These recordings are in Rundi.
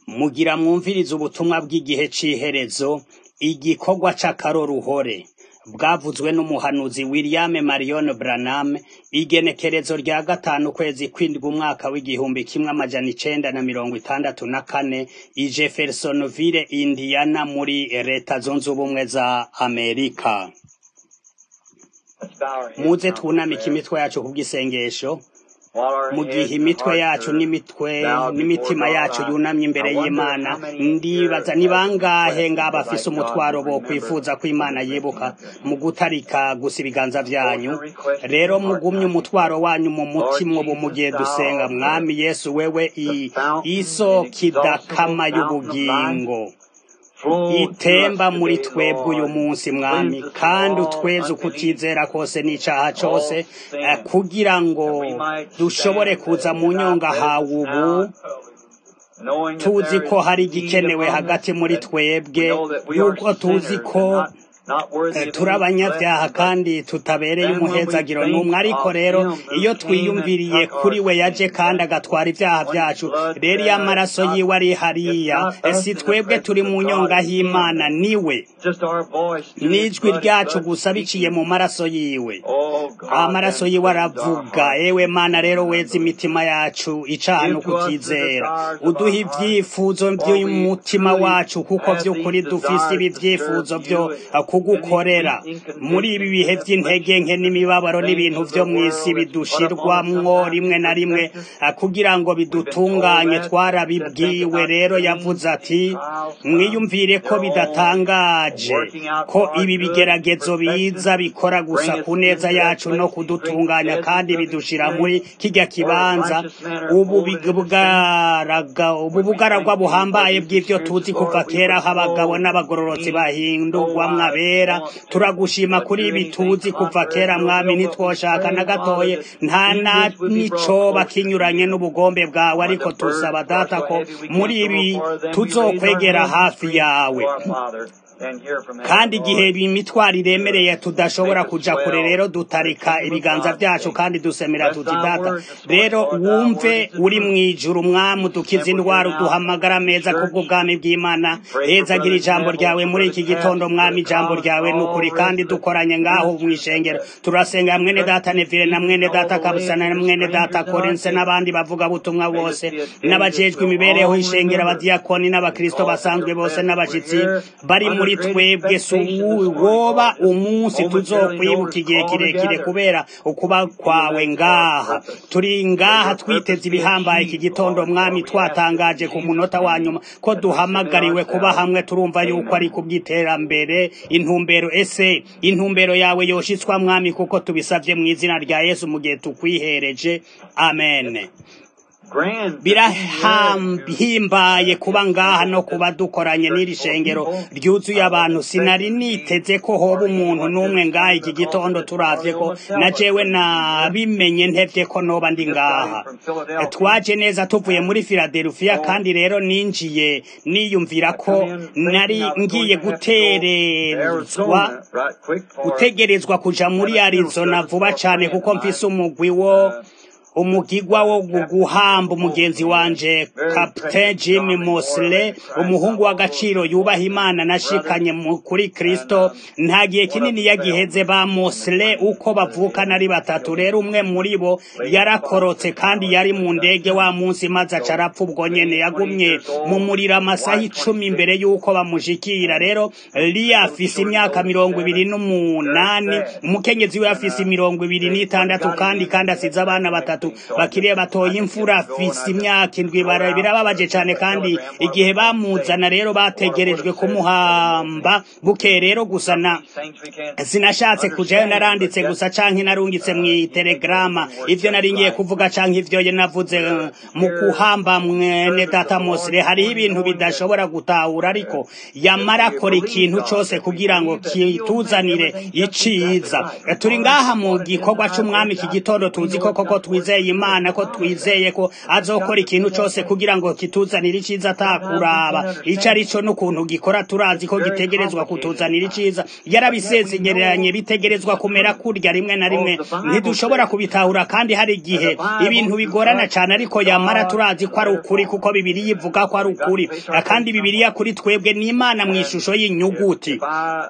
mugira mwumvirize ubutumwa bw'igihe c'iherezo igikorwa c'akaroruhore bwavuzwe n'umuhanuzi William Marion Branham igenekerezo rya gatanu ukwezi kwindwi umwaka w'igihumbi kimwe amajana icenda na mirongo itandatu na kane i Jeffersonville Indiana muri leta zunze ubumwe za Amerika muze twunamike imitwe yacu kubw'isengesho mu gihe imitwe yacu n'imitwe n'imitima yacu yunamye imbere y'imana ndibaza ni bangahe ngaba afise umutwaro bo kwifuza ko imana yibuka mu gutarika gusa ibiganza vyanyu rero mugumye umutwaro wanyu mu mutima ubu mu gihe dusenga mwami yesu wewe i- isoko idakama y'ubugingo itemba muri twebwe uyu munsi mwami kandi utweze ukutizera kose n'icaha cose eh, kugira ngo dushobore kuza mu nyonga hawe ubu tuzi ko hari igikenewe hagati muri twebwe yuko tuzi ko eh, turi abanyabyaha kandi tutabereye umuhezagiro n'umwe ariko rero iyo twiyumviriye kuri we yaje kandi agatwara ibyaha byacu rero iyo amaraso yiwe ari hariya eh, si twebwe turi mu nyonga y'imana niwe n'ijwi ryacu gusa biciye mu maraso yiwe amaraso yiwe aravuga ewe mana rero weza imitima yacu icaha no kutizera uduha ivyifuzo vy'umutima wacu kuko vy'ukuri dufise ibi vyifuzo vyo kugukorera muri ibi bihe vy'intege nke n'imibabaro n'ibintu vyo mw'isi bidushirwamwo rimwe na rimwe eh, kugira ngo bidutunganye twarabibwiwe rero yavuze ati mwiyumvire ko bidatangaje ko ibi bigeragezo biza bikora gusa ku neza yacu no kudutunganya kandi bidushira muri kirya kibanza ubu bugaraga ubu bugaragwa buhambaye bw'ivyo tuzi kuva kera aho abagabo n'abagororotsi bahindurwamwo abera turagushima kuri ibi tuzi kuva kera mwami ntitwoshaka na gatoye nta na nicoba kinyuranye n'ubugombe bwawe ariko tusaba data ko muri ibi tuzokwegera hafi yawe kandi igihe imitwaro iremereye tudashobora kuja kure rero dutarika ibiganza vyacu kandi dusemera tuti data rero wumve uri mw'ijuru mwami udukiza indwara uduhamagara meza kubw'ubwami bw'imana hezagira ijambo ryawe muri iki gitondo mwami ijambo ryawe ni ukuri kandi dukoranye ngaho mw'ishengero turasenga mwene data nevire na mwene data kabusana na mwene data korense n'abandi bavuga butumwa bose n'abajejwe imibereho y'ishengero abadiyakoni n'abakristo basanzwe bose n'abashitsi bari muri twebwe si woba umunsi tuzokwibuka igihe kirekire kubera ukuba kwawe ngaha turi ngaha twiteze ibihambaye iki gitondo mwami twatangaje ku munota wa nyuma ko duhamagariwe kuba hamwe turumva yuko ari kubw'iterambere intumbero ese intumbero yawe yoshitswa mwami kuko tubisavye mu izina rya yesu mu gihe tukwihereje amen birahimbaye kuba ngaha no kuba dukoranye n'iri shengero ryuzuye abantu sinari niteze ko hoba umuntu n'umwe ngaha iki gitondo turavye ko na jewe nabimenye ntevye ko noba ndi ngaha twaje neza tuvuye muri filadelfiya kandi rero ninjiye niyumvira ko nari ngiye guterezwa gutegerezwa kuja muri arizona vuba cane kuko mfise umugwi wo umugigwa wo guhamba umugenzi wanje Captain Jim Mosley umuhungu w'agaciro yubaha Imana nashikanye mu- kuri Kristo nta gihe kinini yagiheze ba Mosley uko bavukana ari batatu rero umwe muri bo yarakorotse kandi yari mu ndege wa munsi maze aca arapfa ubwo nyene yagumye mu muriro amasaha icumi imbere y'uko bamushikira rero Lia afise imyaka mirongo ibiri n'umunani umukenyezi we afise mirongo ibiri n'itandatu kandi kandi asize abana batatu bakiriye batoye imfura afise imyaka indwi bara- birababaje cane kandi igihe bamuzana rero bategerejwe kumuhamba buke rero gusa na sinashatse kujayo naranditse gusa canke narungitse mw'itelegrama ivyo nari ngiye kuvuga canke ivyo ye navuze eh, mu kuhamba mwene data Mosire hariho ibintu bidashobora gutahura ariko yamara akora ikintu cose kugira ngo kituzanire iciza Eh, turi ngaha mu gikorwa c'umwami iki gitondo tuzi ko koko twizeye twizeye imana ko twizeye ko azokora ikintu cyose kugira ngo kituzanire icyiza atakuraba icyo ari cyo n'ukuntu gikora turazi ko gitegerezwa kutuzanira icyiza yarabisezeranye bitegerezwa kumera kurya rimwe na rimwe ntidushobora kubitahura kandi hari igihe ibintu bigorana cyane ariko yamara turazi ko ari ukuri kuko bibiri yivuga ko ari ukuri kandi bibiriya kuri twebwe ni imana mu ishusho y'inyuguti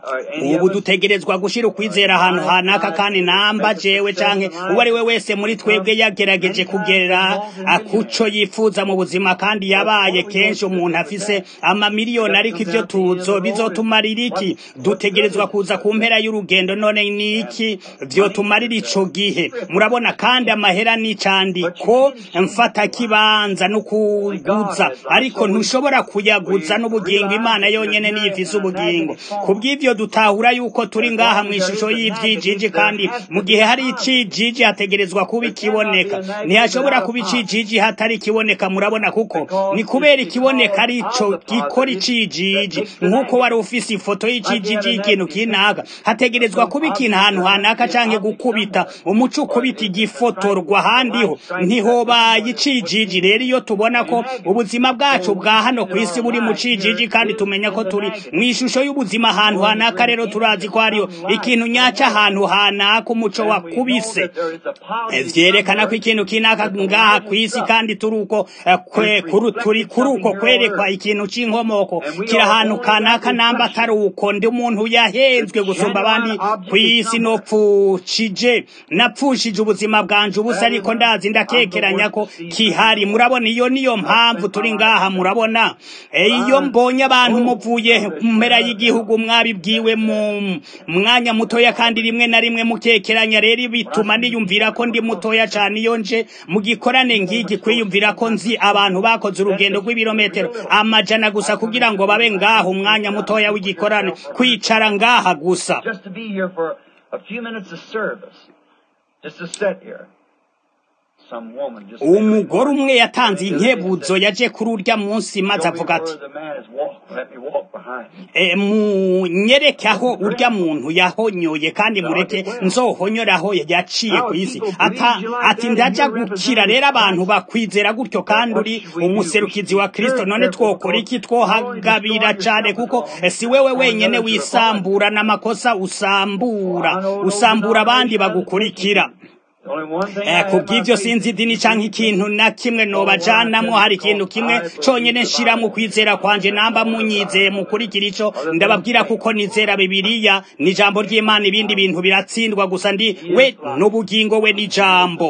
ubu dutegerezwa gushyira ukwizera ahantu hanaka kandi namba jewe canke uwo ari we wese muri twebwe yagerageje kugera kuco yifuza mu buzima kandi yabaye kenshi umuntu afise amamiliyoni ariko ivyo tuzo bizotumarira iki dutegerezwa kuza ku mpera y'urugendo none ni iki vyotumarira ico gihe murabona kandi amahera n'icandiko mfata kibanza no kuguza ariko ntushobora kuyaguza n'ubugingo imana yonyene niyo ifise ubugingo kubw'ivyo dutahura yuko turi ngaha mu ishusho y'ivyijiji kandi mu gihe hari icijiji hategerezwa kuba ikiboneka ntihashobora kuba icijiji hatari ikiboneka murabona kuko ni kubera ikiboneka ari ico gikora icijiji nk'uko wari ufise ifoto y'icijiji y'ikintu kinaka hategerezwa kuba ikintu ahantu hanaka canke gukubita umuco ukubita igifotorwa ahandiho ntihobaye icijiji rero iyo tubona ko ubuzima bwacu bwa hano ku isi buri mu cijiji kandi tumenya ko turi mu ishusho y'ubuzima ahantu hanaka rero turazi ko hariyo ikintu nyaca ahantu hanaka umuco wakubise vyerekana ko ikintu kinaka ngaha ku isi kandi turi uko turi kuri uko kwerekwa ikintu c'inkomoko kiri ahantu kanaka namba atari uko ndi umuntu yahenzwe gusumba abandi ku isi nopfushije napfushije ubuzima bwanje ubusa ariko ndazi ndakekeranya ko kihari murabona iyo niyo mpamvu turi ngaha murabona iyo mbonye abantu muvuye mpera y'igihugu mwabibwiwe mu mwanya mutoya kandi rimwe na rimwe mukekeranya rero bituma niyumvira ko ndi mutoya cyane iyo nje mu gikorane ngiki kwiyumvira ko nzi abantu bakoze urugendo rw'ibirometero amajana gusa kugira ngo babe ngaha umwanya mutoya w'igikorane kwicara ngaha gusa umugore umwe yatanze inkebuzo yaje kuri urya munsi maze avuga ati munyereke aho urya muntu yahonyoye kandi mureke nzohonyoraho yaciye ku isi ati ndaja gukira rero abantu bakwizera gutyo kandi uri umuserukizi wa kirisito none twokora iki twohagabira cyane kuko si wewe wenyine wisambura n'amakosa usambura usambura abandi bagukurikira kubw'ibyo sinzi idini cyangwa ikintu na kimwe nobajanamwo hari ikintu kimwe cyonyine nshira mu kwizera kwanje namba munyizeye mukurikira ico ndababwira kuko nizera bibiliya ni ijambo ry'imana ibindi bintu biratsindwa gusa ndi we n'ubugingo we n'ijambo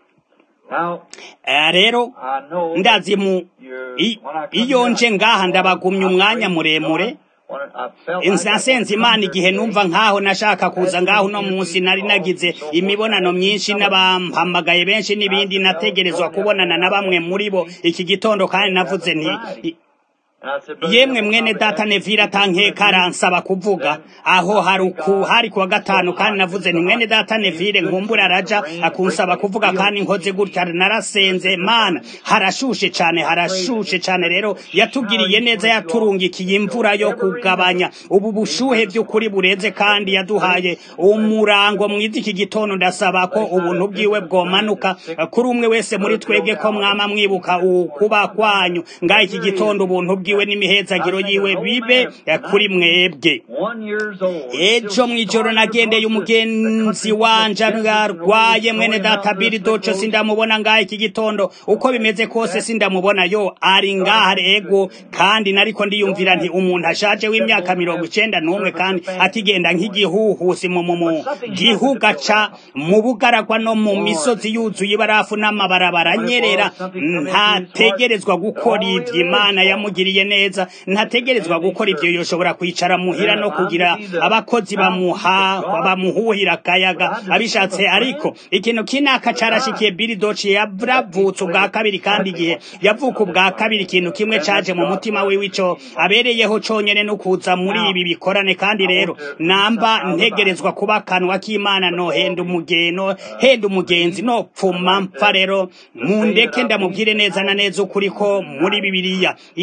rero ndazi mu iyo nje ngaha ndabagumya umwanya muremure nasenze imana igihe numva nkaho nashaka kuza ngaho uno munsi nari nagize imibonano myinshi n'abampamagaye benshi n'ibindi nategerezwa kubonana na bamwe muri bo iki gitondo kandi navuze nti yemwe mwene data nevira tankeka aransaba kuvuga aho hari kuwa gatanu kandi navuze nti mwene data nevire nkumbura araja akunsaba kuvuga kandi nkoze gutya narasenze mana harashushe cyane harashushe cyane rero yatugiriye neza yaturungikiye imvura yo kugabanya ubu bushuhe by'ukuri bureze kandi yaduhaye umurango mwiza iki gitondo ndasaba ko ubuntu bwiwe bwomanuka kuri umwe wese muri twebwe ko mwama mwibuka ukuba kwanyu ngaho iki gitondo ubuntu bwiwe bwiwe n'imihezagiro yiwe bibe kuri mwebwe ejo mw'ijoro nagendeye umugenzi wanje arwaye mwene data biri doco sindamubona ngaha iki gitondo uko bimeze kose sindamubona yo ari ngaha ego kandi nariko ndiyumvira nti umuntu ashaje w'imyaka mirongo icenda n'umwe kandi atigenda nk'igihuhusi mu mu gihuga ca mu bugaragwa no mu misozi yuzuye ibarafu n'amabarabara anyerera ntategerezwa gukora ivyo imana yamugiriye neza ntategerezwa gukora ivyo yoshobora kwicara muhira no kugira abakozi bamuha bamuhuhira akayaga abishatse ariko ikintu kinaka carashikiye Billy Doce yavutse ubwa kabiri kandi igihe yavuka ubwa kabiri ikintu kimwe caje mu mutima wiwe ico abereyeho conyene no kuza muri ibi bikorane kandi rero namba ntegerezwa kuba kanwa k'Imana no henda umugeno henda umugenzi no pfuma mpfa rero mundeke ndamubwire neza na neza ukuri ko muri bibiliya iryo ni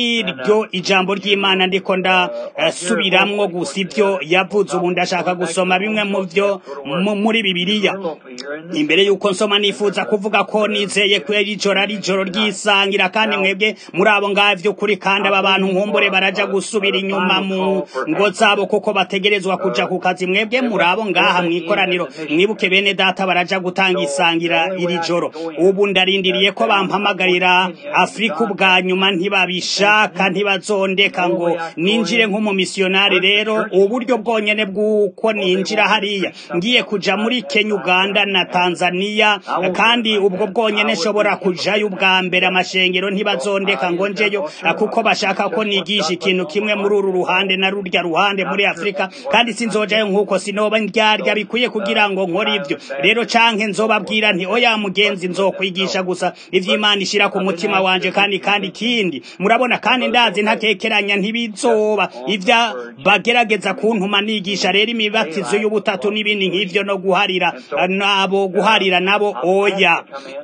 niryo ijambo ry'imana ndiko ndasubiramwo gusa ibyo yavuze ubu ndashaka gusoma bimwe mu byo muri bibiliya imbere y'uko nsoma nifuza kuvuga ko nizeye ko ijoro ari ijoro ry'isangira kandi mwebwe muri abo ngavyo kuri kandi aba bantu nkumbure baraja gusubira inyuma mu ngo zabo kuko bategerezwa kuja ku kazi mwebwe muri abo ngaha mw'ikoraniro mwibuke bene data baraja gutanga isangira iri joro ubu ndarindiriye ko bampamagarira afurika ubwa nyuma ntibabishaka ntibazondeka ngo ninjire nk'umumisiyonari rero uburyo bwonyene bw'uko ninjira hariya ngiye kuja muri kenya uganda na tanzania kandi ubwo bwonyene nshobora kujayo ubwa mbere amashengero ntibazondeka ngo njeyo kuko bashaka ko nigisha ikintu kimwe muri uru ruhande na rurya ruhande muri afurika kandi sinzojayo nk'uko sinoba ndyarya bikwiye kugira ngo nkore ibyo rero canke nzobabwira nti oya mugenzi nzokwigisha gusa ivy'imana ishira ku mutima wanje kandi kandi kindi murabona kandi ndazi ntakekeranya ntibizoba ivya bagerageza kuntuma nigisha rero imibatizo y'ubutatu n'ibindi nk'ivyo no guharira nabo guharira nabo oya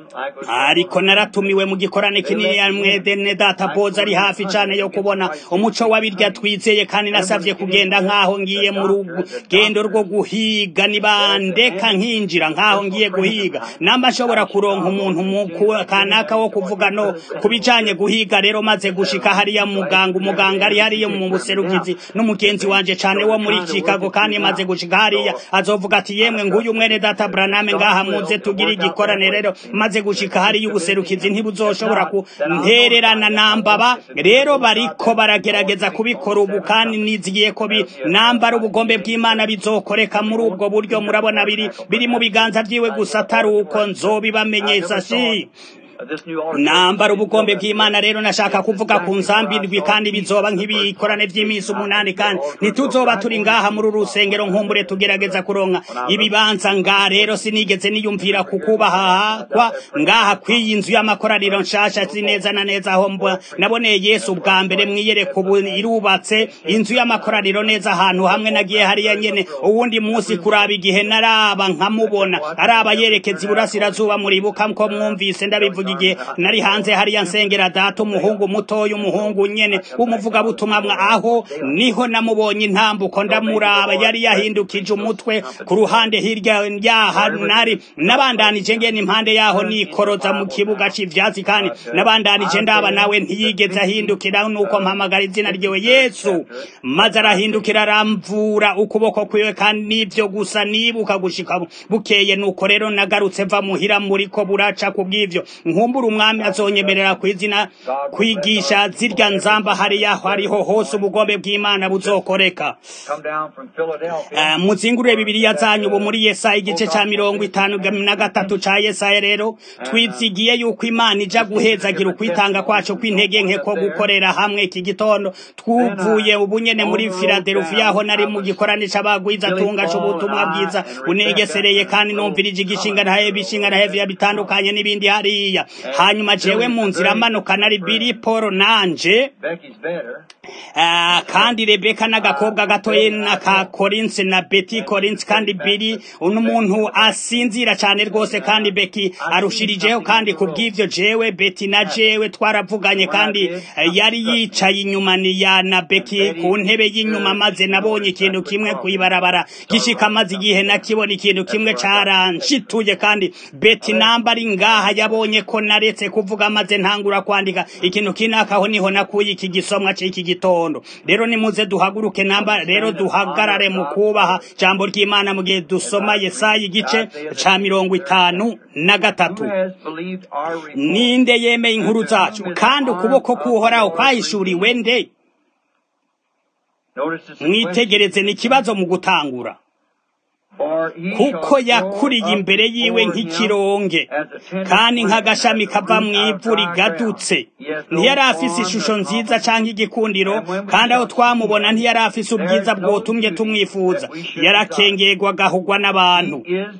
ariko naratumiwe mu gikorane kinini ya mwedene data boza ari hafi cane yo kubona umuco w'abirya twizeye kandi nasavye kugenda nk'aho ngiye mu rugendo rwo guhiga nibandeka nkinjira nk'aho ngiye guhiga namba nshobora kuronka umuntu kanaka wo kuvuga no kubijanye guhiga rero maze gushika hariya muganga umuganga ari hariya mu buserukizi n'umugenzi wanje cane wo muri Chicago kandi maze gushika hariya azovuga ati yemwe nguyu mwene data Branham ngaha muze tugira igikorane rero maze gushika hariya ubuserukizi ntibuzoshobora kuntererana nambaba rero bariko baragerageza kubikora ubu kandi nizigiye ko nambara ubugombe bw'Imana bizokoreka muri ubwo buryo murabona biri biri mu biganza vyiwe gusa atari uko nzobibamenyesha shi nambara ubugombe bw'imana rero nashaka kuvuga ku nsambi ndwi kandi bizoba nk'ibikorane vy'iminsi umunani kandi ntituzoba turi ngaha muri urusengero nkumbure tugerageza kuronka ibibanza nga rero sinigeze niyumvira kukubahakwa ngaha kw'iyi nzu y'amakoraniro nshasha si neza na neza aho naboneye yesu ubwa mbere mwiyereka ubu irubatse inzu y'amakoraniro neza ahantu hamwe nagiye hariya nyene uwundi munsi kuraba igihe naraba nkamubona araba yerekeza iburasirazuba muribuka ko mwumvise ndabivuga igihe nari hanze hariya nsengera data umuhungu mutoya umuhungu nyene w'umuvugabutumwa aho niho namubonye intambuko ndamuraba yari yahindukije umutwe ku ruhande hirya yaha nari nabandanije ngene impande yaho nikoroza mu kibuga c'ivyatsi kandi nabandanije ndaba nawe ntiyigeze ahindukira nuko mpamagara izina ryiwe yesu maze arahindukira aramvura ukuboko kwiwe kandi nivyo gusa nibuka gushika bukeye nuko rero nagarutse mva muhira muriko buraca kubw'ivyo nkumbura umwami azonyemerera ku izina kwigisha zirya nzamba hariya hariho hose ubugombe bw'imana buzokoreka muzingurure bibiliya zanyu ubu muri yesaya igice ca mirongo itanu na gatatu ca yesaya rero twizigiye yuko imana ija guhezagira ukwitanga kwacu kw'intege nke ko gukorera hamwe iki gitondo twuvuye ubu nyene muri filadelufiya aho nari mu gikorane c'abagwiza tunga c'ubutumwa bwiza bunegesereye kandi numvirije igishinga ntahe bishinga ntahe vya bitandukanye n'ibindi hariya hanyuma jewe mu nzira amanuka nari biri polo nanje kandi rebeka n'agakobwa gatoye na ka korinsi na beti korinsi kandi biri n'umuntu asinzira cyane rwose kandi beki arushirijeho kandi kubw'ivyo jewe beti na jewe twaravuganye kandi yari yicaye inyuma ni ya na beki ku ntebe y'inyuma maze nabonye ikintu kimwe kwibarabara gishika maze igihe nakibona ikintu kimwe caranshituye kandi beti namba ari ngaha yabonye ko naretse kuvuga maze ntangura kwandika ikintu kinakaho niho nakuye iki gisomwa c'iki gitondo rero nimuze duhaguruke namba rero duhagarare mu kubaha jambo ry'imana mu gihe dusoma yesaya igice ca mirongo itanu na gatatu ninde yemeye inkuru zacu kandi ukuboko kuhoraho kwahishuriwe nde mwitegereze ni ikibazo mu gutangura kuko yakuriye imbere yiwe nk'ikironge kandi nk'agashami kava mu ivu rigadutse ntiyari afise ishusho nziza cyangwa igikundiro kandi aho twamubona ntiyari afise ubwiza bwotumye tumwifuza yarakengegwa agahugwa n'abantu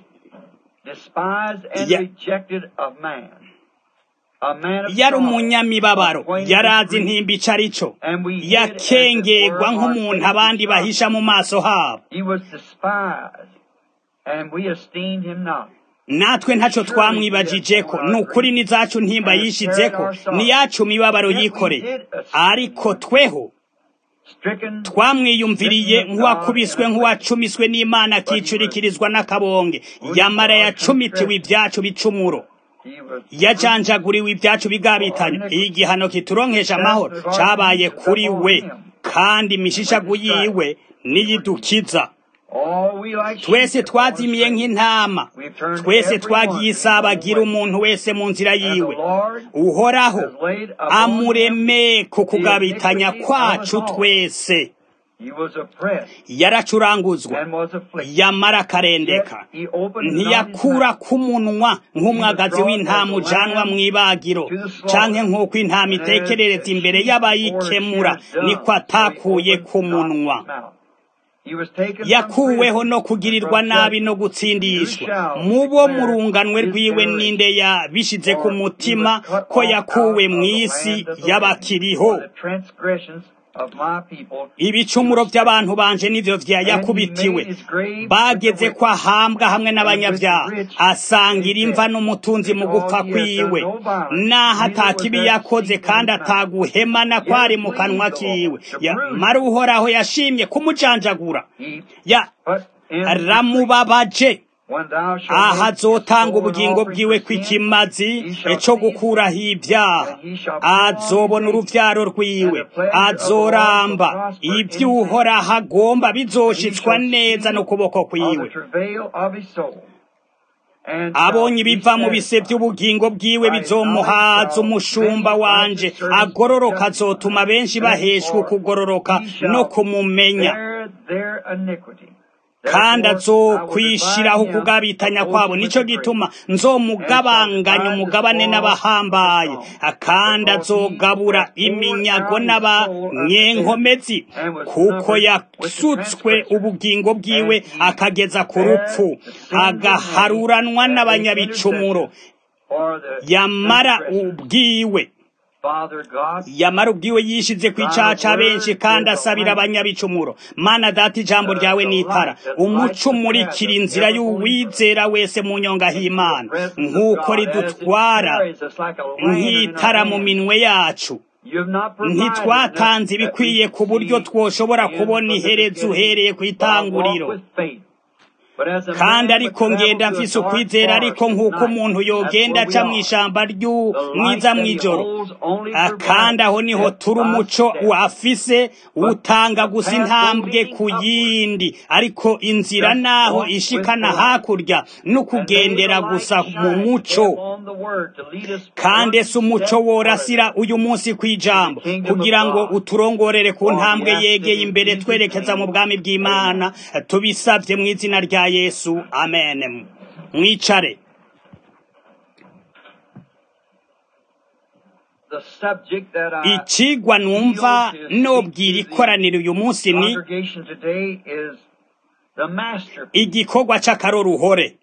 yari umunyamibabaro yari azi intimba ico arico yakengegwa nk'umuntu abandi bahisha mu maso habo natwe ntacyo twamwibajije ko ni ukuri n'izacu ntimba yishize ko n'iyacu mibabaro yikoreye ariko tweho twamwiyumviriye nk'uwakubiswe nk'uwacumiswe n'imana akicurikirizwa n'akabonge yamara yacumitiwe ibyacu bicumuro yajanjaguriwe ibyacu bigabitanye igihano kituronkesha amahoro cabaye kuri we kandi imishishagu yiwe niyidukiza twese twazimiye nk'intama twese twagiye isabagira umuntu wese mu nzira yiwe uhoraho amureme ku kugabitanya kwacu twese yaracuranguzwa yamara akarendeka ntiyakura k'umunwa nk'umwagazi w'intama ujanwa mu ibagiro canke nk'uko intama itekerereza imbere y'abayikemura niko atakuye ku munwa yakuweho no kugirirwa nabi no gutsindishwa mu bo mu runganwe rwiwe ninde yabishize ku mutima ko yakuwe mu isi y'abakiriho ibicumuro by'abantu banje nivyo vyayakubitiwe bageze ko ahambwa hamwe n'abanyabyaha asangira imva n'umutunzi mu gupfa kwiwe naho atakibi yakoze kandi ataguhemana kwari mu kanwa kiwe mara uhoraho yashimye kumujanjagura ramubabaje aha azotanga ubugingo bwiwe kw'ikimazi cyo gukuraho ibyaha azobona uruvyaro rwiwe azoramba ibyo uhoraho agomba bizoshitswa neza n'ukuboko kwiwe abonye ibiva mu bise by'ubugingo bwiwe bizomuhaza umushumba wanje agororoka azotuma benshi baheshwa ukugororoka no kumumenya kandi azokwishiraho ukugabitanya kwabo nico gituma nzomugabanganya umugabane n'abahambaye kandi azogabura iminyago n'abanyenkomezi kuko yasutswe ubugingo bwiwe akageza ku rupfu agaharuranwa n'abanyabicumuro yamara ubwiwe yamara ubwiwe yishize ku icaha ca benshi kandi asabira abanyabicumuro mana data ijambo ryawe n'itara umuco umurikira inzira y'uwizera wese mu nyonga h'imana nk'uko ridutwara nk'itara mu minwe yacu ntitwatanze ibikwiye ku buryo twoshobora kubona iherezo uhereye ku itanguriro kandi ariko ngenda mfise ukwizera ariko nk'uko umuntu yogenda aca mu ishamba ry'umwiza mw'ijoro kandi aho niho turi umuco wafise utanga gusa intambwe ku yindi ariko inzira naho ishikana hakurya n'ukugendera gusa mu muco kandi ese umuco worasira uyu munsi kw'ijambo kugira ngo uturongorere ku ntambwe yegeye imbere twerekeza mu bwami bw'imana tubisabye mu izina rya yesu amen mwicare ikigwa numva nobwira ikoraniro uyu munsi ni igikorwa c'akaroruhore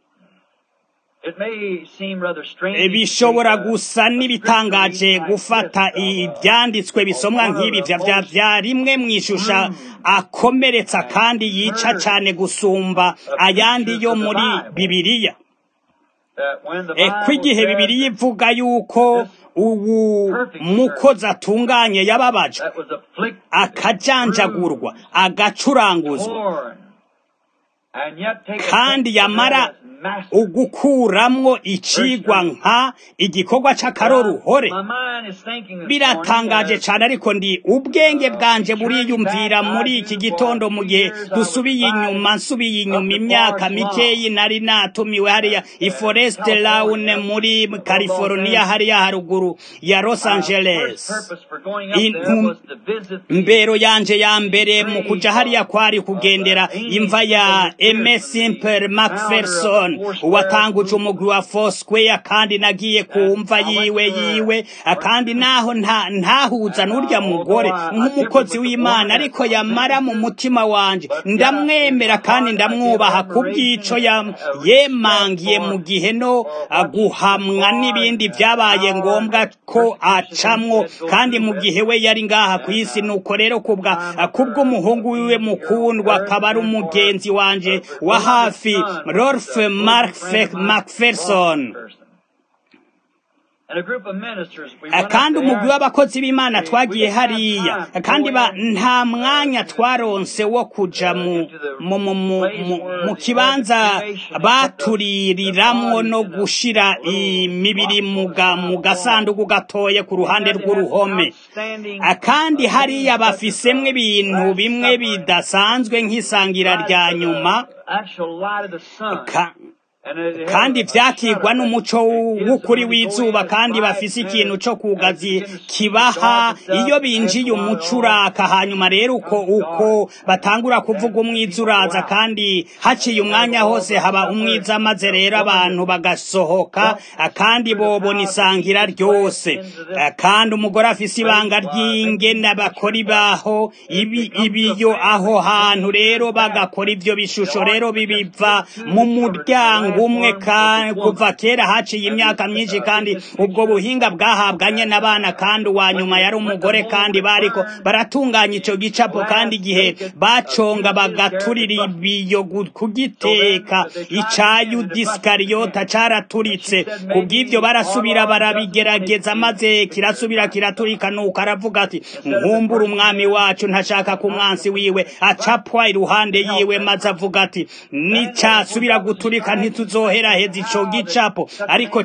bishobora gusa n'ibitangaje gufata ibyanditswe bisomwa nk'ibi vya rimwe mu ishusha akomeretsa kandi yica cyane gusumba ayandi yo muri bibiliya ko igihe bibiliya ivuga yuko ubu mukozi atunganye yababajwe akajanjagurwa agacuranguzwa kandi yamara ugukuramwo icigwa nka igikorwa c'akaroruhore biratangaje cane ariko ndi ubwenge bwanje buriyumvira muri iki gitondo mu gihe dusubiye inyuma nsubiye inyuma imyaka mikeyi nari natumiwe hariya i Forest Lawn muri California hariya haruguru ya Los Angeles mbero yanje ya mbere mu kuja hariya kwari kugendera imva ya M. Simple Macpherson watanguje umugwi wa Foursquare kandi nagiye kumva yiwe yiwe kandi naho ntahuza n'urya mugore nk'umukozi w'Imana ariko yamara mu mutima wanje ndamwemera kandi ndamwubaha kubw'ico yemangiye mu gihe no guhamwa n'ibindi vyabaye ngombwa ko acamwo kandi mu gihe we yari ngaha ku isi nuko rero kubwa kubw'umuhungu wiwe mukundwa akaba ari umugenzi wanje wanje wa hafi rolf macpherson kandi umugwi w'abakozi b'imana twagiye hariya kandi nta mwanya twaronse wo kuja mu kibanza batuririramo no gushira imibiri mu gasanduku gatoye ku ruhande rw'uruhome kandi hariya bafisemwo ibintu bimwe bidasanzwe nk'isangira rya nyuma kandi vyakigwa n'umuco w'ukuri w'izuba kandi bafise ikintu co kugazi kibaha iyo binjiye umuco uraka hanyuma rero uko uko batangura kuvuga umwiza uraza kandi haciye umwanya hose haba umwiza maze rero abantu bagasohoka kandi bobona isangira ryose kandi umugore afise ibanga ry'ingene bakora ibaho ibi ibiyo aho hantu rero bagakora ivyo bishusho rero bibiva mu muryango umwe kuva kera haciye imyaka myinshi kandi ubwo buhinga bwahabwanye n'abana kandi uwa nyuma yari umugore kandi bariko baratunganya ico gicapo kandi igihe baconga bagaturira ibiyo kugiteka ica yudisikariyota caraturitse kubw'ivyo barasubira barabigerageza maze kirasubira kiraturika nuko aravuga ati nkumbura umwami wacu ntashaka ku mwansi wiwe acapwa iruhande yiwe maze avuga ati nicasubira guturika ntituzoheraheza ico gicapo ariko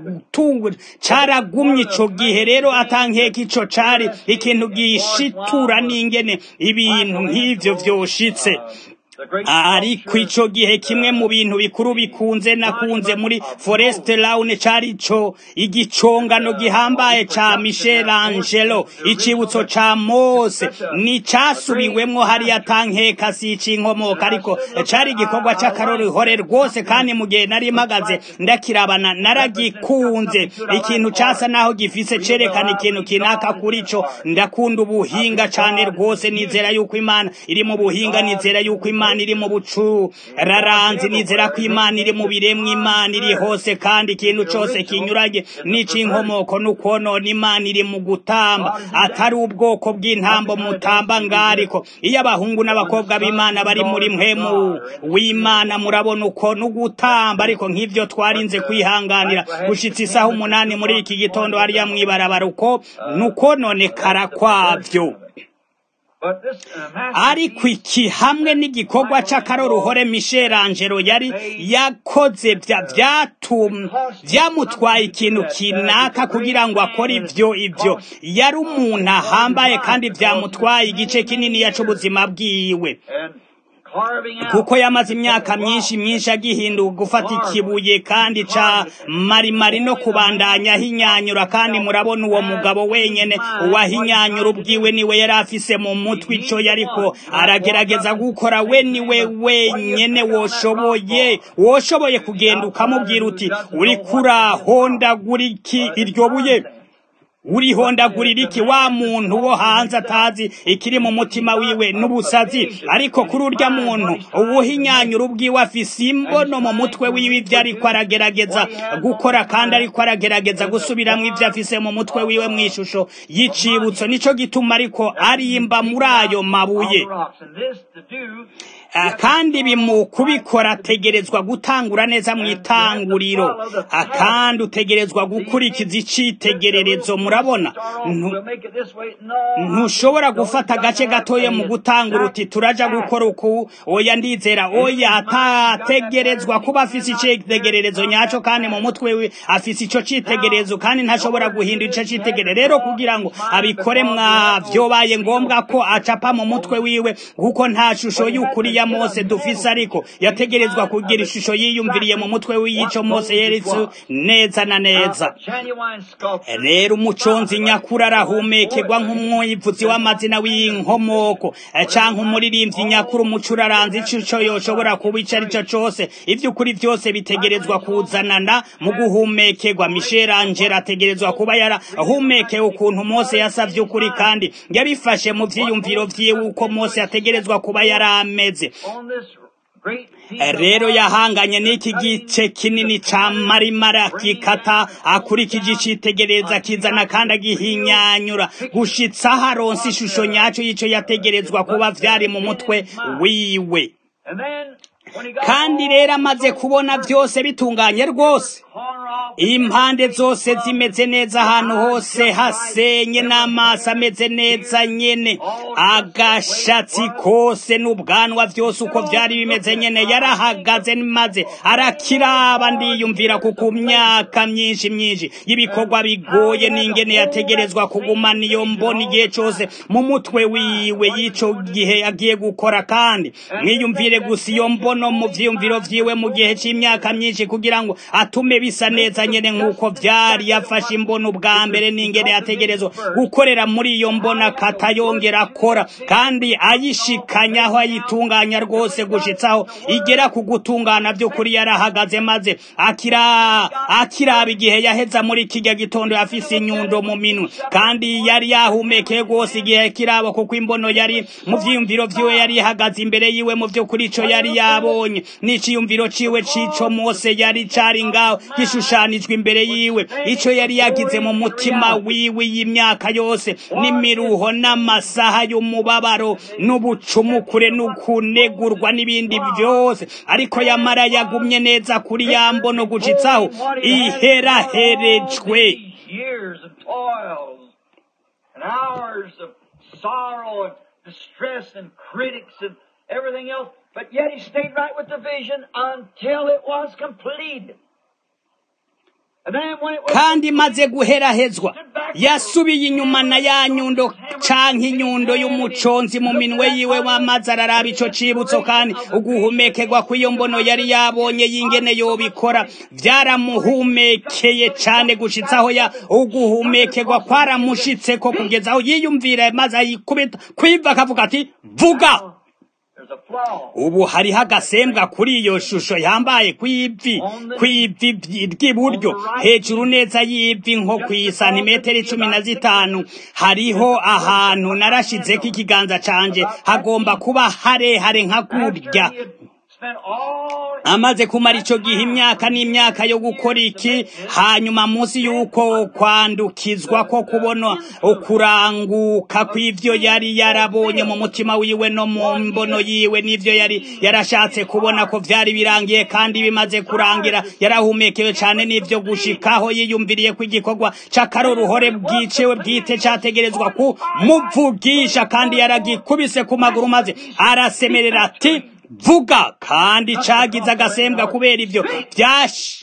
caragumye ico gihe rero atankeka ico cari ikintu gishitura n'ingene ibintu nk'ivyo vyoshitse ariko ico gihe kimwe mu bintu bikuru bikunze nakunze muri Forest Lawn cari co igicongano gihambaye ca Michelangelo icibutso ca Mose ni casubiwemwo hari atankeka si cinkomoka ariko cari igikorwa c'akaroruhore rwose kandi mu gihe nari mpagaze ndakirabana naragikunze ikintu casa naho gifise cerekana ikintu kinaka kuri co ndakunda ubuhinga cane rwose nizera yuko Imana iri mu buhinga nizera yuko Imana imana iri mu bucu raranzi nizera ko imana iri mu biremwa imana iri hose kandi ikintu cose kinyuranye n'ic'inkomoko n'ukonona imana iri mu gutamba atari ubwoko bw'intambo mutamba ngariko iyo abahungu n'abakobwa b'imana bari muri mpemu w'imana murabona uko n'ugutamba ariko nk'ivyo twarinze kwihanganira gushitsa isaha umunani muri iki gitondo hariya mw'ibarabara uko n'ukononekara kwavyo ariko iki hamwe n'igikorwa c'akaroruhore Michelangelo yari yakoze vyamutwaye ikintu kinaka kugira ngo akore ivyo ivyo yari umuntu ahambaye kandi vyamutwaye igice kinini c'ubuzima bwiwe kuko yamaze imyaka myinshi myinshi agihinduka gufata ikibuye kandi ca marimari no kubandanya ahinyanyura kandi murabona uwo mugabo wenyene uwahinyanyura ubwiwe niwe yari afise mu mutwe ico yariko aragerageza gukora we niwe wenyene woshoboye woshoboye kugenda ukamubwira uti uriko urahondagura iki iryo buye urihondagurira iki wa muntu wo hanze atazi ikiri mu mutima wiwe n'ubusazi ariko kuri urya muntu ubuhinyanyura ubwiwe afise imbono mu mutwe wiwe ivyo ariko aragerageza gukora kandi ariko aragerageza gusubiramwo ivyo afise mu mutwe wiwe mw'ishusho y'icibutso nico gituma ariko arimba muri ayo mabuye kandi bimu kubikora ategerezwa gutangura neza mu itanguriro kandi utegerezwa gukurikiza icitegererezo murabona ntushobora gufata agace gatoya mu gutangura uti turaja gukora uku oya ndizera oya atategerezwa kuba afise icitegererezo nyaco kandi mu mutwe we afise ico citegererezo kandi ntashobora guhindura ico citegererezo rero kugira ngo abikore mwavyobaye ngombwa ko acapa mu mutwe wiwe kuko nta shusho y'ukuri ya Mose dufise ariko yategerezwa kugira ishusho yiyumviriye mu mutwe w'iyico Mose yeretse neza na neza rero umuconzi nyakuri arahumekerwa nk'umwivuzi w'amazina w'inkomoko canke umuririmbyi nyakuri umucuraranzi ico yoshobora kuba ico arico cose ivy'ukuri vyose bitegerezwa kuzanana mu guhumekerwa Michelangelo ategerezwa kuba yarahumekewe ukuntu Mose yasavye ukuri kandi yabifashe mu vyiyumviro vyiwe uko Mose ategerezwa kuba yarameze rero yahanganye n'iki gice kinini ca marimara kikata akurikije icitegereza kizana kandi agihinyanyura gushitsa aho aronse ishusho nyaco y'ico yategerezwa kuba vyari mu mutwe wiwe kandi rero amaze kubona byose bitunganye rwose impande zose zimeze neza ahantu hose hasenye n'amaso ameze neza nyene agashatsi kose n'ubwanwa byose uko byari bimeze nyene yarahagaze maze arakiraba ndiyumvira ku ku myaka myinshi myinshi y'ibikorwa bigoye n'ingene yategerezwa kugumana iyo mbona igihe cyose mu mutwe wiwe y'ico gihe agiye gukora kandi mwiyumvire gusa iyo mbono mu vyiyumviro vyiwe mu gihe c'imyaka myinshi kugira ngo atume bisa neza nyene nk'uko vyari yafashe imbono ubwa mbere n'ingene yategerezwa gukorera muri iyo mbona akatayongera akora kandi ayishikanya aho ayitunganya rwose gushitsaho igera ku gutungana by'ukuri yarahagaze maze akira akiraba igihe yaheza muri kijya gitondo yafise inyundo mu minwe kandi yari yahumekeye rwose igihe kiraba kuko imbono yari mu vyiyumviro vyiwe yari ihagaze imbere yiwe mu vy'ukuri ico yari yabonye n'iciyumviro ciwe c'ico mose yari cari ngaho gishushanijwe imbere yiwe ico yari yagize mu mutima wiwe y'imyaka yose n'imiruho n'amasaha y'umubabaro n'ubucumukure n'ukunegurwa n'ibindi byose ariko yamara yagumye neza kuri ya mbono gushitsaho iheraherejwe years of toils and hours of sorrow and distress and critics and everything else, but yet he stayed right with the vision until it was completed. And then when it was kandi maze guherahezwa yasubiye inyuma na ya nyundo canke inyundo y'umuconzi mu minwe yiwe wamaze araraba ico cibutso kandi uguhumekerwa kw'iyo mbono yari yabonye y'ingene yobikora vyaramuhumekeye cane gushitsaho ya uguhumekerwa kwaramushitseko kugeza aho yiyumvira maze ayikubita kwiva akavuga ati vuga there's a flaw. ubu hariho agasembwa kuri iyo shusho yambaye kw'ivi kw'ivi ry'iburyo hejuru neza y'ivi nko ku isantimetero icumi na zitanu hariho ahantu narashizeko ikiganza canje hagomba kuba harehare nka kurya He had spent all amaze kumara ico gihe imyaka n'imyaka yo gukora iki hanyuma munsi y'uko kwandukizwa ko kubona ukuranguka kw'ivyo yari yarabonye mu mutima wiwe no mu mbono yiwe n'ivyo yari yarashatse kubona ko vyari birangiye kandi bimaze kurangira yarahumekewe cane n'ivyo gushikaho yiyumviriye ko igikorwa c'akaroruhore bwicewe bwite categerezwa kumuvugisha kandi yaragikubise ku maguru maze arasemerera ati vuga kandi cagize agasembwa kubera ivyo vyash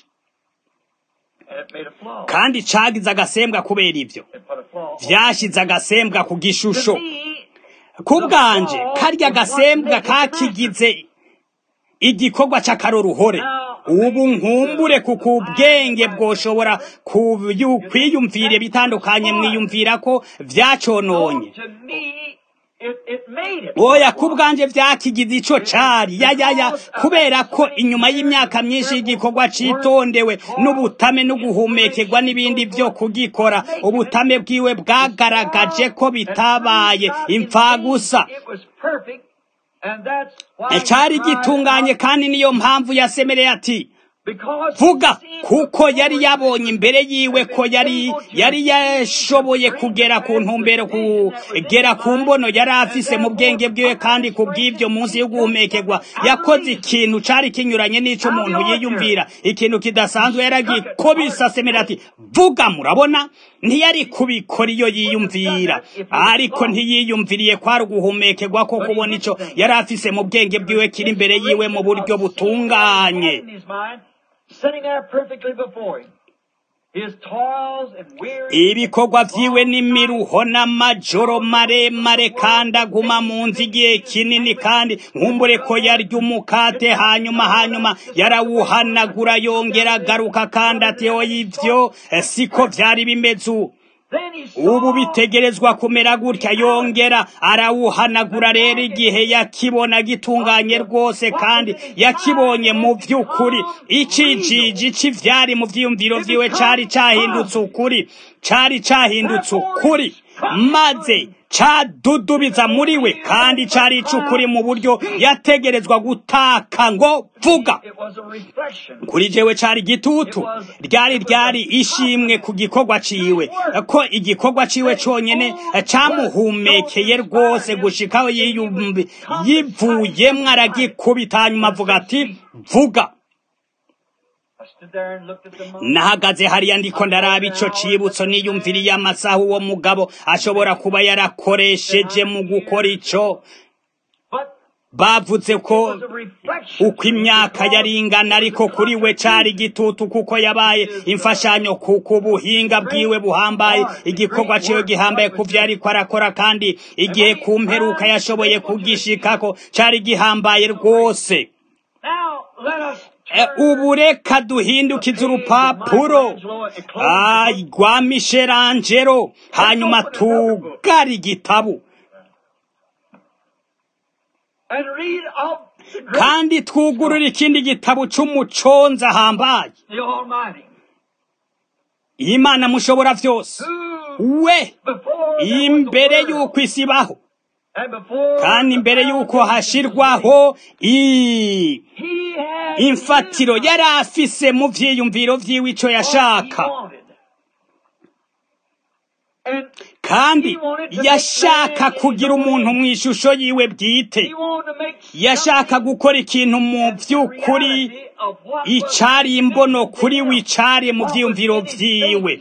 and it made a flaw. kandi cagize agasembwa kubera ivyo It put a flaw. vyashize agasembwa ku gishusho To me, ku bwanje karya gasembwa kakigize igikorwa c'akaroruhore ubu nkumbure kuko ubwenge bwoshobora kuyu- kwiyumvira bitandukanye mwiyumvira ko vyacononye to me, it, it made it. oya ku bwanje vyakigize ico cari yayaya kubera ko inyuma y'imyaka myinshi y'igikorwa citondewe n'ubutame no guhumekerwa n'ibindi vyo kugikora ubutame bwiwe bwagaragaje ko bitabaye impfagusa It was perfect, and that's why cari he cried gitunganye out, kandi niyo mpamvu yasemereye ati because vuga he seen kuko yari before yabonye imbere yiwe ko yari yari yashoboye kugera ku ntumbero kugera ku mbono yari afise mu bwenge bwiwe kandi ku bw'ibyo munsi yo guhumekerwa yakoze ikintu cari kinyuranye n'ico umuntu yiyumvira ikintu kidasanzwe yaragikubise asemera ati vuga murabona ntiyari kubikora iyo yiyumvira ariko ntiyiyumviriye kwari uguhumekerwa ko kubona ico yari afise mu bwenge bwiwe kiri imbere yiwe mu buryo butunganye in his mind, sitting there perfectly before him. His toils and weary ibikorwa vyiwe n'imiruho n'amajoro maremare kandi aguma mu nzu igihe kinini kandi nkumbure ko yarya umukate hanyuma hanyuma yarawuhanagura yongera agaruka kandi ati oya ivyo eh, siko vyari bimeze ubu Then he saw ubu bitegerezwa kumera gutya yongera arawuhanagura rero igihe yakibona gitunganye rwose kandi yakibonye mu vy'ukuri icijiji c'ivyari mu vyiyumviro vyiwe cari cahindutse ukuri cari cahindutse ukuri maze cadudubiza muri we kandi cari icukuri mu buryo yategerezwa gutaka ngo vuga It was a reflection. kuri jewe cari igitutu ryari ryari ishimwe ku gikorwa ciwe ko igikorwa ciwe conyene camuhumekeye rwose gushikaho yiyumvi yivuyemwo aragikubita hanyuma avuga ati vuga I stood there and looked at the moon. nahagaze hariya ndiko ndaraba ico cibutso niyumviriye amasaha uwo mugabo ashobora kuba yarakoresheje mu gukora ico But bavuze it ko was a reflection. uko imyaka yari ingana ariko kuri we cari igitutu kuko yabaye imfashanyo kuko ubuhinga bwiwe buhambaye igikorwa ciwe gihambaye ku vyo ariko arakora kandi igihe ku mperuka yashoboye kugishikako cari gihambaye rwose Now let us E, ubu reka duhindukize urupapuro Ah, rwa Michelangelo hanyuma tugara igitabu and read of the great kandi twugurura ikindi gitabo c'umuconza ahambaye the Almighty, imana mushobora vyose who we before there was imbere a world, y'uko isi ibaho and before kandi the imbere y'uko foundation hashirwaho i he had imfatiro his yari afise mu vyiyumviro vyiwe ico what he yashaka wanted. And kandi yashaka kugira umuntu mu ishusho yiwe bwite he wanted to make yashaka gukora ikintu mu vy'ukuri reality of what icari imbono kuri we icari mu vyiyumviro vyiwe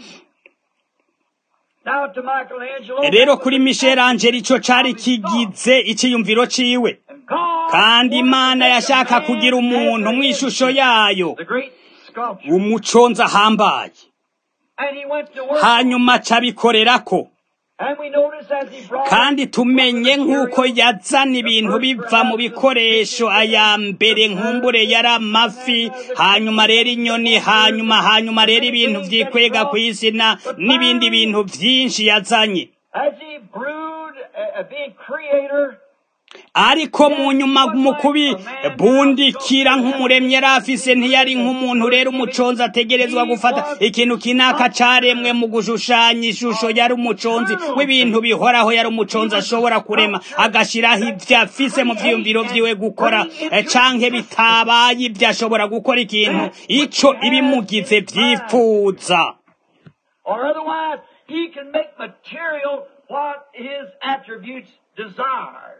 Now to Michelangelo, rero kuri Michelangelo ico cari kigize iciyumviro ciwe And God kandi imana wanted to yashaka make a kugira man umuntu mu after ishusho his yayo the great sculpture. umuconzi ahambaye And he went to work. hanyuma acabikorerako And we notice as he brought kandi tumenye nk'uko yazana ibintu biva mu bikoresho aya mbere nkumbure yari amafi hanyuma rero inyoni hanyuma hanyuma rero ibintu vyikwega ku isi na n'ibindi bintu vyinshi yazanye as he brewed, uh, uh, being creator, ariko mu nyuma mu kubibundikira nk'umuremyi yari afise ntiyari nk'umuntu rero umuconzi ategerezwa gufata ikintu kinaka caremwe mu gushushanya ishusho yari umuconzi w'ibintu bihoraho yari umuconzi ashobora kurema agashiraho ivyo afise mu vyiyumviro vyiwe gukora eh, canke bitabaye ivyo ashobora gukora ikintu ico ibimugize vyifuza or otherwise he can make material what his attributes desired.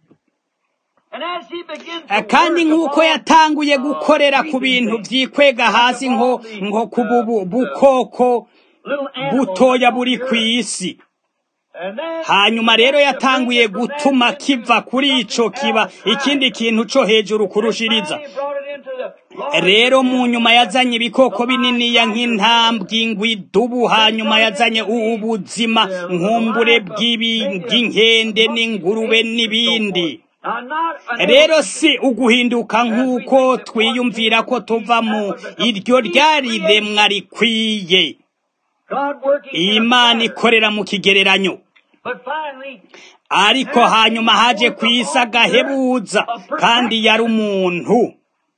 And as he begins to Eh, kandi work nk'uko upon, yatanguye uh, gukorera ku creeping bintu things, vyikwega hasi nko nko ku bubu- bukoko little animals butoya on buri the ku earth. isi And then hanyuma rero yatanguye to bring it from gutuma that kiva into kuri ico something kiba else, ikindi higher. kintu co hejuru kurushiriza And finally brought it into the larger rero mu realm. nyuma yazanye ibikoko bininiya nk'intambwe ingwe idubu hanyuma yazanye ubuzima nkumbure bw'ibi- bw'inkende n'ingurube n'ibindi Now, not an rero si uguhinduka nk'uko twiyumvira ko tuva mu iryo ryari remwa rikwiye God working in a imana pattern. ikorera mu kigereranyo But finally, ariko hanyuma haje ku isi agahebuza kandi yari umuntu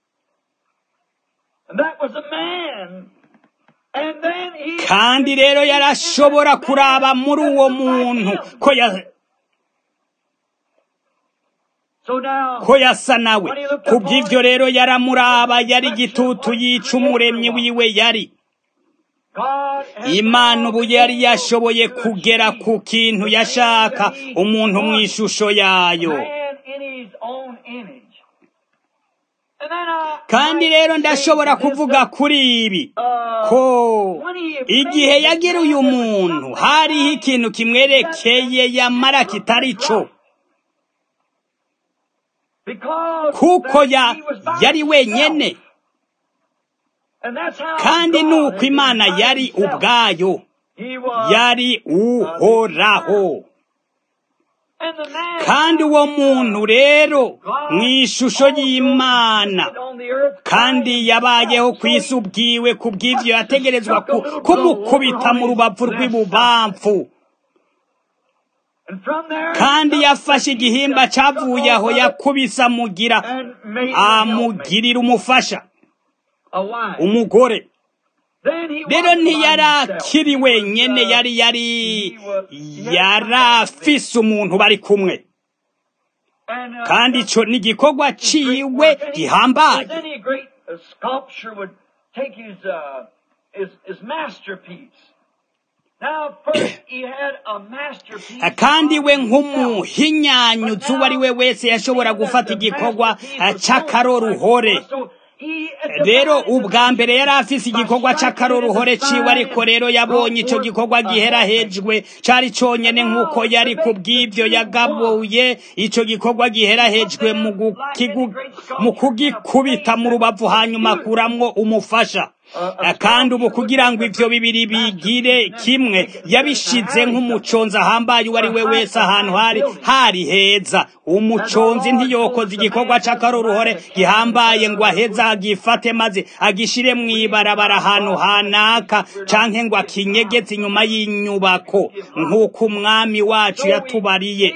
and that was a man. And then he kandi rero yarashobora kuraba muri uwo muntu ko ya- So now, ko yasa nawe kubw'ivyo rero yaramuraba yari igitutu yica umuremyi wiwe yari God has imana ubu yari now yashoboye been able to kugera achieve ku kintu yashaka umuntu mu ishusho yayo man in his own image. And then I kandi might rero say ndashobora this, kuvuga kuri ibi uh, ko when he igihe made yagira it, uyu there was muntu something hariho about ikintu kimwerekeye yamara kitari co Because kuko that ya he was by yari himself. wenyene And that's how kandi God nuko had imana been by yari himself. ubwayo He was, yari uhoraho and the man kandi uwo muntu rero mu ishusho y'imana on the earth kandi yabayeho ku isi ubwiwe ku bw'ivyo yategerezwa ku- kumukubita mu rubavu rw'ibubamfu And from there, kandi yafashe igihimba cavuye aho yakubise amugira and made him a helpmate, amugirira umufasha a wife. umugore rero ntiyari akiri wenyene yari yari yari afise umuntu bari kumwe kandi ico ni igikorwa ciwe gihambaye kandi we nk'umuhinyanyuzi uwo ari we wese yashobora gufata igikorwa c'akaroruhore rero ubwa mbere yari afise igikorwa c'akaroruhore ciwe ariko rero yabonye ico gikorwa giherahejwe cari conyene nk'uko yari ku bw'ivyo yagabuye ico gikorwa giherahejwe mu kugikubita mu rubavu hanyuma akuramwo umufasha kandi ubu kugira ngo ivyo bibiri bigire kimwe yabishize nk'umuconzi ahambaye uwo ari we wese ahantu hari hari heza umuconzi ntiyokoze igikorwa c'akaroruhore gihambaye ngo aheze agifate maze agishire mw'ibarabara ahantu hanaka canke ngo akinyegeze inyuma y'inyubako nk'uko umwami wacu yatubariye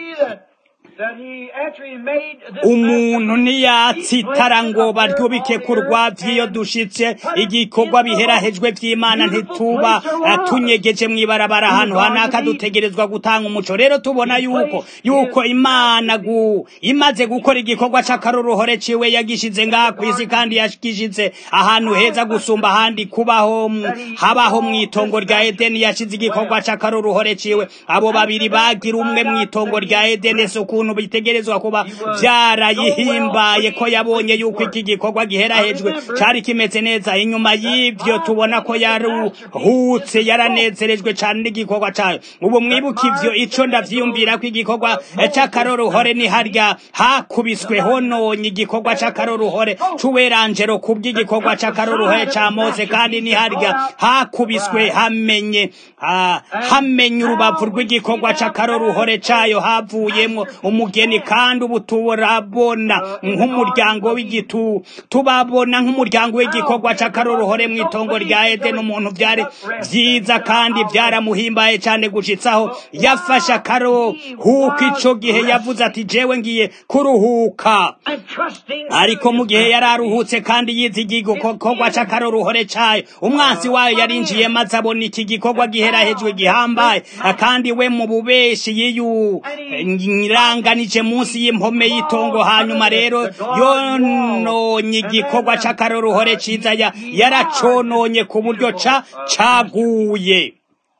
umuntu ntiyatsitara ngo baryubike ku rwavyo iyo dushitse igikorwa biherahejwe vy'imana ntituba tunyegeje mw'ibarabara ahantu hanaka dutegerezwa gutanga umuco rero tubona yuko yuko imana gu imaze gukora igikorwa c'akaroruhore ciwe yagishize ngaha kw'isi kandi yagishize ahantu heza gusumba ahandi kubaho habaho mw'itongo rya edeni yashize igikorwa c'akaroruhore ciwe abo babiri bagira umwe mw'itongo rya edeni suku ukuntu bitegerezwa kuba byarayihimbaye ko yabonye yuko iki gikorwa giherahejwe cari kimeze neza inyuma y'ivyo tubona ko yaruhutse yaranezerejwe cane n'igikorwa cayo ubu mwibuka ivyo ico ndavyiyumvira ko igikorwa c'akaroruhore ni harya hakubiswe hononye igikorwa c'akaroruhore c'uweranjero kubw'igikorwa c'akaroruhore ca mose kandi ni harya hakubiswe hamenye hamenye urubavu rw'igikorwa c'akaroruhore cayo havuyemwo umugeni kandi ubu turabona nk'umuryango w'igitu tubabona nk'umuryango w'igikorwa c'akaroruhore mu itongo rya edeni umuntu byari vyiza kandi byaramuhimbaye cane gushitsaho yafashe akaruhuka ico gihe yavuze ati jewe ngiye kuruhuka ariko mu gihe yari aruhutse kandi yizigiye igikorwa c'akaroruhore cayo umwansi wayo yarinjiye maze abona iki gikorwa giherahejwe gihambaye kandi we mu bubeshi yiyu iranganije munsi y'impome y'itongo hanyuma rero yononye igikorwa c'akaroruhore ciza yaracononye ku buryo ca caguye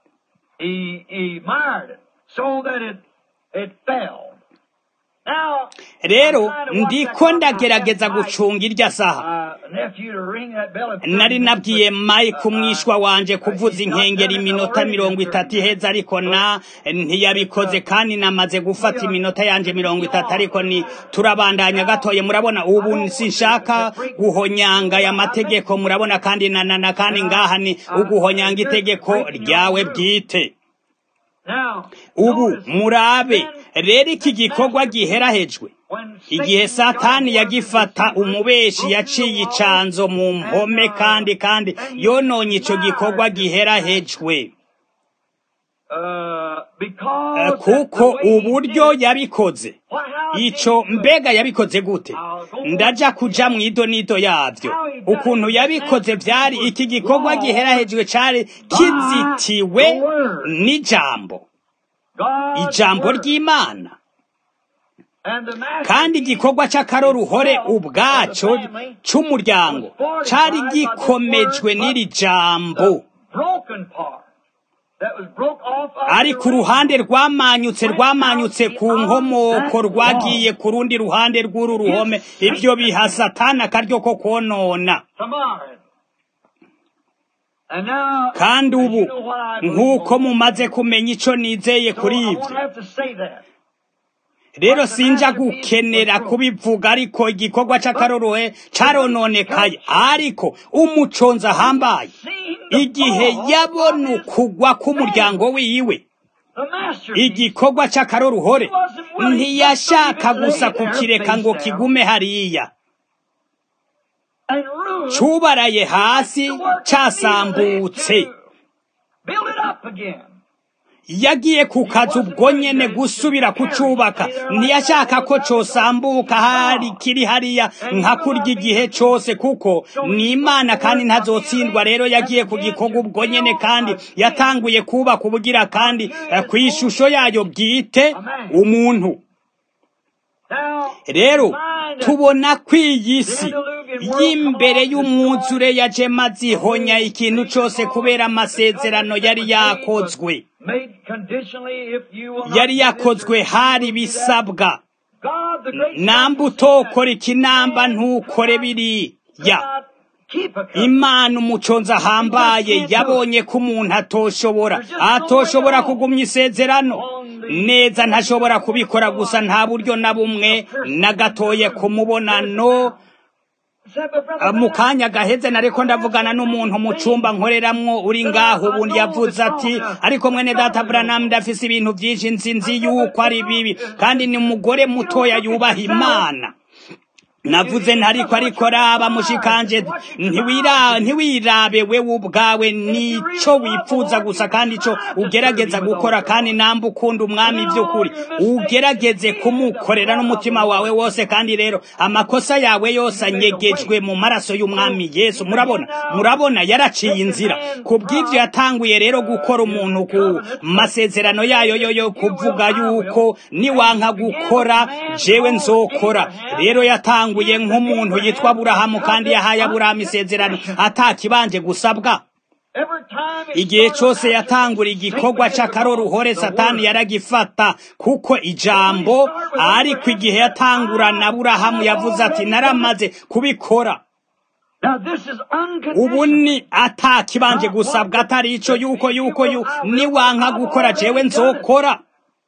rero ndiko ndagerageza gucunga irya saha nari nabwiye mike umwishwa wanje kuvuza inkengeri iminota mirongo itatu iheza ariko na ntiyabikoze kandi namaze gufata iminota yanje mirongo itatu ariko ni turabandanya gatoye murabona ubu sinshaka guhonyanga aya mategeko murabona kandi nanana kandi ngaha ni uguhonyanga itegeko ryawe bwite ubu murabe rero iki gikorwa giherahejwe igihe satani yagifata umubeshi yaciye icanzo mu mpome kandi kandi yononye ico gikorwa giherahejwe kuko uburyo yabikoze ico mbega yabikoze gute ndaja kuja mwido nido yavyo ukuntu yabikoze vyari iki gikorwa giherahejwe cari kizitiwe n'ijambo ijambo ry'imana kandi igikorwa c'akaroruhore ubwaco c'umuryango cari gikomejwe n'iri jambo ariko uruhande rwamanyutse rwamanyutse ku nkomoko rwagiye ku rundi ruhande rw'uru ruhome ibyo biha satani akaryo ko konona kandi ubu nk'uko mumaze kumenya icyo nizeye kuri ibyo rero sinja gukenera kubivuga ariko igikorwa c'akaroruhe carononekaye ariko umuconzi ahambaye igihe yabona ukugwa k'umuryango wiwe igikorwa c'akaroruhore ntiyashaka gusa kukireka ngo kigume hariya cubaraye hasi casambutse yagiye ku kazi ubwo nyene gusubira kucubaka ntiyashaka ko cosambuka hari kiri hariya nka kurya igihe cose kuko ni imana kandi ntazotsindwa rero yagiye ku gikorwa ubwo nyene kandi yatanguye kubaka ubugira kandi ku ishusho yayo bwite umuntu rero tubona ko iyi si y'imbere y'umwuzure yaje mazihonya ikintu cose kubera amasezerano yari yakozwe yari yakozwe hari bisabwa namba utokora ikinamba ntukore biriya imana umuconzi ahambaye yabonye ko umuntu atoshobora atoshobora kugumya isezerano neza ntashobora kubikora gusa nta buryo na bumwe na gatoye ku mubonano mu kanya gaheze nariko ndavugana n'umuntu mu cumba nkoreramwo uri ngaho ubu yavuze ati ariko mwene data Branham ndafise ibintu vyinshi nzi nzi yuko ari bibi kandi ni umugore mutoya yubaha imana navuze ntariko ariko raba mushikanje ntiwira ntiwirabe wewe ubwawe nico wipfuza gusa kandi ico ugerageza gukora kandi namba ukunda umwami by'ukuri ugerageze kumukorera n'umutima wawe wose kandi rero amakosa yawe yose anyegejwe mu maraso y'umwami Yesu murabona murabona yaraciye inzira kubw'ivyo yatanguye rero gukora umuntu ku masezerano yayo yo yo kuvuga yuko niwanka gukora jewe nzokora rero yatanguye yatanguye nk'umuntu yitwa Aburahamu kandi yahaye Aburahamu isezerano atakibanje gusabwa igihe cyose yatangura igikorwa c'akaroruhore satani yaragifata kuko ijambo ariko igihe yatangurana Aburahamu yavuze ati naramaze kubikora ubu ni atakibanje gusabwa atari ico yuko yuko yu niwanka gukora jewe nzokora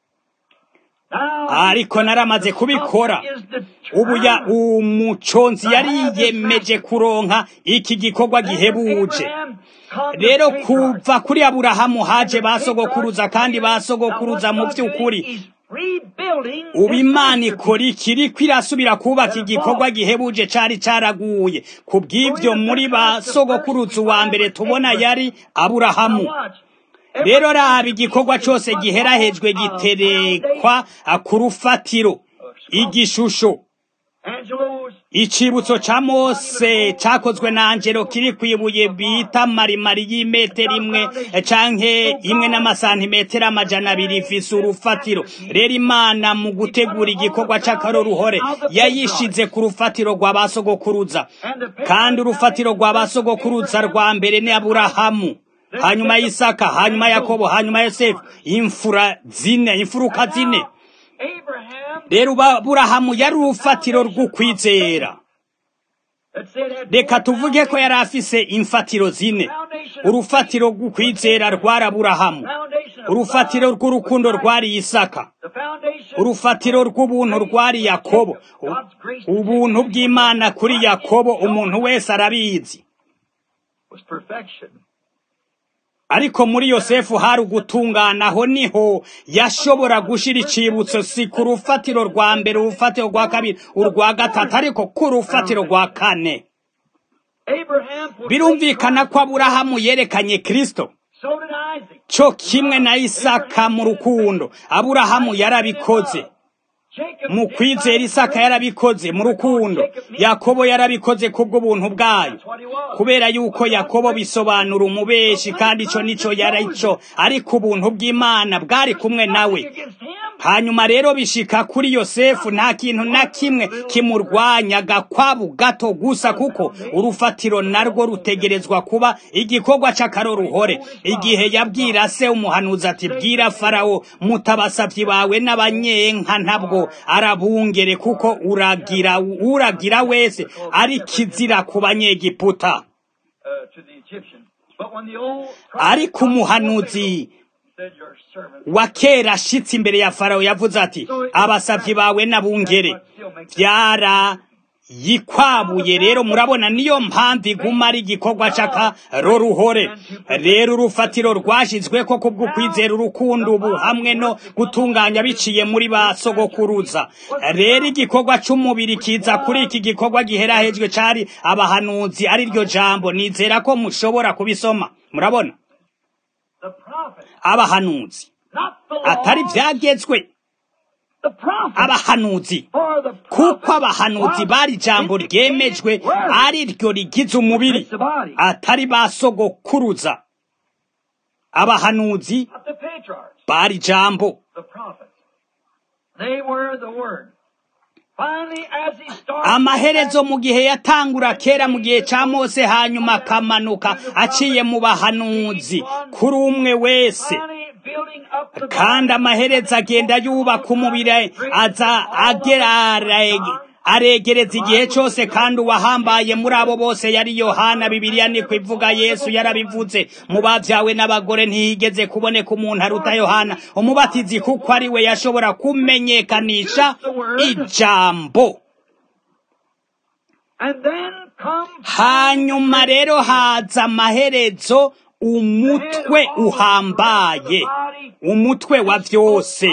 ariko naramaze kubikora ubu ya umuconzi yari yiyemeje kuronka iki gikorwa gihebuje rero kuva kuri aburahamu haje basogokuruza kandi basogokuruza mu by'ukuri ubu imana ikora ikiri kwirasubira kubaka igikorwa gihebuje cari caraguye ku bw'ibyo muri ba sogokuruza uwa mbere tubona yari aburahamu rero raba igikorwa cyose giherahejwe giterekwa ku rufatiro igishusho icibutso ca mose cakozwe na angelo kiri kwibuye bita marimari y'imetero imwe canke imwe n'amasantimetero amajana abiri ifise urufatiro rero imana mu gutegura igikorwa c'akaroruhore yayishize ku rufatiro rwa basogokuruza kandi urufatiro rwa basogokuruza rwa mbere ni aburahamu hanyuma y'isaka hanyuma yakobo hanyuma yosefu imfura zine imfuruka zine rero burahamu yari urufatiro rw'ukwizera reka tuvuge ko yari afise imfatiro zine urufatiro rw'ukwizera rwari aburahamu urufatiro rw'urukundo rwari isaka urufatiro rw'ubuntu rwari yakobo ubuntu bw'imana kuri yakobo umuntu wese arabizi ariko muri yosefu hari ugutungana aho niho yashobora gushira icibutso si ku rufatiro rwa mbere urufatiro rwa kabiri urwa gatatu ariko ku rufatiro rwa kane birumvikana ko aburahamu yerekanye kristo cyo kimwe na isaka mu rukundo aburahamu yarabikoze mu kwizera isaka yarabikoze mu rukundo yakobo yarabikoze kubw'ubuntu bwayo kubera yuko yakobo bisobanura umubeshi kandi ico nico yarico ariko ubuntu bw'imana bwari kumwe nawe hanyuma rero bishika kuri yosefu nta kintu na kimwe kimurwanyaga kwabu gato gusa kuko urufatiro narwo rutegerezwa kuba igikorwa c'akaroruhore igihe yabwira se umuhanuzi ati bwira farawo mutabasavyi bawe n'abanyenka ntabwo arabungere kuko uragira uragira wese ari kizira ku banyegiputa ariko umuhanuzi wa kera ashitse imbere ya farawo yavuze ati abasavyi bawe n'abungere vyara yikwabuye rero murabona niyo mpamvu iguma ari igikorwa c'akaroruhore rero urufatiro rwashizweko kubw'ukwizera urukundo ubu hamwe no gutunganya biciye muri ba sogokuruza rero igikorwa c'umubiri kiza kuri iki gikorwa giherahejwe cari abahanuzi ari ryo jambo nizera ko mushobora kubisoma murabona abahanuzi not the atari law, byagezwe the prophets. abahanuzi For the kuko prophets abahanuzi was bari ijambo indicated ryemejwe word. ari ryo rigize umubiri It's the body, atari ba sogokuruza abahanuzi not the patriarchs, bari ijambo the prophets. They were the word. Finally, as he started amaherezo mu gihe yatangura kera mu gihe ca mose hanyuma akamanuka aciye mu bahanuzi kuri umwe wese finally building up the kandi amaherezo agenda yubaka umubiri aza agera aregereza igihe cyose kandi uwahambaye muri abo bose yari yohana bibiliya niko ivuga yesu yarabivuze mu babyawe n'abagore ntihigeze kuboneka umuntu aruta yohana umubatizi kuko ari we yashobora kumenyekanisha ijambo And then come hanyuma rero haza amaherezo umutwe uhambaye umutwe wa byose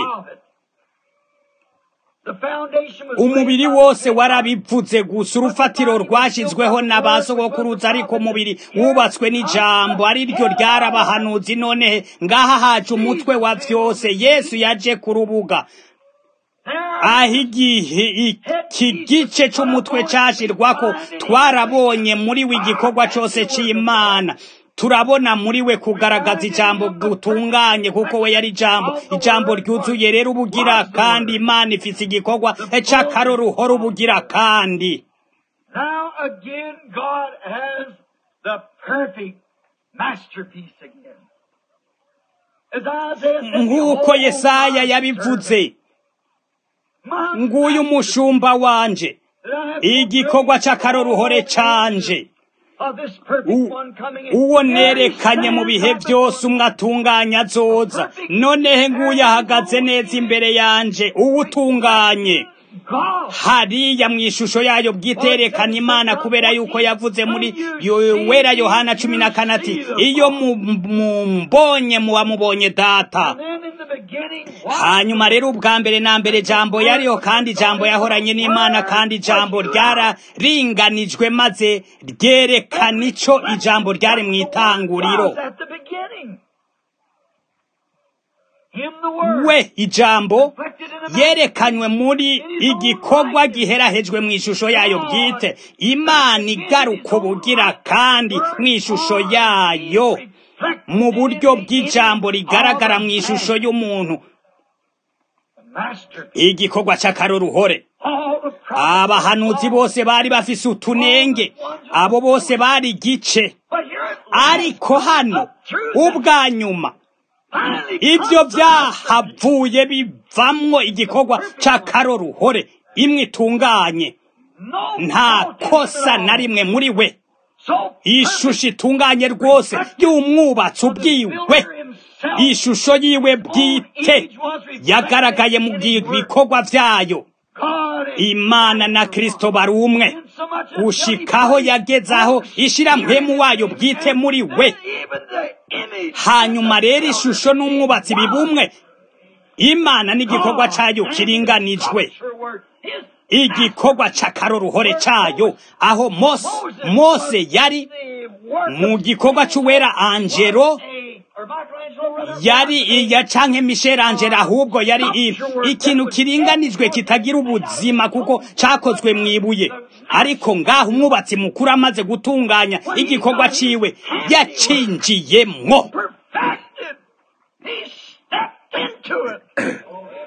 umubiri wose warabivuze gusa urufatiro rwashyizweho na ba sogokuruza ariko umubiri wubatswe n'ijambo ari ryo ryarabahanuzi none ngaha haje umutwe wa byose yesu yaje ku rubuga aho igihe iki gice cy'umutwe cyashyirwako twarabonye muri we igikorwa cyose cy'imana turabona muri we kugaragaza ijambo gutunganye kuko we yari ijambo ijambo ryuzuye rero ubugira kandi imana ifite igikorwa cy'akaroruhoro ubugira kandi Now again, God has the perfect masterpiece again. As Isaiah said, nk'uko "Behold, yesaya my yabivuze servant, my nguyu umushumba wanje that I have igikorwa fulfilled cy'akaroruhore all canje of this perfect U- one coming in. uwo There he nerekanye mu bihe stands byose umwe atunganya azoza noneho nguyu ahagaze neza imbere yanje uwo utunganye God. hariya mu ishusho yayo bwiterekana imana kubera yuko yavuze muri Yo- wera yohana cumi na kane ati iyo mu- mumbonye muba mubonye data And then in the beginning, what? hanyuma rero ubwa mbere na mbere jambo yariho kandi jambo yahoranye n'imana kandi jambo ryararinganijwe maze ryerekana ico ijambo ryari mu itanguriro Was at the beginning. Him the word. we ijambo reflected in a yerekanywe muri igikorwa giherahejwe mu ishusho yayo bwite imana igaruka ubugira kandi mu ishusho yayo mu buryo bw'ijambo rigaragara mu ishusho y'umuntu igikorwa cy'akaroruhore abahanuzi bose bari bafise utunenge abo bose bari igice ariko hano ubwa nyuma ibyo byahavuye bivamwo igikorwa cy'akaroruhore imwe itunganye nta kosa na rimwe muri we ishusho itunganye rwose y'umwubatsi ubwiwe ishusho yiwe bwite yagaragaye mu bikorwa byayo imana na kristo bari umwe gushikaho yagezaho ishira mpemu wayo bwite muri we hanyuma rero ishusho n'umwubatsi bibumwe imana n'igikorwa cyayo kiringanijwe igikorwa cy'akaroruhore cyayo aho mose mose yari mu gikorwa cy'uwera angelo yari iya canke Michel Angela ahubwo yari i- ikintu kiringanijwe kitagira ubuzima kuko cakozwe mwibuye ariko ngaho umwubatsi mukuru amaze gutunganya igikorwa ciwe yacinjiyemwo perfected. He stepped into it.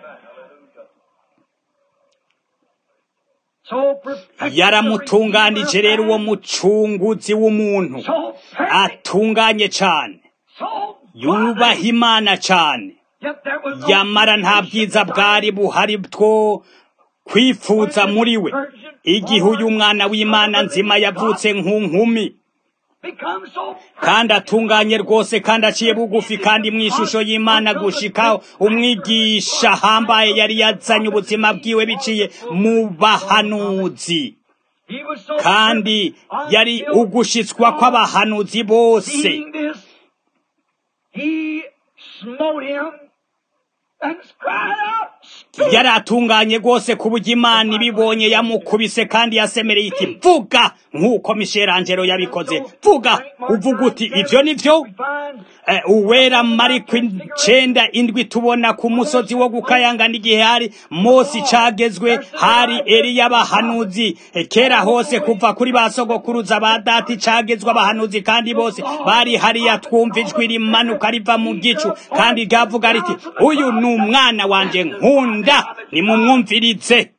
So perfect. yaramutunganije rero uwo mucunguzi w'umuntu So perfect. atunganye cane So yubaha godly. imana cane Yet there was no yamara nta bwiza bwari buhari bwo kwifuza muri we igihe uyu mwana w'imana nzima yavutse nk'inkumi become so kandi atunganye rwose kandi aciye bugufi kandi mu ishusho y'imana gushikaho umwigisha ahambaye yari yazanye ubuzima bwiwe biciye mu bahanuzi He was so kandi perfect yari until ugushitswa kw'abahanuzi bose seeing this, he smote him yari atunganye rwose ku buryo imana ibibonye yamukubise kandi yasemereye iti vuga nk'uko Angelo yabikoze vuga uvuga uti ibyo ni byo uwera mariko icenda indwi tubona ku musozi wo gukayangana igihe hari Mose cagezwe hari Eliya abahanuzi kera hose kuva kuri ba sogokuruza ba dati cagezwe abahanuzi kandi bose bari hariya twumva ijwi rimanuka riva mu gicu kandi ryavuga riti uyu ni umwana wanje nkunda nimumwumvirize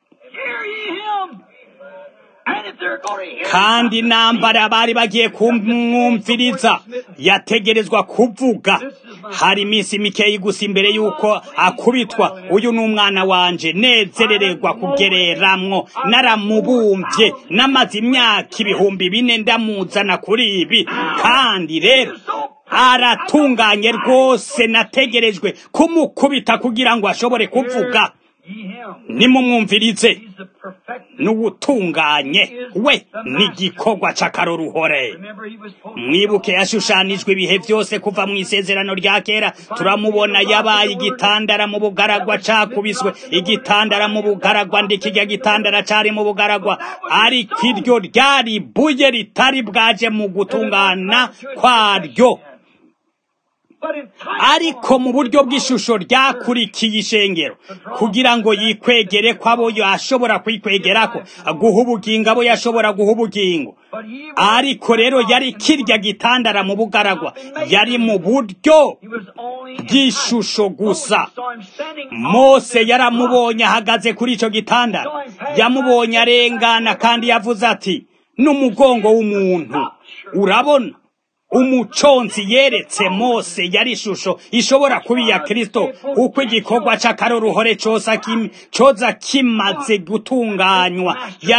kandi nambara bari bagiye kumwumviriza yategerezwa kuvuga hari iminsi mikeyi gusa imbere y'uko akubitwa uyu ni umwana wanje nezerererwa kugereramwo naramubumbye namaze imyaka ibihumbi bine ndamuzana kuri ibi kandi rero aratunganye rwose nategerejwe kumukubita kugira ngo ashobore kuvuga nimumwumvirize n'ubutunganye we n'igikorwa cy'akaroruhore mwibuke yashushanijwe ibihe byose kuva mu isezerano rya kera turamubona yabaye igitandara mu bugaragwa cakubiswe igitandara mu bugaragwa ndikijya gitandara cari mu bugaragwa ariko iryo ryari buye ritari bwaje mu gutungana kwaryo ariko mu buryo bw'ishusho ryakurikiye ishengero kugira ngo yikwegere ko abo yashobora kwikwegerako guha ubugingo abo yashobora guha ubugingo ariko rero yari kirya gitandara mu bugaragwa yari mu buryo bw'ishusho gusa mose yaramubonye ahagaze kuri icyo gitandara yamubonye arengana kandi yavuze ati n'umugongo w'umuntu urabona umuconzi yeretse mose yari ishusho ishobora kuba iya kirisito uko igikorwa cy'akaroruhore coza kimaze gutunganywa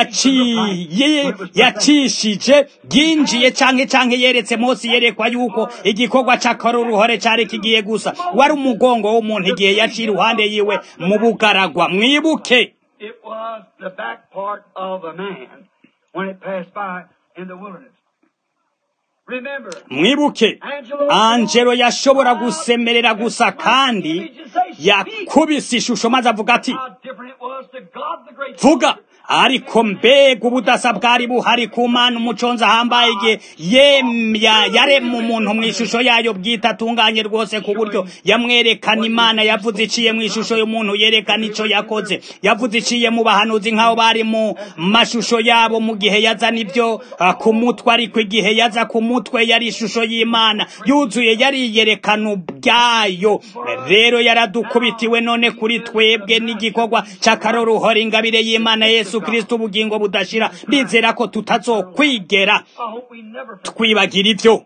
yacishije yinjiye canke canke yeretse mose yerekwa yuko igikorwa cy'akaroruhore cari kigiye gusa wari umugongo w'umuntu igihe yaciye iruhande yiwe mu bugaragwa mwibuke mwibuke angelo yashobora gusemerera gusa kandi yakubise ishusho maze avuga ati vuga ariko mbega ubudasa bwari buhari ku mana umuconzi ahambaye igihe yaremye umuntu mu ishusho yayo bwite atunganye rwose ku buryo yamwerekana imana yavuze iciye mu ishusho y'umuntu yerekana icyo yakoze yavuze iciye mu bahanuzi nk'aho bari mu mashusho yabo mu gihe yazana ibyo ku mutwe ariko igihe yaza ku mutwe yari ishusho y'imana yuzuye yari yerekana ubwayo rero yaradukubitiwe none kuri twebwe n'igikorwa cy'akaroruhore ingabire y'imana yesu kristo ubugingo budashira ndizera ko tutazokwigera twibagira ibyo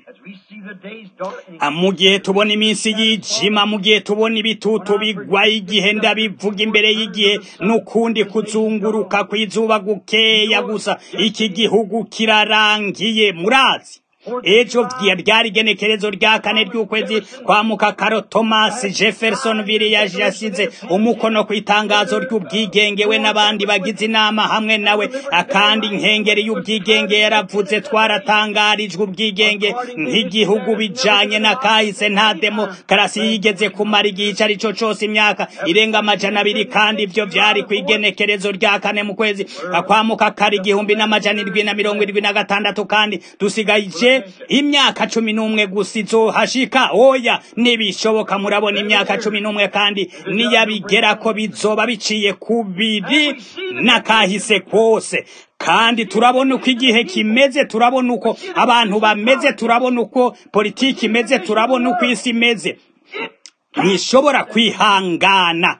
mu gihe tubona iminsi y'ijima mu gihe tubona ibitutu bigwa igihe ndabivuga imbere y'igihe n'ukundi kuzunguruka kw'izuba gukeya gusa iki gihugu kirarangiye murazi ejo ryari igenekerezo rya kane ry'ukwezi kwa mukakaro thomas jefferson ville yasize umukono ku itangazo ry'ubwigenge we n'abandi bagize inama hamwe nawe akandi inkengeri y'ubwigenge yaravuze twaratangarijwe ubwigenge nk'igihugu bijanye na kahise nta demokarasi yigeze kumara igihe icyo ari cyo cyose imyaka irenga amajana abiri kandi ibyo byari ku igenekerezo rya kane mu kwezi kwa mukakaro igihumbi n'amajana irindwi na mirongo irindwi na gatandatu kandi dusigaje imyaka cumi n'umwe gusa izohashika oya nibishoboka murabona imyaka cumi n'umwe kandi niyabigera ko bizoba biciye ku biri n'akahise kose kandi turabona uko igihe kimeze turabona uko abantu bameze turabona uko politiki imeze turabona uko isi imeze ntishobora kwihangana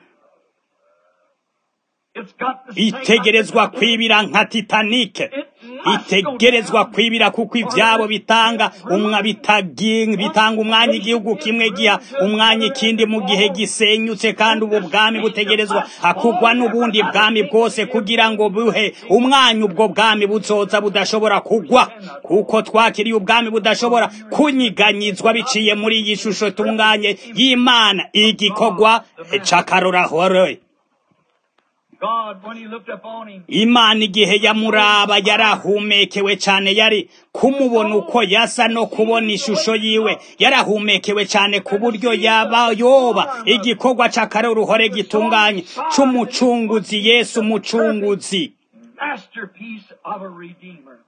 itegerezwa kwibira nka titanike itegerezwa kwibira kuko ibyabo bitanga umwa bitanga umwanya igihugu kimwe giha umwanya ikindi mu gihe gisenyutse kandi ubu bwami butegerezwa akugwa n'ubundi bwami bwose kugira ngo buhe umwanya ubwo bwami buzoza budashobora kugwa kuko twakiriye ubwami budashobora kunyiganyizwa biciye muri iyi shusho tunganye y'imana igikorwa c'akarorahore God, when he looked upon him, imana igihe yamuraba yarahumekewe cyane yari kumubona uko yasa no kubona ishusho yiwe yarahumekewe cyane ku buryo yaba yoba igikorwa cy'akaroruhore gitunganye cy'umucunguzi yesu umucunguzi masterpiece of a redeemer.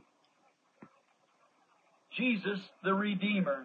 Jesus, the redeemer.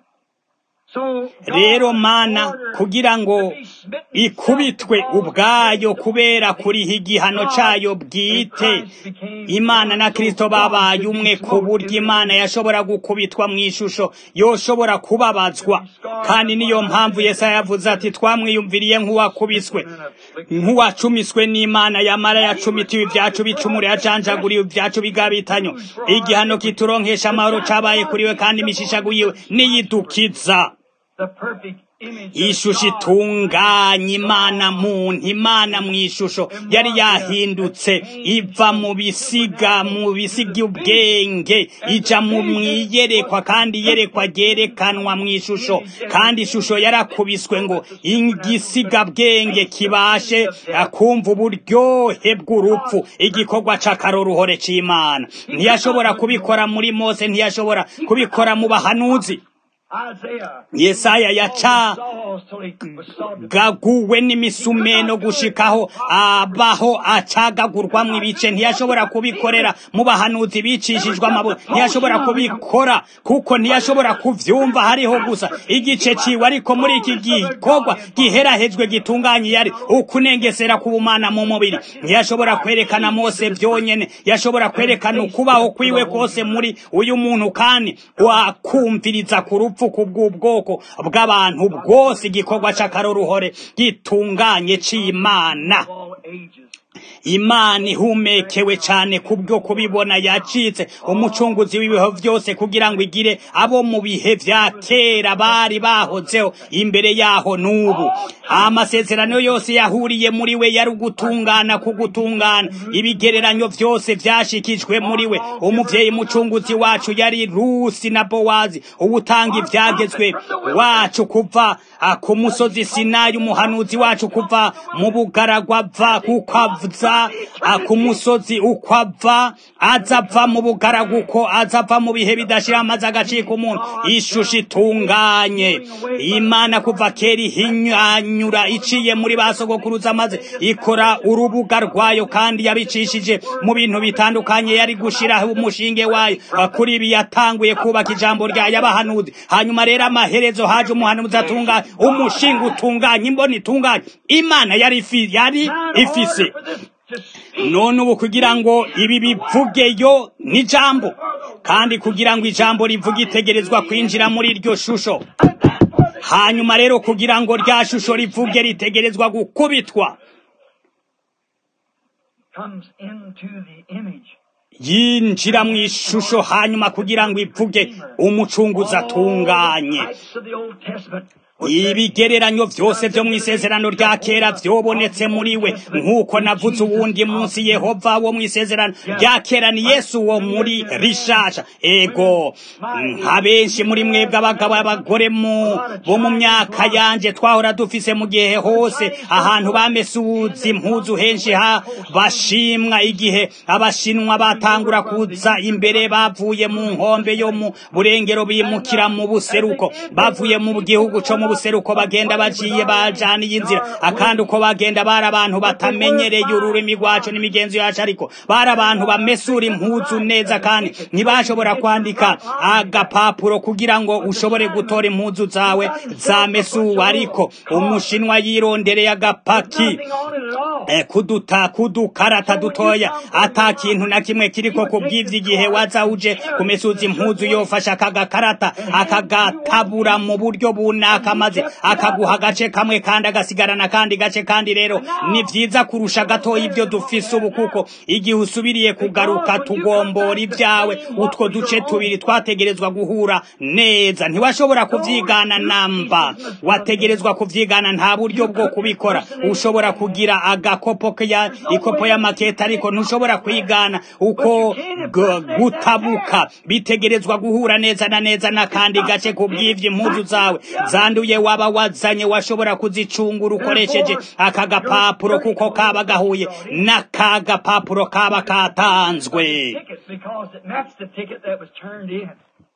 So, God rero mana ordered kugira ngo to be smitten ikubitwe self and ubwayo fall kubera kuriha igihano cyayo bwite imana na kristo babaye umwe ku buryo imana yashobora gukubitwa mu ishusho yoshobora kubabazwa kandi niyo mpamvu yesaya yavuze ati twamwiyumviriye nk'uwakubiswe nk'uwacumiswe n'imana yamara yacumitiwe ibyacu bicumure yacanjaguriwe ibyacu bigabitanyo igihano kituronkesha amahoro cabaye kuri we kandi imishishago yiwe niyidukiza the perfect image of ishusho God. itunganye imana muntu imana mu ishusho yari yahindutse iva mu bisiga mu bisiga ubwenge ija mu mwiyerekwa kandi iyerekwa ryerekanwa mu ishusho kandi ishusho yarakubiswe ngo igisiga bwenge kibashe kumva uburyohe bw'urupfu igikorwa c'akaroruhore c'imana ntiyashobora kubikora muri mose ntiyashobora kubikora mu bahanuzi Isaiah yesaya yaca saw till he was sawed to gaguwe n'imisumeno gushikaho abaho acagagurwamwo ibice ntiyashobora kubikorera mu bahanuzi bicishijwe amabuye ntiyashobora kubikora kuko ntiyashobora kuvyumva hariho gusa igice ciwe ariko muri iki gikorwa giherahejwe gitunganye yari ukunengesera k'ubumana mu mubiri ntiyashobora kwerekana mose vyonyene yashobora kwerekana ukubaho kwiwe kose muri uyu muntu kandi wakumviriza ku rupfu kubw'ubwoko bw'abantu bwose igikorwa c'akaroruhore gitunganye c'imana all ages. imana ihumekewe cyane kubwo kubibona yacitse umucunguzi w'ibihe byose kugira ngo igire abo mu bihe vya kera bari bahozeho imbere yaho n'ubu amasezerano yose yahuriye muri we yari ugutungana ku gutungana ibigereranyo byose vyashikijwe muri we umuvyeyi mucunguzi wacu yari rusi na bowazi ubutanga ivyagezwe wacu kuva ah, ku musozi sinayi umuhanuzi wacu kuva mu bugaragwa ava kuko aza ah, ku musozi uko ava aza ava mu bugaragu uko aza ava mu bihe bidashira amaze agacika umuntu ishusho itunganye imana kuva kera ihinyanyura iciye muri ba sogokuruza maze ikora urubuga rwayo kandi yabicishije mu bintu bitandukanye yari gushiraho umushinge wayo Ah, kuri ibi yatanguye kubaka ijambo ryayo abahanuzi hanyuma rero amaherezo haje umuhanuzi atunganye umushinga utunganye imboni itunganye imana yari ifi- yari Now, in ifise order for this to speak, none ubu kugira ngo ibi bivugeyo n'ijambo kandi kugira ngo ijambo rivuge itegerezwa kwinjira muri iryo shusho hanyuma rero kugira ngo rya shusho rivuge ritegerezwa gukubitwa comes into the image. yinjira mu ishusho hanyuma kugira ngo ivuge umucunguzi atunganye All the types of the Old Testament were set ibigereranyo byose byo mu isezerano rya kera byobonetse muri we nk'uko navuze uwundi munsi yehova wo mu isezerano rya kera ni yesu wo muri rishasha ego nka benshi muri mwebwe abagabo abagore mu bo mu myaka yanje twahora dufise mu gihe hose ahantu bamesuza impuzu henshi ha bashimwa igihe abashinwa batangura kuza imbere bavuye mu nkombe yo mu burengero bimukira mu buseruko bavuye mu gihugu co mu buseruko bagenda baciye bajaniye inzira akandi uko bagenda bari abantu batamenyereye ururimi rwacu n'imigenzo yacu ariko bari abantu bamesura impuzu neza kandi ntibashobora kwandika agapapuro kugira ngo ushobore gutora impuzu zawe zamesuwe ariko umushinwa yirondereye agapaki nothing on it at all. Eh, kuduta kudukarata dutoya ata kintu na kimwe kiriko kubwivya igihe waza uje kumesuza impuzu yofasha akagakarata akagatabura mu buryo bunaka maze akaguha agace kamwe kandi agasigarana kandi gace kandi rero ni vyiza kurusha gatoya ibyo dufise ubu kuko igihe usubiriye kugaruka tugombora ibyawe utwo duce tubiri twategerezwa guhura neza ntiwashobora kuvyigana namba wategerezwa kuvyigana nta buryo bwo kubikora ushobora kugira agakopo ya ikopo y'amakete ariko ntushobora kwigana uko gu- gutabuka bitegerezwa guhura neza na neza n'akandi gace kubw'ivyo impuzu zawe zanduye zanduye waba wazanye washobora kuzicungura ukoresheje aka gapapuro kuko kaba gahuye n'aka gapapuro kaba katanzwe ticket because it matched the ticket that was turned in.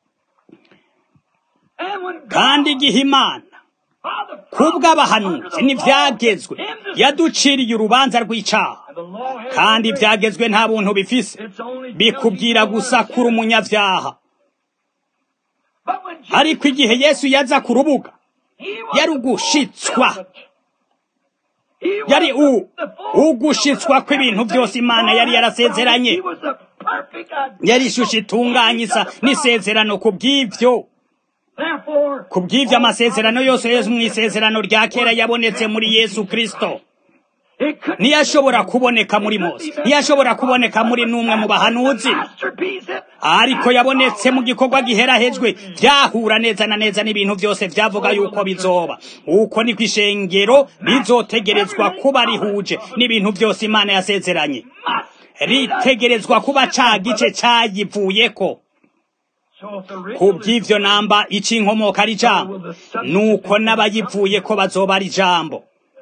And when kandi God, igihe imana by the kubw'abahanuzi n'ibyagezwe yaduciriye urubanza rw'icyaha And the law has kandi no grace. ibyagezwe nta buntu bifise It's only bikubwira guilty gusa for kuri one sin. umunyabyaha But when Jesus ariko igihe yesu yaza ku rubuga He was yari the ugushitswa. fulfillment. He was yari u the- the fulfillment ugushitswa of kw'ibintu everything byose imana yari God had yarasezeranye promised. He was the perfect yari identical ishusho itunganye isa image of the promise. n'isezerano ku bw'ibyo Therefore, ku bw'ibyo amasezerano yose yo mu isezerano rya kera yabonetse muri yesu kirisito it couldn't ntiyashobora kuboneka muri mose ntiyashobora kuboneka muri n'umwe mu bahanuzi masterpiece. ariko yabonetse mu gikorwa giherahejwe byahura neza na neza n'ibintu byose byavuga yuko bizoba uko niko ishengero rizotegerezwa kuba rihuje n'ibintu byose imana yasezeranye ritegerezwa kuba ca gice cyayivuyeko So if the ku original bw'ivyo namba icinkomoka ari ijambo nuko n'abayivuyeko bazoba ari ijambo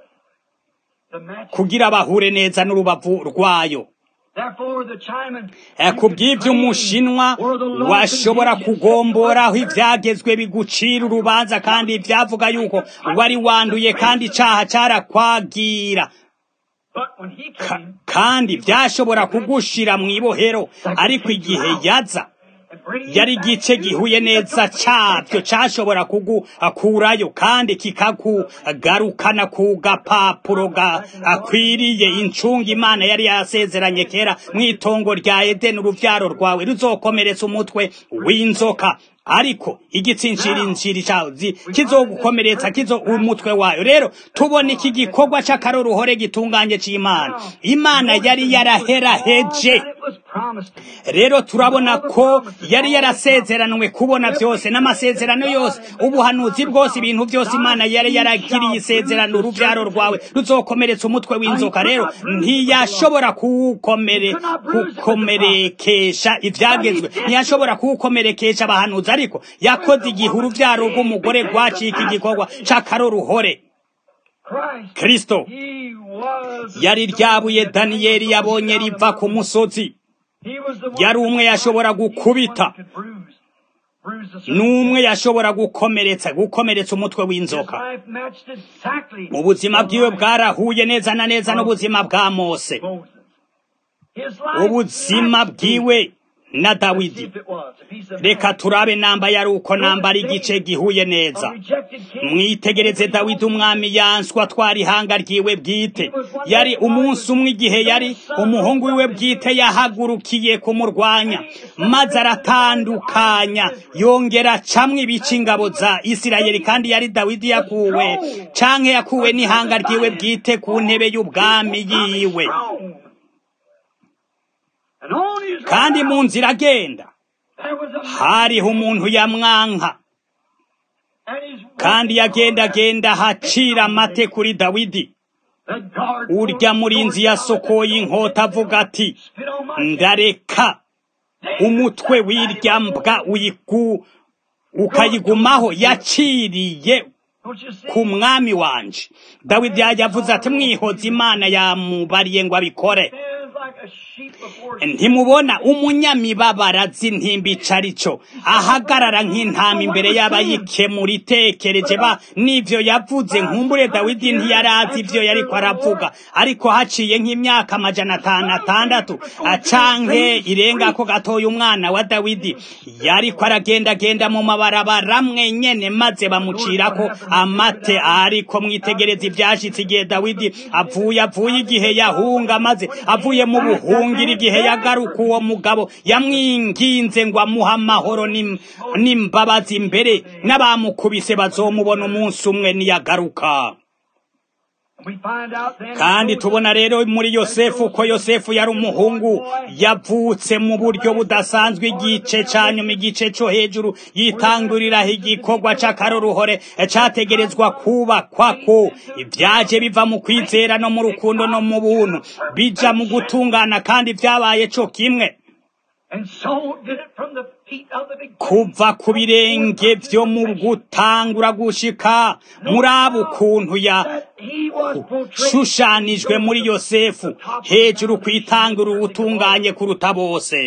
the match. kugira bahure neza n'urubavu rwayo Therefore, the Chinaman Eh, ku bw'ibyo umushinwa washobora kugomboraho ibyagezwe bigucira urubanza kandi byavuga yuko wari wanduye kandi icyaha cyarakwagira But when he Ka- came kandi byashobora kugushira mu ibohero ariko igihe yaza and bring yari you back igice to gihuye the neza complete cyabyo cyashobora kugukurayo kandi kikakugarukana ku gapapuro gakwiriye incunga imana yari yasezeranye kera mu itongo rya edeni urubyaro rwawe ruzokomeretsa umutwe w'inzoka ariko igitsinshirishiri cyazi kizogukomeretsa kizo umutwe wayo rero tubona iki gikorwa cy'akaroruhore gitunganye cy'imana imana yari yaraheraheje that it was promised. rero turabona ko yari yarasezeranwe kubona byose n'amasezerano yose ubuhanuzi bwose ibintu byose imana yari yaragiriye isezerano urubyaro rwawe ruzokomeretsa umutwe w'inzoka rero ntiyashobora kuwukomere kukomerekesha ibyagezwe ntiyashobora kuwukomerekesha abahanuzi ariko yakoze igihe urubyaro rw'umugore rwacika igikorwa cy'akaroruhore Christ, kristo he was yari ryabuye daniyeli yabonye riva ku musozi He was the one yari umwe yashobora He was the one gukubita who could bruise, bruise the serpent. n'umwe yashobora gukomeretsa gukomeretsa umutwe His w'inzoka life matched exactly ubuzima the bwiwe life bwarahuye neza na neza n'ubuzima bwa mose of Moses. His life ubuzima matched bwiwe na Let's see dawidi if it was. If he's a reka man. turabe namba yari uko namba ari igice gihuye A neza rejected king. mwitegereze dawidi umwami yanswa twara ihanga ryiwe bwite yari umunsi umwe igihe yari umuhungu wiwe bwite yahagurukiye kumurwanya maze aratandukanya yongera acamwe ibice ingabo za isirayeli kandi yari dawidi yakuwe canke yakuwe n'ihanga ryiwe bwite ku ntebe y'ubwami yiwe And on his kandi mu nzira agenda there was a man, hariho umuntu yamwanka and his kandi yagendagenda hacira amate kuri dawidi the guard urya murinzi yasokoye inkota avuga ati spit on my ndareka umutwe w'irya mbwa uyiku ukayigumaho yaciriye Don't you see? ku mwami wanje dawidi yavuze ati mwihoze imana yamubariye ngo abikore Stands like a sheep before ntimubona umunyamibabaro azi ntimba ico ari cyo ahagarara nk'intama imbere y'abayikemura itekereje ba n'ivyo yavuze nkumbure dawidi ntiyari azi ivyo yariko aravuga ariko haciye nk'imyaka amajana atanu atandatu acanke irengako gatoya umwana wa dawidi yariko aragendagenda mu mabarabara mwenyene maze bamucirako amate ariko mwitegereza ivyashitse igihe dawidi avuye avuye igihe yahunga maze avuye mu buhungiro igihe yagaruka uwo mugabo yamwinginze ngo amuhe amahoro n'im- n'imbabazi imbere n'abamukubise bazomubona umunsi umwe niyagaruka We find out then kandi tubona rero muri yosefu ko yosefu yari umuhungu yavutse mu buryo budasanzwe igice ca nyuma igice co hejuru yitanguriraho igikorwa c'akaroruhore categerezwa kubakwako ibyaje biva mu kwizera no mu rukundo no mu buntu bija mu gutungana kandi vyabaye co kimwe kuva ku birenge byo mu gutangura gushika muri abo ukuntu yashushanijwe muri yosefu hejuru ku itangura utunganye kuruta bose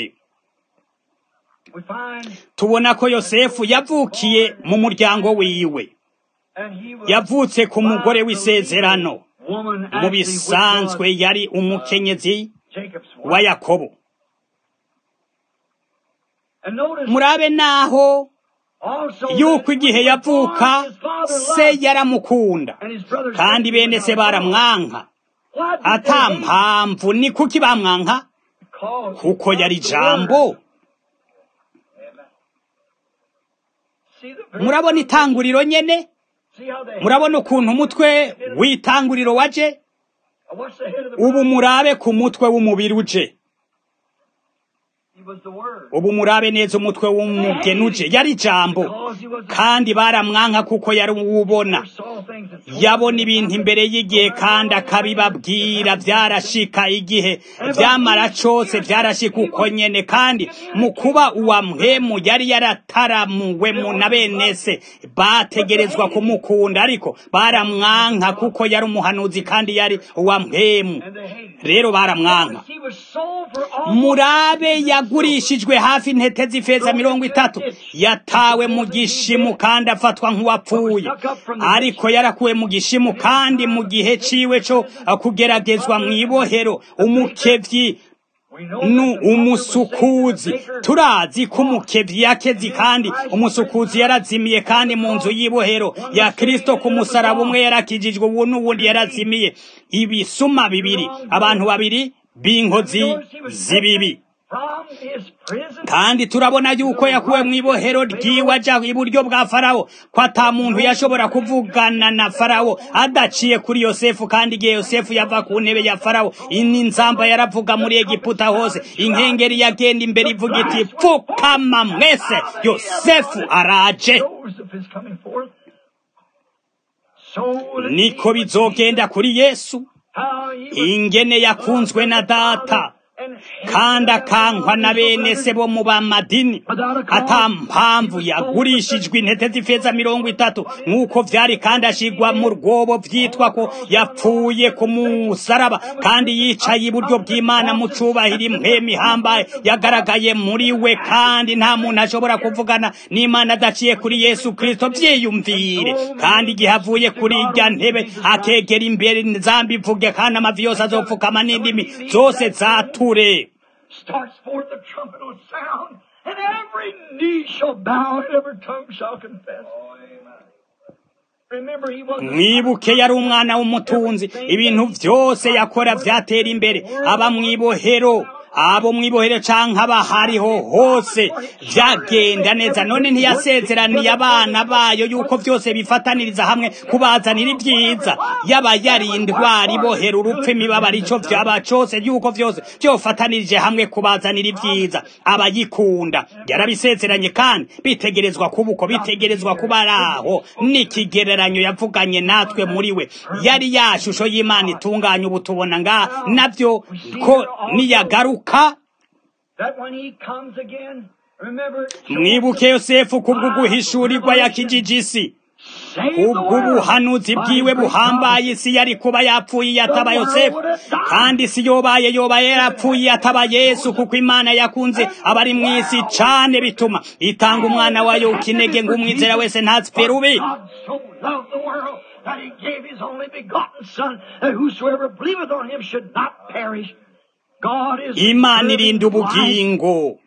tubona ko yosefu yavukiye mu muryango wiwe yavutse ku mugore w'isezerano mu bisanzwe yari umukenyezi wa yakobo murabe naho yuko igihe yavuka se yaramukunda kandi bene se baramwanka ata mpamvu ni kuki bamwanka kuko yari ijambo murabona itanguriro nyene murabona ukuntu umutwe w'itanguriro waje ubu murabe ku mutwe w'umubiri uje ubu murabe neza umutwe w'umugeni uje yari ijambo kandi baramwanka kuko yari uwubona yabona ibintu imbere y'igihe kandi akabibabwira byarashika igihe byamara cose byarashika uko nyene kandi mu kuba uwa mpemu yari yarataramuwe mu na bene se bategerezwa kumukunda ariko baramwanka kuko yari umuhanuzi kandi yari uwa mpemu rero baramwanka murabe yagurishijwe hafi intete z'ifeza mirongo itatu yatawe mu gishimu kandi afatwa nk'uwapfuye ariko yarakuwe mu gishimu kandi mu gihe ciwe co kugeragezwa mu ibohero umukevyi nu umusukuzi turazi ko umukevyi yakezi kandi umusukuzi yarazimiye kandi mu nzu y'ibohero ya kristo ku musaraba umwe yarakijijwe ubu n'uwundi yarazimiye ibisuma bibiri abantu babiri b'inkozi z'ibibi kandi turabona yuko yakuwe mu ibohero ryiwe aja iburyo bwa farawo ko ata muntu yashobora kuvugana na farawo adaciye kuri yosefu kandi igihe yosefu yava ku ntebe ya farawo ini nzamba yaravuga muri egiputa hose inkengeri yagenda imbere ivuga iti pfukama mwese yosefu araje niko bizogenda kuri yesu ingene yakunzwe na data kandi akankwa na bene se bo mu bamadini ata mpamvu yagurishijwe intete z'ifeza mirongo itatu nk'uko vyari kandi ashigwa mu rwobo vyitwa ko yapfuye ku musaraba kandi yicaye iburyo bw'imana mu cubahiro impwemu ihambaye yagaragaye muri we kandi nta muntu ashobora kuvugana n'imana adaciye kuri yesu kristo vyiyumvire kandi igihe avuye kuri irya ntebe akegera imbere zambi ivuge kandi amavi yose azopfukama n'indimi zose zatura starts forth the trumpet will sound, and every knee shall bow, and every tongue shall confess. Remember, he was mwibuke yari umwana w'umutunzi ibintu byose yakora byatera imbere aba mwibohero abo mwibohero canke aba hariho hose vyagenda neza none ntiyasezeraniye abana bayo yuko vyose bifataniriza hamwe kubazanira ibyiza yaba yari indwara ibohera urupfu imibabaro ico vyaba cose yuko vyose vyofatanirije hamwe kubazanira ibyiza abayikunda yarabisezeranye kandi bitegerezwa kuba uko bitegerezwa kuba ari aho n'ikigereranyo yavuganye natwe muri we yari ya shusho y'imana itunganya ubu tubona nga navyo ko niyagaruka mwibuke yosefu kubw'uguhishurirwa yakijijisi ubw'ubuhanuzi bwiwe buhambaye isi yari kuba yapfuye yataba yosefu kandi isi yobaye yobaye yarapfuye yataba yesu kuko imana yakunze abari mu isi cane bituma itanga umwana wayo ukinege ngo umwizera wese ntazipfe rubi that he gave his only begotten Son, that whosoever believeth on him should not perish. God is imana irinda ubugingo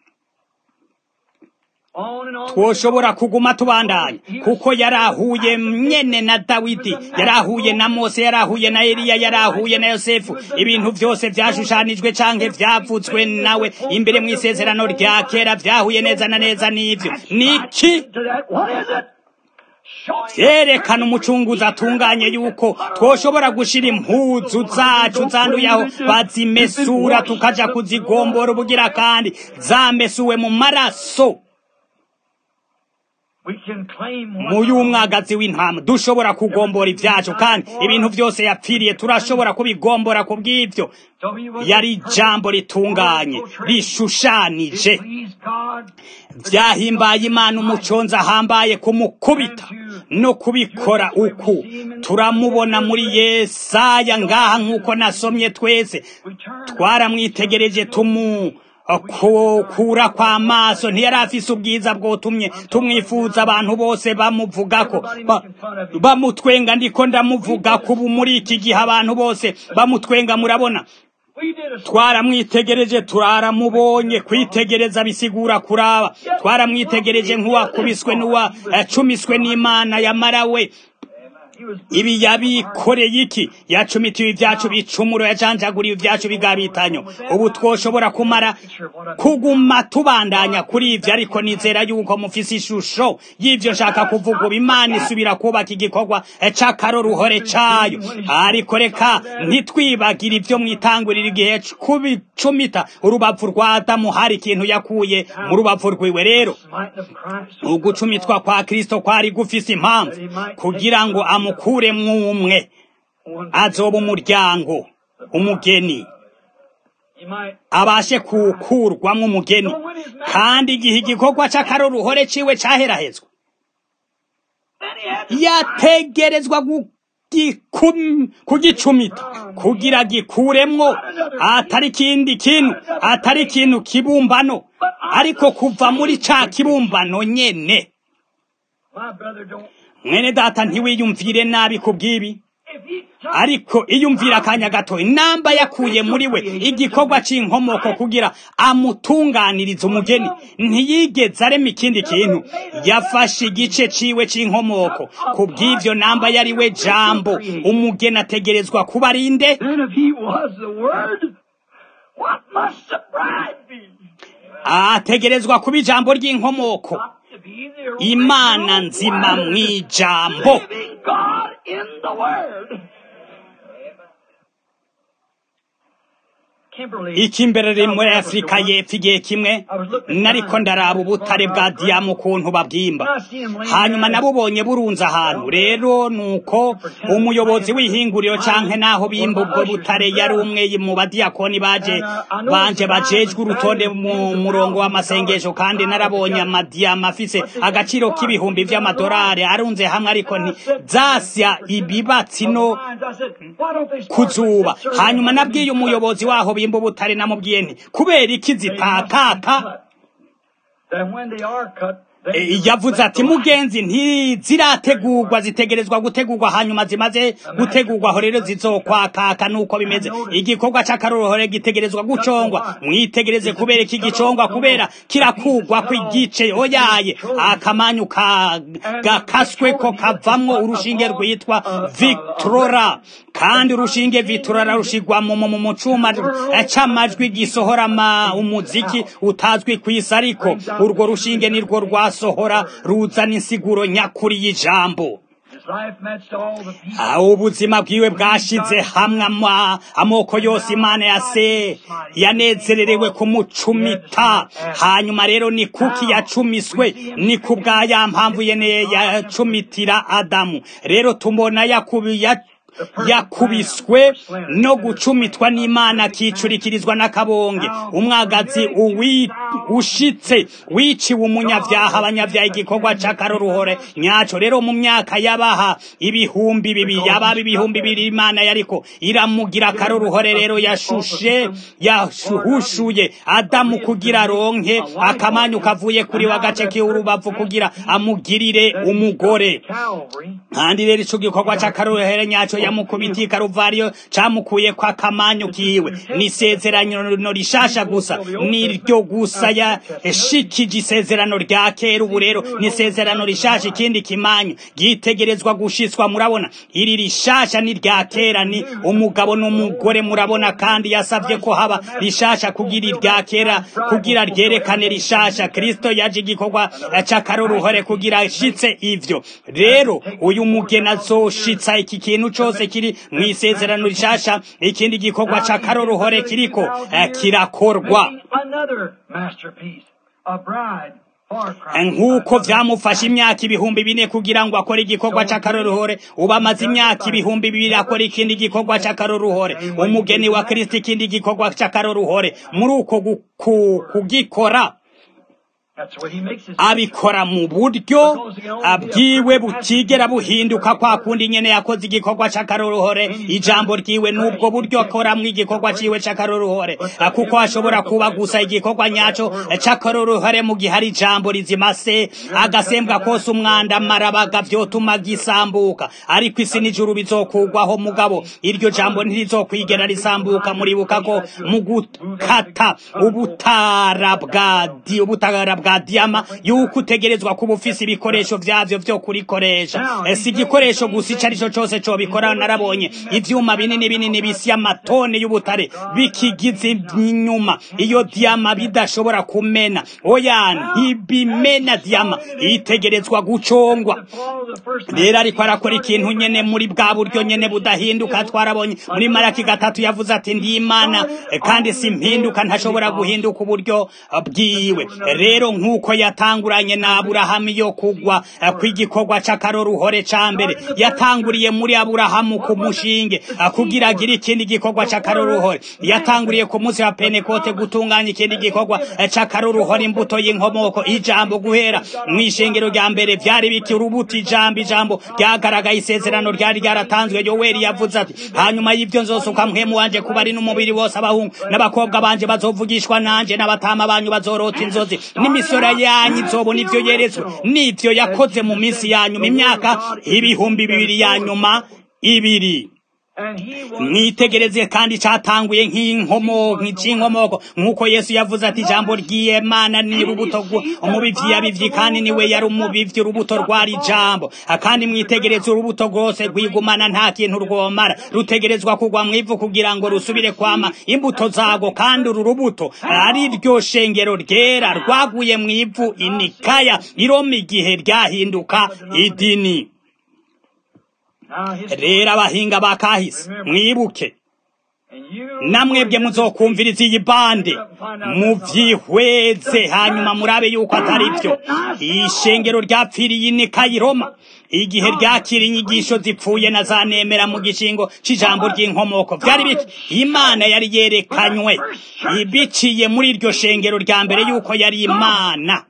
twoshobora kuguma tubandanya kuko yarahuye nyene na dawidi yarahuye na mose yarahuye na eliya yarahuye na yosefu ibintu byose vyashushanijwe canke vyavutswe nawe imbere mu isezerano rya kera vyahuye neza na neza n'ivyo niki vyerekana umucunguzi atunganye yuko twoshobora gushira impuzu zacu zanduye aho bazimesura tukaja kuzigombora ubugira kandi zamesuwe mu maraso mu y'umwagazi w'intama dushobora kugombora ibyacu kandi ibintu byose yapfiriye turashobora kubigombora ku bw'ibyo yari ijambo ritunganye rishushanije byahimbaye imana umuconzi ahambaye kumukubita no kubikora uku turamubona muri yesaya ngaha nk'uko nasomye twese twaramwitegereje tumu kura kw'amaso ntiyari afise ubwiza bwotumye tumwifuza abantu bose bamuvugako bamutwenga ndiko ndamuvugako ubu muri iki gihe abantu bose bamutwenga murabona twaramwitegereje turaramubonye kwitegereza bisigura kuraba twaramwitegereje nk'uwakubiswe n'uwacumiswe n'imana yamarawe ibi yabikoreye iki yacumitiwe ibyacu bicumuro yajanjaguriye ibyacu bigabitanyo ubu twoshobora kumara kuguma tubandanya kuri ibyo ariko nizera yuko mufise ishusho y'ibyo nshaka kuvuga ubu imana isubira kubaka igikorwa c'akaroruhore cayo ariko reka ntitwibagire ibyo mwitangurira igihe kubicumita urubavu rwa adamu hari ikintu yakuye mu rubavu rwiwe rero ugucumitwa kwa kristo kwari gufise impamvu kugira ngo amukure mwumwe azoba umuryango umugeni abashe kukurwamo umugeni kandi igihe igikorwa c'akaroruhore ciwe caherahezwa yategerezwa kugicumita kugira gikuremwo atari ikindi kintu atari ikintu kibumbano ariko kuva muri ca kibumbano nyene mwene data ntiwiyumvire nabi ku bw'ibi ariko iyumvira akanya gato inamba yakuye muri we igikorwa c'inkomoko kugira amutunganirize umugeni ntiyigeze arema ikindi kintu yafashe igice ciwe c'inkomoko ku bw'ivyo namba yari we jambo umugeni ategerezwa kuba arinde ategerezwa kuba ijambo ry'inkomoko imana nzima mu ijambo ikimberere muri afurika y'epfo igihe kimwe nariko ndaraba ubutare bwa diyamu ukuntu babwimba hanyuma nabubonye burunze ahantu rero nuko umuyobozi w'ihinguriro canke naho bimba ubwo butare yari umwe mu badiyakoni baje banje bajejwe urutonde mu murongo w'amasengesho kandi narabonye amadiyama afise agaciro k'ibihumbi vy'amadolari arunze hamwe ariko ntizasya ibibatsi no kuzuba hanyuma nabwiye umuyobozi waho bimba ubutare namubwiye nti kubera iki zitakaka yavuze ati mugenzi ntizirategurwa zitegerezwa gutegurwa hanyuma zimaze gutegurwa aho rero zizokwakaka nuko bimeze igikorwa c'akaroruhore gitegerezwa gucongwa mwitegereze kubera iki gicongwa kubera kirakugwa kw'igice oyaye akamanyu gakasweko kavamwo urushinge rwitwa victorora kandi urushinge victorora rushigwa mu cuma c'amajwi gisohora umuziki utazwi kw'isi ariko urwo rushinge nirwo rwa sohora ruzana insiguro nyakuri y'ijambo ubuzima bwiwe bwashize hamwe amoko yose imana yase yanezererewe kumucumita hanyuma rero ni kuki yacumiswe ni ku bwa ya mpamvu yene yacumitira adamu rero tubona yakubiye yakubiswe no gucumitwa n'imana akicurikirizwa n'akabonge umwagazi ushitse wiciwe umunyavyaha abanyavyaha igikorwa c'akaroruhore nyaco rero mu myaka yabaha ibihumbi bibiri yababa ibihumbi bibiri imana yariko iramugira akaroruhore rero yashushe yahushuye adamu kugira ronke akamanyu kavuye kuri we agace k'urubavu kugira amugirire umugore kandi rero ico gikorwa c'akaroruhore nyaco yamukubitiye karuvariyo camukuye kwa kamanyu kiwe ni isezerano rishasha gusa niryo gusa yashikije isezerano rya kera ubu rero ni isezerano rishasha ikindi kimanyu gitegerezwa gushitswa murabona iri rishasha ni rya kera ni umugabo n'umugore murabona kandi yasavye ko haba rishasha kugira irya kera kugira ryerekane rishasha kristo yaje igikorwa c'akaroruhore kugira ashitse ivyo rero uyu mugeni azoshitsa iki kintu cose kiri mu isezerano rishasha ikindi gikorwa c'akaroruhore kiriko kirakorwa nk'uko vyamufashe imyaka ibihumbi bine kugira ngo akore igikorwa c'akaroruhore ubu amaze imyaka ibihumbi bibiri akora ikindi gikorwa c'akaroruhore umugeni wa kristo ikindi gikorwa c'akaroruhore muri uko kugikora abikora mu buryo abwiwe butigera buhinduka kwa kundi nyene yakoze igikorwa c'akaroruhore ijambo ryiwe n'ubwo buryo akoramwo igikorwa ciwe c'akaroruhore kuko ashobora kuba gusa igikorwa nyaco c'akaroruhore mu gihe ari ijambo rizima se agasembwa kose umwanda marabaga vyotuma gisambuka ariko isi n'ijuru bizokugwaho mugabo iryo jambo ntirizokwigera risambuka muribuka ko mu gukata ubutara bwa di ubutara bwa diyama yuko utegerezwa kuba ufise ibikoresho vyavyo vyo kurikoresha si igikoresho gusa ico arico cose cobikora narabonye ivyuma binini binini bisi amatone y'ubutare bikigize inyuma iyo diyama bidashobora kumena oya ntibimena diyama itegerezwa gucongwa rero ariko arakora ikintu nyene muri bwa buryo nyene budahinduka twarabonye muri maraki gatatu yavuze ati ndi imana kandi simpinduka ntashobora guhinduka uburyo bwiwe rero nk'uko yatanguranye na aburahamu yo kugwa kw'igikorwa c'akaroruhore ca mbere yatanguriye muri aburahamu ku mushinge kugira agire ikindi gikorwa c'akaroruhore yatanguriye ku munsi wa penekote gutunganya ikindi gikorwa c'akaroruhore imbuto y'inkomoko ijambo guhera mw'ishengero rya mbere vyari biki urubuto ijambo ijambo ryagaragaye isezerano ryari ryaratanzwe yoweri yavuze ati hanyuma y'ivyo nzosuka mpwemu wanje kuba ari n'umubiri wose abahungu n'abakobwa banje bazovugishwa nanje n'abatama banyu bazorota inzozi n'imisora yanyu izobona ivyo yeretswe n'ivyo yakoze mu minsi ya nyuma imyaka ibihumbi bibiri ya nyuma ibiri mwitegereze kandi catanguye nk'inkomoko nk'inkomoko nk'uko yesu yavuze ati ijambo ry'imana ni urubuto umubivyi yabivyi kandi niwe yari umubivyi urubuto rwari ijambo kandi mwitegereze urubuto rwose rwigumana nta kintu rwomara rutegerezwa kugwa mw'ivu kugira ngo rusubire kwama imbuto zago kandi uru rubuto ari ryo shengero ryera rwaguye mw'ivu inikaya iroma igihe ryahinduka idini rero abahinga ba kahise mwibuke namwebwe muzokumviriza iyi bande muvyihweze hanyuma murabe yuko atari vyo ishengero ryapfiriye inika iroma igihe ryakira inyigisho zipfuye na za nemera mu gishingo c'ijambo ry'inkomoko vyari biki imana yari yerekanywe ibiciye muri iryo shengero rya mbere yuko yari imana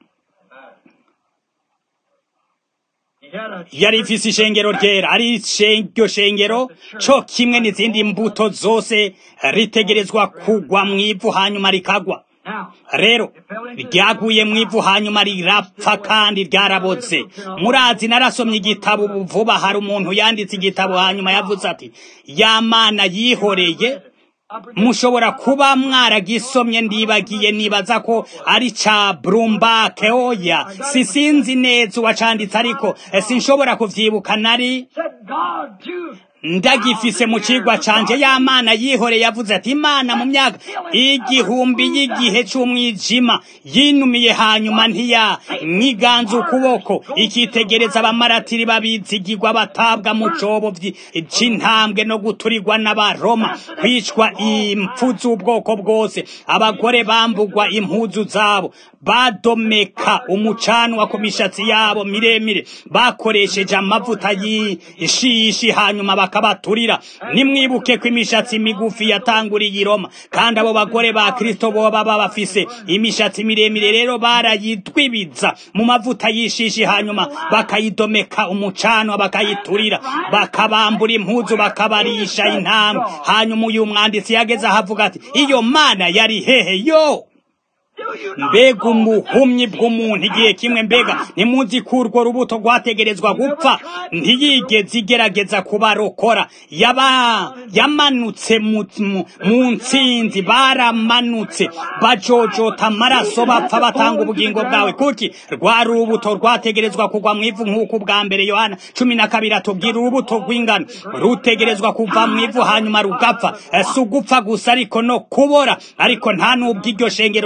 yari ifise ishengero ryera ari iryo shengero co kimwe n'izindi mbuto zose ritegerezwa kugwa mw'ivu hanyuma rikagwa rero ryaguye mw'ivu hanyuma rirapfa kandi ryaraboze murazi narasomye igitabo vuba hari umuntu yanditse igitabo hanyuma yavuze ati ya mana yihoreye mushobora kuba mwaragisomye ndibagiye nibaza ko ari ca Brumbake oya sisinzi neza uwacanditse ariko sinshobora kuvyibuka nari ndagifise mu cigwa canje y'amana yihore yavuze ati imana mu myaka igihumbi y'igihe c'umwijima yinumiye hanyuma ntiya nyiganza ukuboko ikitegereza abamaratiri babizigirwa batabwa mu cobo c'intambwe no guturirwa n'abaroma kwicwa impfu z'ubwoko bwose abagore bambugwa impuzu zabo badomeka umucanwa ku mishatsi yabo miremire bakoresheje amavuta y'ishishi hanyuma bakabaturira nimwibuke ko imishatsi migufi yatanguriye i Roma kandi abo bagore ba Kristo bo baba bafise imishatsi miremire rero barayitwibiza mu mavuta y'ishishi hanyuma bakayidomeka umucanwa bakayiturira bakabambura impuzu bakabarisha intambwe hanyuma uyu mwanditsi yageze ahavuga ati iyo mana yari hehe yo mbega umuhumyi bw'umuntu igihe kimwe mbega ntimuzi ko urwo rubuto rwategerezwa gupfa ntiyigeze igerageza kubarokora yaba yamanutse mu nsinzi baramanutse bajojota amaraso bapfa batanga ubugingo bwawe kuki rwari urubuto rwategerezwa kugwa mu ivu nk'uko ubwa mbere yohana cumi na kabiri atubwira urubuto rw'ingano rutegerezwa kuva mu ivu hanyuma rugapfa si ugupfa gusa ariko no kubora ariko nta n'ubwo iryo shengero ryame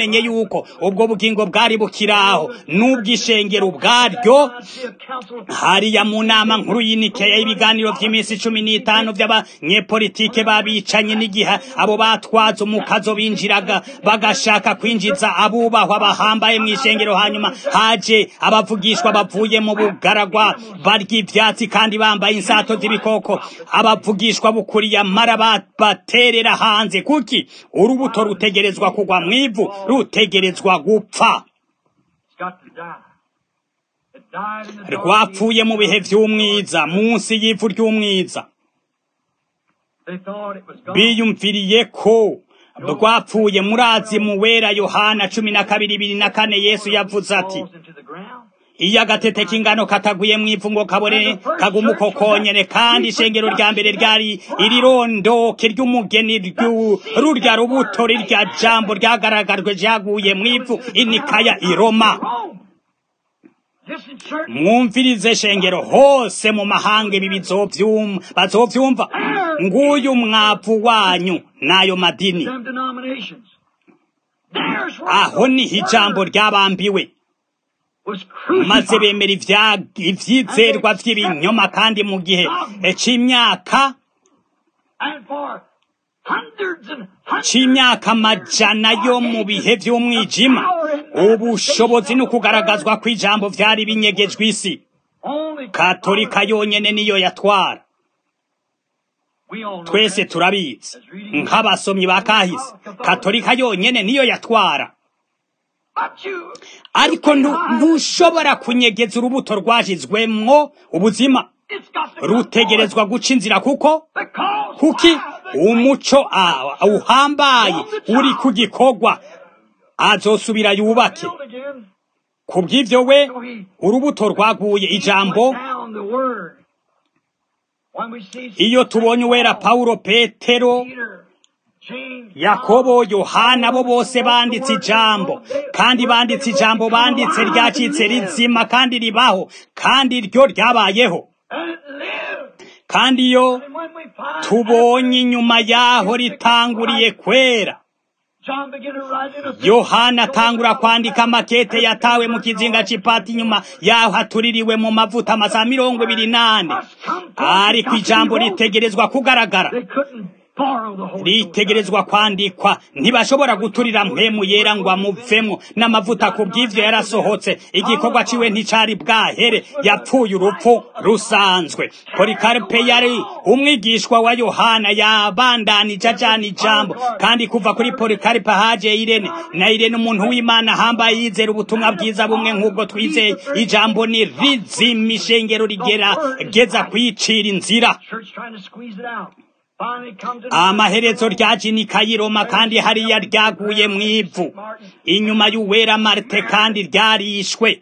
bamenye yuko ubwo bugingo bwari bukiraho n'ubw'ishengero ubwaryo hariya mu nama nkuru y'inikeya y'ibiganiro by'iminsi cumi n'itanu by'abanyepolitike babicanye n'igihe abo batwaza umukazo binjiraga bagashaka kwinjiza abubahwa bahambaye mu ishengero hanyuma haje abavugishwa bavuye mu bugaragwa barya ivyatsi kandi bambaye insato z'ibikoko abavugishwa bukuriye amara baterera hanze kuki urubuto rutegerezwa kugwa mw'ivu rutegerezwa gupfa rwapfuye mu bihe vy'umwiza munsi y'ivu ry'umwiza biyumviriye ko rwapfuye murazi mu wera yohana cumi na kabiri bibiri na kane yesu yavuze ati iyo agatete k'ingano kataguye mu ivu ngo kabone kaguma uko konyene kandi ishengero rya mbere ryari irirondoke ry'umugeni rurya rubuto rirya jambo ryagaragajwe ryaguye mu ivu inikaya iroma mwumvirize shengero hose mu mahanga ibi bazovyumva nguyu mwavu wanyu n'ayo madini aho niho ijambo ryabambiwe maze bemera ivyizerwa vy'ibinyoma kandi mu gihe c'imyaka c'imyaka amajana yo mu bihe vy'umwijima ubushobozi no kugaragazwa kw'ijambo vyari binyegejwe isi katolika yonyene niyo yatwara twese turabizi nk'abasomyi ba kahise katolika yonyene niyo yatwara ariko ntushobora kunyegeza urubuto rwashizwemwo ubuzima rutegerezwa guca inzira kuko kuki umuco uhambaye uri ku gikorwa azosubira yubake ku bw'ibyo we urubuto rwaguye ijambo iyo tubonye uwera pawulo petero yakobo yohana bo bose banditse ijambo kandi banditse ijambo banditse ryacitse rizima kandi ribaho kandi ryo ryabayeho kandi iyo tubonye inyuma yaho ritanguriye kwera yohana atangura kwandika amakete yatawe mu kizinga c'ipati inyuma yaho hatuririwe mu mavuta amasaha mirongo ibiri nane ariko ijambo ritegerezwa kugaragara ritegerezwa kwandikwa ntibashobora guturira mpemu yera ngo amuvemo n'amavuta ku bw'ivyo yarasohotse igikorwa ciwe nticari bwahere yapfuye urupfu rusanzwe polikaripe yari umwigishwa wa yohana yabandanije ajana ijambo kandi kuva kuri polikaripe haje irene na irene umuntu w'imana ahambaye yizera ubutumwa bwiza bumwe nk'ubwo twizeye ijambo ni rizima ishengero rigerageza kwicira inzira amaherezo ryaje ni kayiroma kandi hariya ryaguye mu ivu inyuma y'uwera marite kandi ryarishwe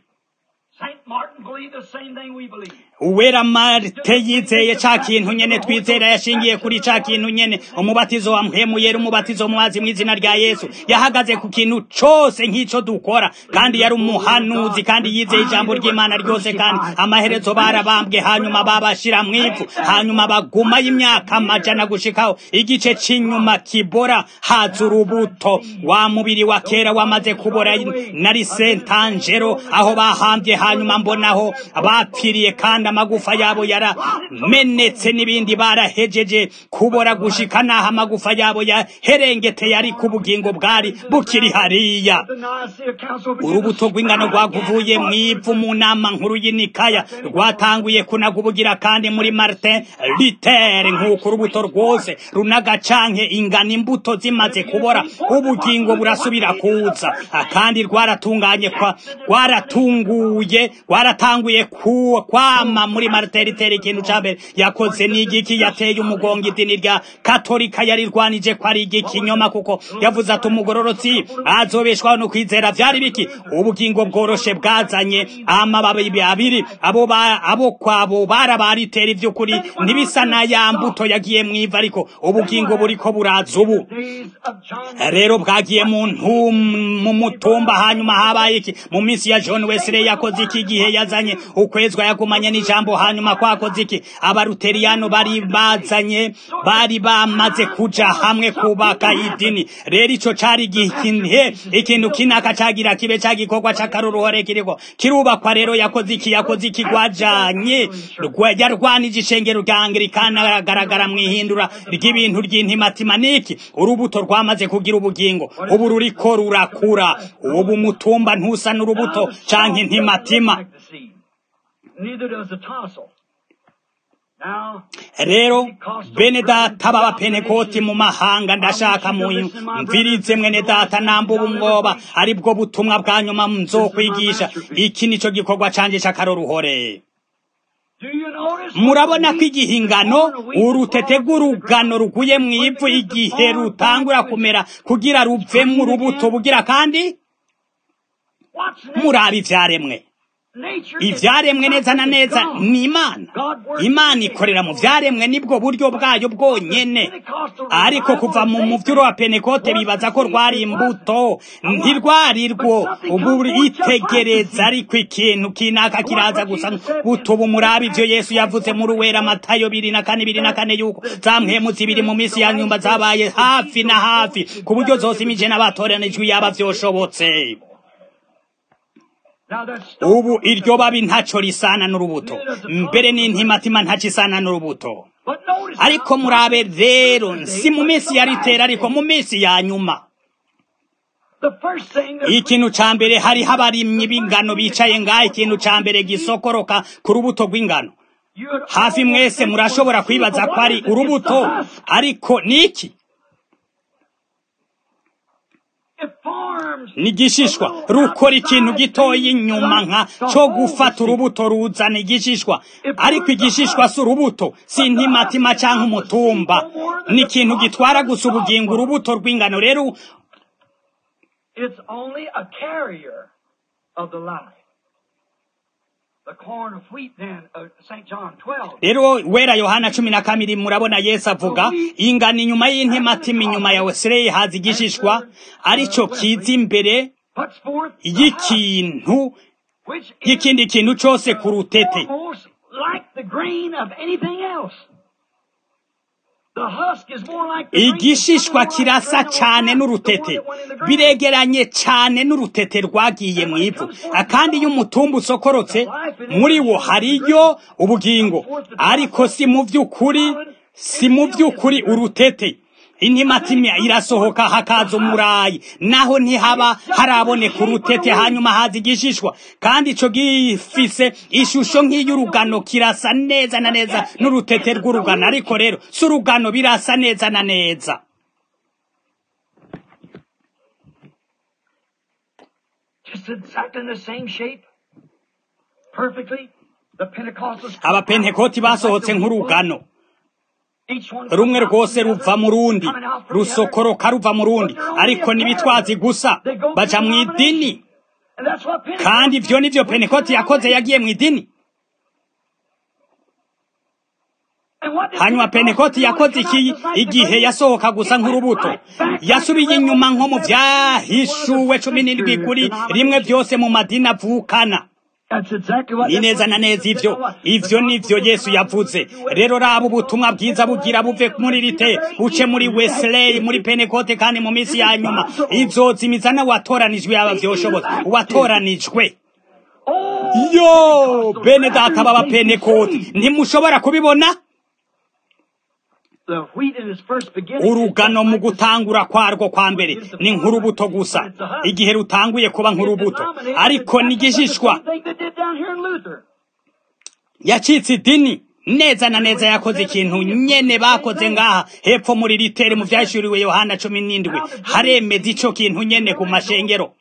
uwera marite yizeye ca kintu nyene twizera yashingiye kuri ca kintu nyene umubatizo wa mpemu yera umubatizo muwazi mu izina rya yesu yahagaze ku kintu cose nk'ico dukora kandi yari umuhanuzi kandi yizeye ijambo ry'imana ryose kandi amaherezo barabambwe hanyuma babashira mu ivu hanyuma baguma y'imyaka amajana gushikaho igice c'inyuma kibora haza urubuto wa mubiri wa kera wamaze kubora nari sentangero aho bahambye hanyuma mbonaho bapfiriye kandi amagufa yabo yaramenetse n'ibindi barahejeje kubora gushika naho amagufa yabo yaherengeteye ari ku bugingo bwari bukiri hariya urubuto rw'ingano rwaguvuye mu ivu mu nama nkuru y'inikaya rwatanguye kunagubugira kandi muri martin luther nk'uko urubuto rwose runaga canke ingano imbuto zimaze kubora ubugingo burasubira kuza kandi rwaratunganye kwa rwaratunguye rwaratanguye kwama muri martin luther ikintu ca mbere yakoze n'igiki yateye umugongo idini rya katolika yarirwanije ko ari igikinyoma kuko yavuze ati umugororotsi azobeshwaho no kwizera vyari biki ubugingo bworoshe bwazanye amababi abiri abo abo kwabo barabaritera ivy'ukuri ntibisa na ya mbuto yagiye mwiva ariko ubugingo buriko buraza ubu rero bwagiye mu mu mutumba hanyuma habaye iki mu minsi ya John Wesley yakoze iki gihe yaza yazanye ukwezwa yagumanye n'ijambo hanyuma kwakoze iki abaruteriyano bari bazanye bari bamaze kuja hamwe kubaka idini rero ico cari igihe ikintu kinaka cagira kibe ca gikorwa c'akaruruhore kiriko kirubakwa rero yakoze iki yakoze iki gwajanye yarwanije ishengero rya anglikana aragaragara mw'ihindura ry'ibintu ry'intimatima niki urubuto rwamaze kugira ubugingo ubu ruriko rurakura ubu mutumba ntusa n'urubuto canke intimatima rero bene data b'abapenekoti mu mahanga ndashaka mumvirize mwene data nambuba umwoba ari bwo butumwa bwa nyuma nzokwigisha iki nico gikorwa canje c'akaroruhore murabona ko igihe ingano urutete rw'urugano ruguye mu ivu igihe rutangura kumera kugira ruvemo urubuto bugira kandi murabe ivyaremwe ivyaremwe neza na neza ni imana imana ikorera mu vyaremwe nibwo buryo bwayo bwonyene ariko kuva mu muvyuro wa penekote bibaza ko rwari imbuto ntirwari rwo ubu itegereza ariko ikintu kinaka kiraza gusa butubu murabi ivyo yesu yavuze muri uwera matayo biri na kane biri na kane yuko za mpwemu zibiri mu minsi ya nyumba zabaye hafi na hafi ku buryo zose imije n'abatoranijwe yaba vyoshobotse ubu iryo babi ntaco risana n'urubuto mbere n'intimatima ntaco isana n'urubuto ariko murabe rero si mu minsi ya ritera ariko mu minsi ya nyuma ikintu ca mbere hariho abarimyi b'ingano bicaye ngaho ikintu ca mbere gisokoroka ku rubuto rw'ingano hafi mwese murashobora kwibaza ko ari urubuto ariko niki nigishishwa rukora ikintu gitoya inyuma nka cyo gufata urubuto ruzana igishishwa ariko igishishwa si urubuto si intimatima cyangwa umutumba ni ikintu gitwara gusa ubugingo urubuto rw'ingano rero It's only a carrier of the life. The corn of wheat then, uh, St. John 12. rero wera yohana cumi na kabiri murabona yesu avuga ingano inyuma y'intimatima inyuma ya wesileyi haza igishishwa arico kiza imbere Puts forth the husk, y'ikintu which is y'ikindi kintu cose ku rutete almost like the grain of anything else. The husk is more like the grain of igishishwa something like kirasa grain of cane grass, the one n'urutete that went in the ground. biregeranye cane n'urutete rwagiye mu ivu kandi iyo umutumba usokorotse muri wo hariyo ubugingo ariko si mu vy'ukuri si mu vy'ukuri urutete intimatima irasohoka hakaza umurayi naho ntihaba haraboneka urutete hanyuma haza igishishwa kandi ico gifise ishusho nk'iy'urugano kirasa neza na neza n'urutete rw'urugano ariko rero si urugano birasa neza na neza Just exactly the same shape. Perfectly. The Pentecostals. abapentekoti basohotse nk'urugano Each one rumwe comes out rwose from the ruva other, mu rundi coming out from the other. rusokoroka ruva mu rundi ariko n'ibitwazi gusa baja mu idini And that's what Pentecost kandi ivyo nivyo did. pentekoti yakoze yagiye mu idini And what did hanyuma Pentecost pentekoti do? yakoze It came iki out just like the igihe grain. yasohoka gusa It went nk'urubuto right back to yasubiye the inyuma nko mu Revelation vyahishuwe cumi n'indwi kuri rimwe vyose mu madini avukana That's exactly what ni neza na neza ivyo ivyo nivyo yesu yavuze rero raba ubutumwa bwiza bugira buve muri rite buce muri wesley muri penekote kandi mu minsi ya nyuma izozimiza n'uwatoranijwe yaba vyoshoboza uwatoranijwe Oh, yo bene data baba penekote ntimushobora kubibona the wheat in its first beginning. urugano mu gutangura kwarwo kwa mbere ni nk'urubuto gusa igihe rutanguye kuba nk'urubuto ariko n'igishishwa yacitse idini neza na neza yakoze ikintu nyene bakoze ngaha hepfo muri ritere mu vyashuriwe yohana cumi n'indwi haremeza ico kintu nyene ku mashengero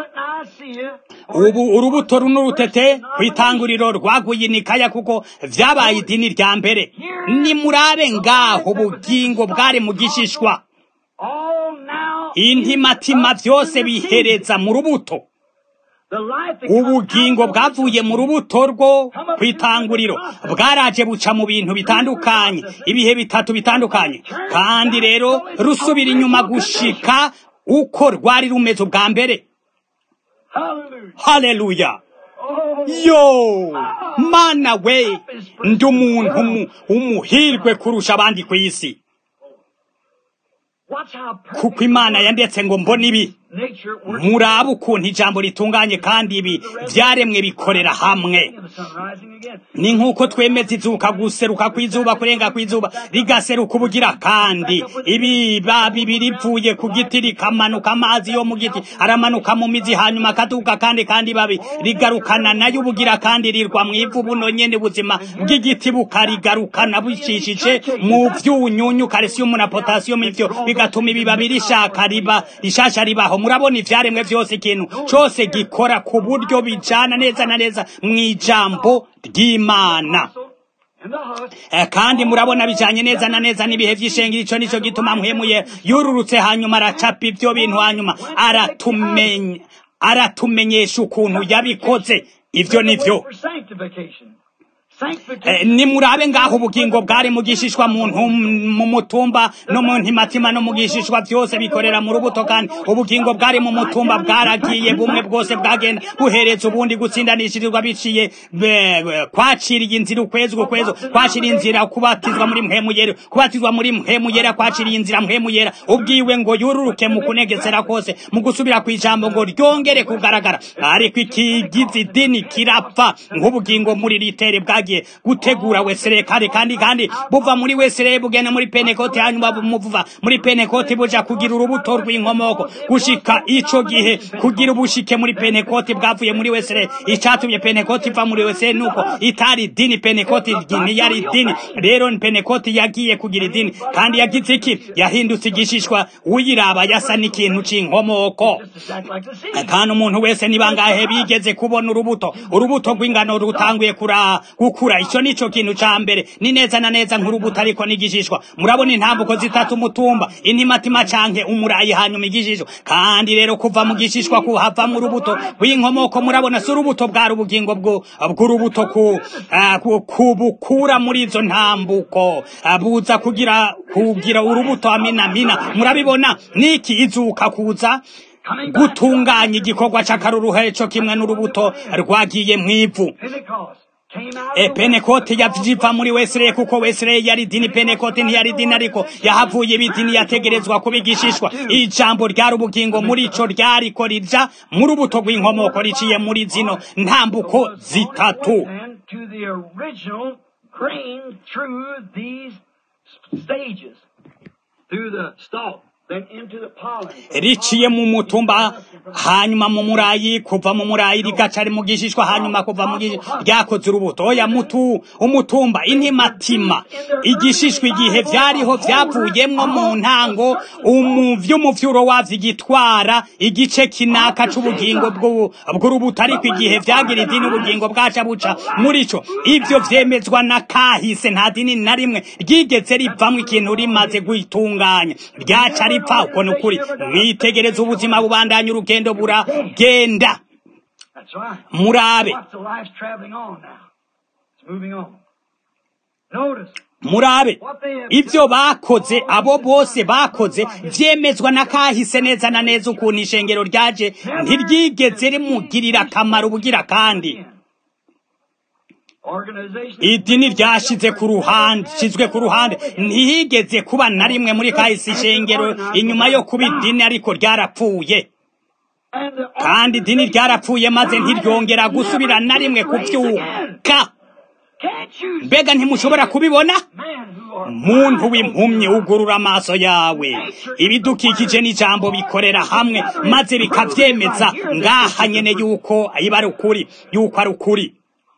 ubu urubuto runo rutete kw'itanguriro rwaguye inikaya kuko vyabaye idini rya mbere nimurabe ngaho ubugingo bwari mu gishishwa intimatima vyose bihereza mu rubuto ubugingo bwavuye mu rubuto rwo kw'itanguriro bwaraje buca mu bintu bitandukanye ibihe bitatu bitandukanye kandi rero rusubira inyuma gushika uko rwari rumeze ubwa mbere haleluya yo mana we ndi umuntu umuhirwe kurusha abandi ku isi kuko imana yandetse ngo mbone ibi murabe ukuntu ijambo ritunganye kandi ibi byaremwe bikorera hamwe ni nk'uko twemeza izuka guseruka kw'izuba kurenga kw'izuba rigaseruka ubugira kandi ibi babi rivuye ku giti rikamanuka amazi yo mu giti aramanuka mu mizi hanyuma akaduka kandi kandi babi rigarukana nayo ubugira kandi rirwa mu ivu buno nyene buzima bw'igiti bukarigarukana bicishije mu vyunyunyu calcium na potassium ivyo bigatuma ibibabi rishaka riba rishasha ribaho murabona ivyaremwe vyose ikintu cose gikora ku buryo bijana neza na neza mw'ijambo ry'imana kandi murabona bijanye neza na neza n'ibihe vy'ishengero ico nico gituma mwemuye yururutse hanyuma aracapa ivyo bintu hanyuma aratumenya aratumenyesha ukuntu yabikoze ivyo nivyo nimurabe ngaho ubugingo bwari mu gishishwa mu mutumba no mu ntimatima no mu gishishwa byose bikorera mu rubuto kandi ubugingo bwari mu mutumba bwaragiye bumwe bwose bwagenda buhereza ubundi gutsindanishirizwa biciye kwaciriye inzira ukwezi ukwezi kwaciriye inzira kubatizwa muri mpemuyera kubatizwa muri mpemuyera kwaciriye inzira mpemuyera ubwiwe ngo yururuke mu kunegesera kose mu gusubira ku ijambo ngo ryongere kugaragara ariko ikigize idini kirapfa nk'ubugingo muri ritere bwagiye gutegura wesere kare kandi kandi buva muri wesere bugenda muri penekoti hanyuma bumuvuva muri penekoti buja kugira urubuto rw'inkomoko gushika ico gihe kugira ubushike muri penekoti bwavuye muri wesere icatumye penekoti iva muri wesere nuko itari dini penekoti ntiyari dini rero penekoti yagiye kugira idini kandi yagize iki yahindutse igishishwa uyiraba yasa n'ikintu c'inkomoko kandi umuntu wese ni bangahe bigeze kubona urubuto urubuto rw'ingano rutanguye kura gukura ico nico kintu ca mbere ni neza na neza nk'urubuto ariko n'igishishwa murabona intambuko zitatu umutumba intimatima canke umurayi hanyuma igishishwa kandi rero kuva mu gishishwa kuhava mu rubuto rw'inkomoko murabona si urubuto bwari ubugingo bw'urubuto ku kubukura muri izo ntambuko buza kugira kugira urubuto amina mina murabibona niki izuka kuza gutunganya igikorwa c'akaruruhe co kimwe n'urubuto rwagiye mw'ivu e penekoti yaviva muri wesere kuko wesere yari dini penekoti ntiyari dini ariko yahavuye ibidini yategerezwa kubigishishwa ijambo ryari ubugingo muri ico ryariko rija mu rubuto rw'inkomoko riciye muri zino ntambuko zitatu through the stalk riciye mu mutumba hanyuma mu murayi kuva mu murayi rigaca mu gishishwa hanyuma kuva mu ryakoze urubuto oya mutu umutumba intimatima igishishwa igihe vyariho vyavuyemwo mu ntango vy'umuvyuro wavyo igitwara igice kinaka c'ubugingo bw'urubuto ariko igihe vyagira idini ubugingo bwaca buca muri co ivyo vyemezwa na kahise nta dini na rimwe ryigeze rivamwo ikintu rimaze guitunganya ryaca ripfa uko ni ukuri mwitegereza ubuzima bubandanya urugendo buragenda murabe murabe ibyo bakoze abo bose bakoze vyemezwa na kahise neza na neza ukuntu ishengero ryaje ntiryigeze rimugirira akamaro ubugira kandi idini ryashize ku ruhande shizwe ku ruhande ntihigeze kuba na rimwe muri kahise ishengero inyuma yo kuba idini ariko ryarapfuye kandi idini ryarapfuye maze ntiryongera gusubira na rimwe kuvyuka mbega ntimushobora kubibona muntu w'impumyi ugurura amaso yawe ibidukikije n'ijambo bikorera hamwe maze bikavyemeza ngaha nyene yuko iba ari ukuri yuko ari ukuri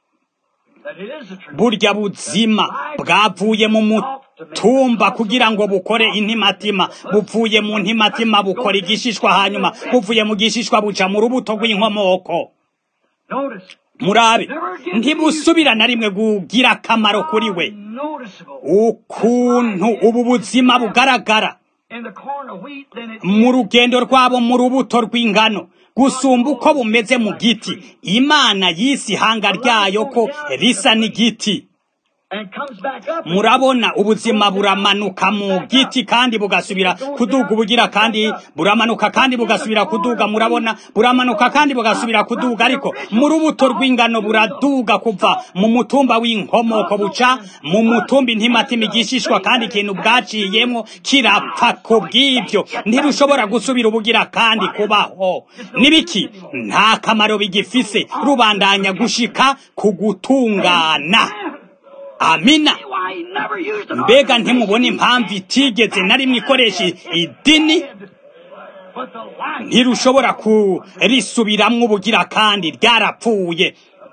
burya buzima bwavuye mu mutumba kugira ngo bukore intimatima buvuye mu ntimatima bukora igishishwa hanyuma buvuye mu gishishwa buca mu rubuto rw'inkomoko murabe ntibusubira na rimwe kugira akamaro kuri we ukuntu ubu buzima bugaragara mu rugendo rwabo mu rubuto rw'ingano gusumba uko bumeze mu giti imana yise ihanga ryayo ko risa n'igiti murabona ubuzima buramanuka mu giti kandi bugasubira kuduga ubugira kandi buramanuka kandi bugasubira kuduga murabona buramanuka kandi bugasubira kuduga ariko mu rubuto rw'ingano buraduga kuva mu mutumba w'inkomoko buca mu mutumba intimatima igishishwa kandi ikintu bwaciyemo kirapfa ku bw'ibyo ntirushobora gusubira ubugira kandi kubaho nibiki nta kamaro bigifise rubandanya gushika ku gutungana amina mbega ntimubona impamvu itigeze na rimwe ikoresha idini ntirushobora kurisubiramwo ubugira kandi ryarapfuye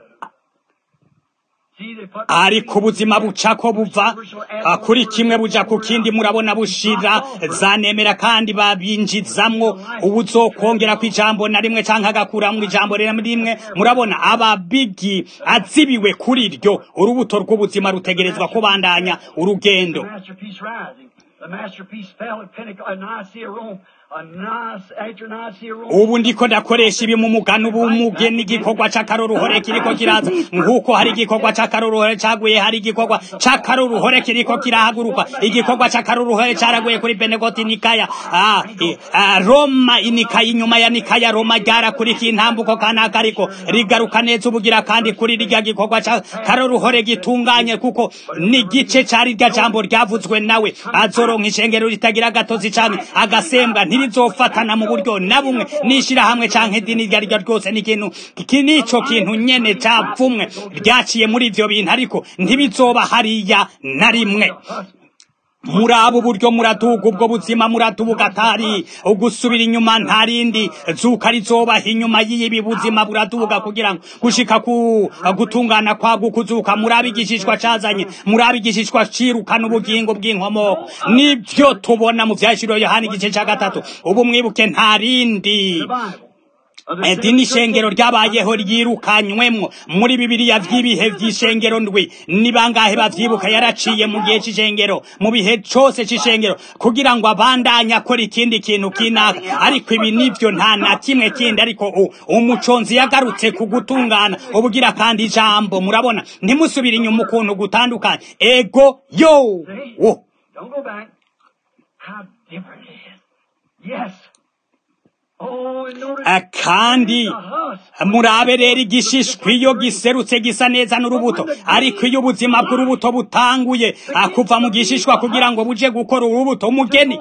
ariko ubuzima buca ko buva kuri kimwe buja ku kindi murabona bushira zanemera kandi babinjizamwo ubuzokongera ku ijambo na rimwe canke agakuramwo ijambo rimwe murabona ababigi azibiwe kuri ryo urubuto rw'ubuzima rutegerezwa kubandanya urugendo ubu ndiko ndakoresha ibi mu mugano ubumuge n'igikorwa c'akaroruhore kiriko kiraza nk'uko hari igikorwa c'akaroruhore caguye hari igikorwa c'akaroruhore kiriko kirahaguruka igikorwa c'akaroruhore caraguye kuri benegoti nikaya ah, ah, roma inikaya inyuma ya nikaya roma ryarakurikiye intambuko kanaka ariko rigaruka neza ubugira kandi kuri rirya gikorwa c'akaroruhore gitunganye kuko n'igice cari rya jambo ryavuzwe nawe azoronka ishengero ritagira agatozi canke agasembwa ntirizofatana mu buryo na bumwe n'ishirahamwe canke idini iryo ari ryo ryose n'ikintu iki nico kintu nyene capfumwe ryaciye muri ivyo bintu ariko ntibizoba hariya na rimwe muri abo buryo muraduga ubwo buzima muraduga atari ugusubira inyuma nta rindi zuka rizobaha inyuma y'ibi buzima buraduga kugira ngo gushika ku gutungana kwago kuzuka muri abigishishwa cazanye muri abigishishwa cirukana ubugingo bw'inkomoko nivyo tubona mu vyashiro yohani igice ca gatatu ubu mwibuke nta rindi idini shengero ryabayeho ryirukanywemwo muri bibiliya vy'ibihe vy'ishengero ndwi ni bangahe bavyibuka yaraciye mu gihe c'ishengero mu bihe cose c'ishengero kugira ngo abandanye akora ikindi kintu kinaka ariko ibi nivyo nta na kimwe kindi ariko umuconzi yagarutse ku gutungana ubugira kandi ijambo murabona ntimusubire inyuma ukuntu gutandukanye ego yo wo Yes. kandi murabe rero igishishwa iyo giserutse gisa neza n'urubuto ariko iyo ubuzima bw'urubuto butanguye kuva mu gishishwa kugira ngo buje gukora urubuto umugeni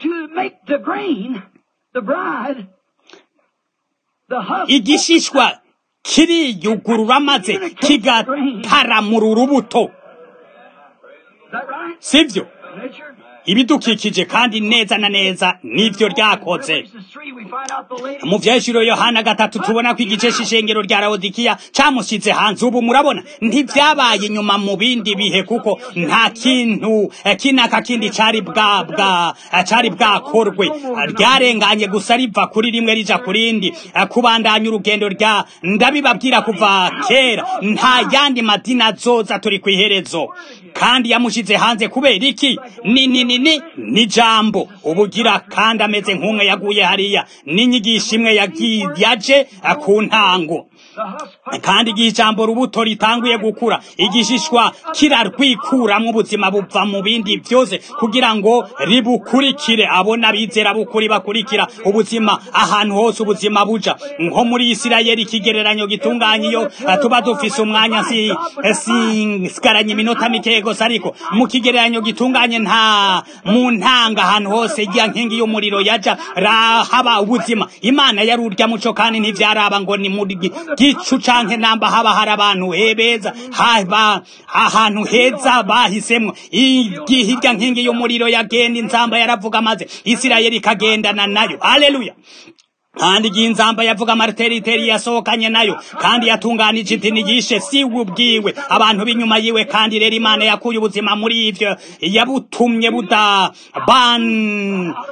igishishwa kiriyugurura maze kigataramura urubuto sibyo ibidukikije kandi neza na neza nivyo ryakoze mu vyeshuro yohana gatatu tubona ko igice c'ishengero rya laodikiya camushize hanze ubu murabona ntivyabaye inyuma mu bindi bihe kuko nta kintu kinaka kindi cari bwa bwa cari bwakorwe ryarenganye gusa riva kuri rimwe rija kurindi kubandanya urugendo rya ndabibabwira kuva kera nta yandi madini azoza turi kw'iherezo kandi yamushize hanze kubera iki ni ni ni ni ni jambo ubugira kandi ameze nk'umwe yaguye hariya n'inyigisho imwe yaje ku ntango kandi igihe ijambo rubuto ritanguye gukura igishishwa kirarwikuramwo ubuzima buva mu bindi byose kugira ngo ribukurikire abona bizera bukuri bakurikira ubuzima ahantu hose ubuzima buja nko muri isirayeli ikigereranyo gitunganye iyo tuba dufise umwanya sigaranye iminota mikeya gusa ariko mu kigereranyo gitunganye nta mu ntanga ahantu hose ijya nkingi y'umuriro yaja rahaba ubuzima imana yari urya muco kandi ntivyaraba ngo ni muri gicu canke namba haba hari abantu hebeza haba ahantu heza bahisemwo igihe irya nkingi y'umuriro yagenda inzamba yaravuga maze isirayeli ikagendana nayo aleluya kandi igihe inzamba yavuga mariteriteri yasohokanye nayo kandi yatunganije idini yishe si ubwiwe abantu b'inyuma yiwe kandi rero imana yakuye ubuzima muri ivyo yabutumye buda ban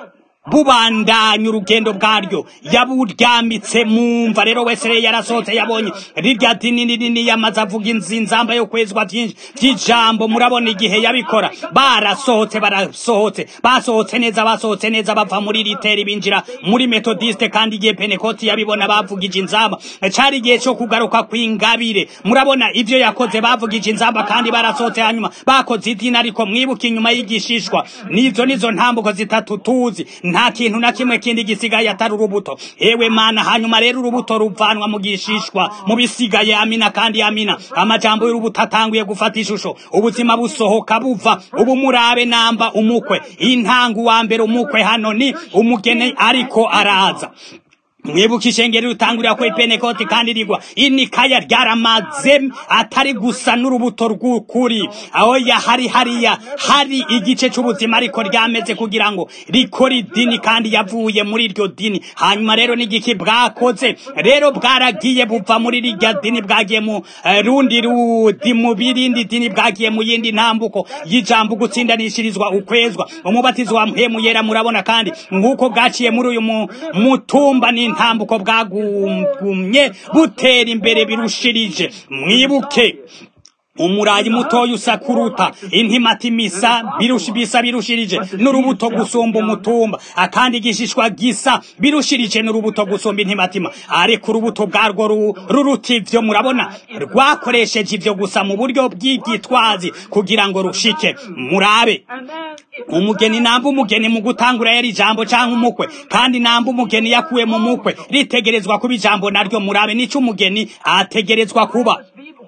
bubandanya urugendo bwaryo yaburyamitse mu mva rero wese rero yarasohotse yabonye rirya dini nini yamaze avuga inzamba yo kwezwa byinshi by'ijambo murabona igihe yabikora barasohotse barasohotse basohotse neza basohotse neza bava muri riteri binjira muri metodiste kandi igihe penekoti yabibona bavugije inzamba cari igihe cyo kugaruka kw'ingabire murabona ivyo yakoze bavugije inzamba kandi barasohotse hanyuma bakoze idini ariko mwibuke inyuma y'igishishwa nizo nizo ntambuko zitatu tuzi nta kintu na kimwe kindi gisigaye atari urubuto ewe mana hanyuma rero urubuto ruvanwa mu gishishwa mu bisigaye amina kandi amina amajambo y'urubuto atanguye gufata ishusho ubuzima busohoka buva ubu murabe namba umukwe intangu wa mbere umukwe hano ni umugeni ariko araza mwibuka ishengero rutangurira ko ipenekoti kandi rigwa inikaya ryaramaze atari gusa n'urubuto rw'ukuri aho yahari hariya hari igice c'ubuzima ariko ryameze kugira ngo rikore idini kandi yavuye muri iryo dini hanyuma rero n'igiki bwakoze rero bwaragiye buva muri rirya dini bwagiye mu uh, rundi rudi mu birindi dini bwagiye mu yindi ntambuko y'ijambo gutsindanishirizwa ukwezwa umubatizo wa mpemu yera murabona kandi nk'uko bwaciye muri uyu mutumba ni intambuko bwagumye butera imbere birushirije mwibuke umurayi mutoya usa kuruta intimati misa birushi bisa birushirije n'urubuto gusumba umutumba akandi igishishwa gisa birushirije n'urubuto gusumba intimatima ariko urubuto bwarwo ruruta ivyo murabona rwakoresheje ivyo gusa mu buryo bw'ibyitwazi kugira ngo rushike murabe umugeni namba umugeni mu gutangura yari ijambo canke umukwe kandi namba umugeni yakuwe mu mukwe ritegerezwa kuba ijambo naryo murabe nico umugeni ategerezwa kuba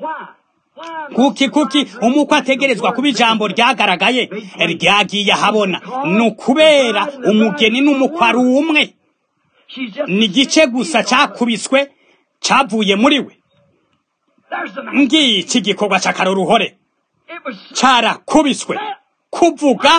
kuki kuki umukwe ategerezwa kuba ijambo ryagaragaye ryagiye ahabona ni ukubera umugeni n'umukwe ari umwe ni igice gusa cyakubiswe cyavuye muri we ngiki gikorwa cy'akaroruhore cyarakubiswe kuvuga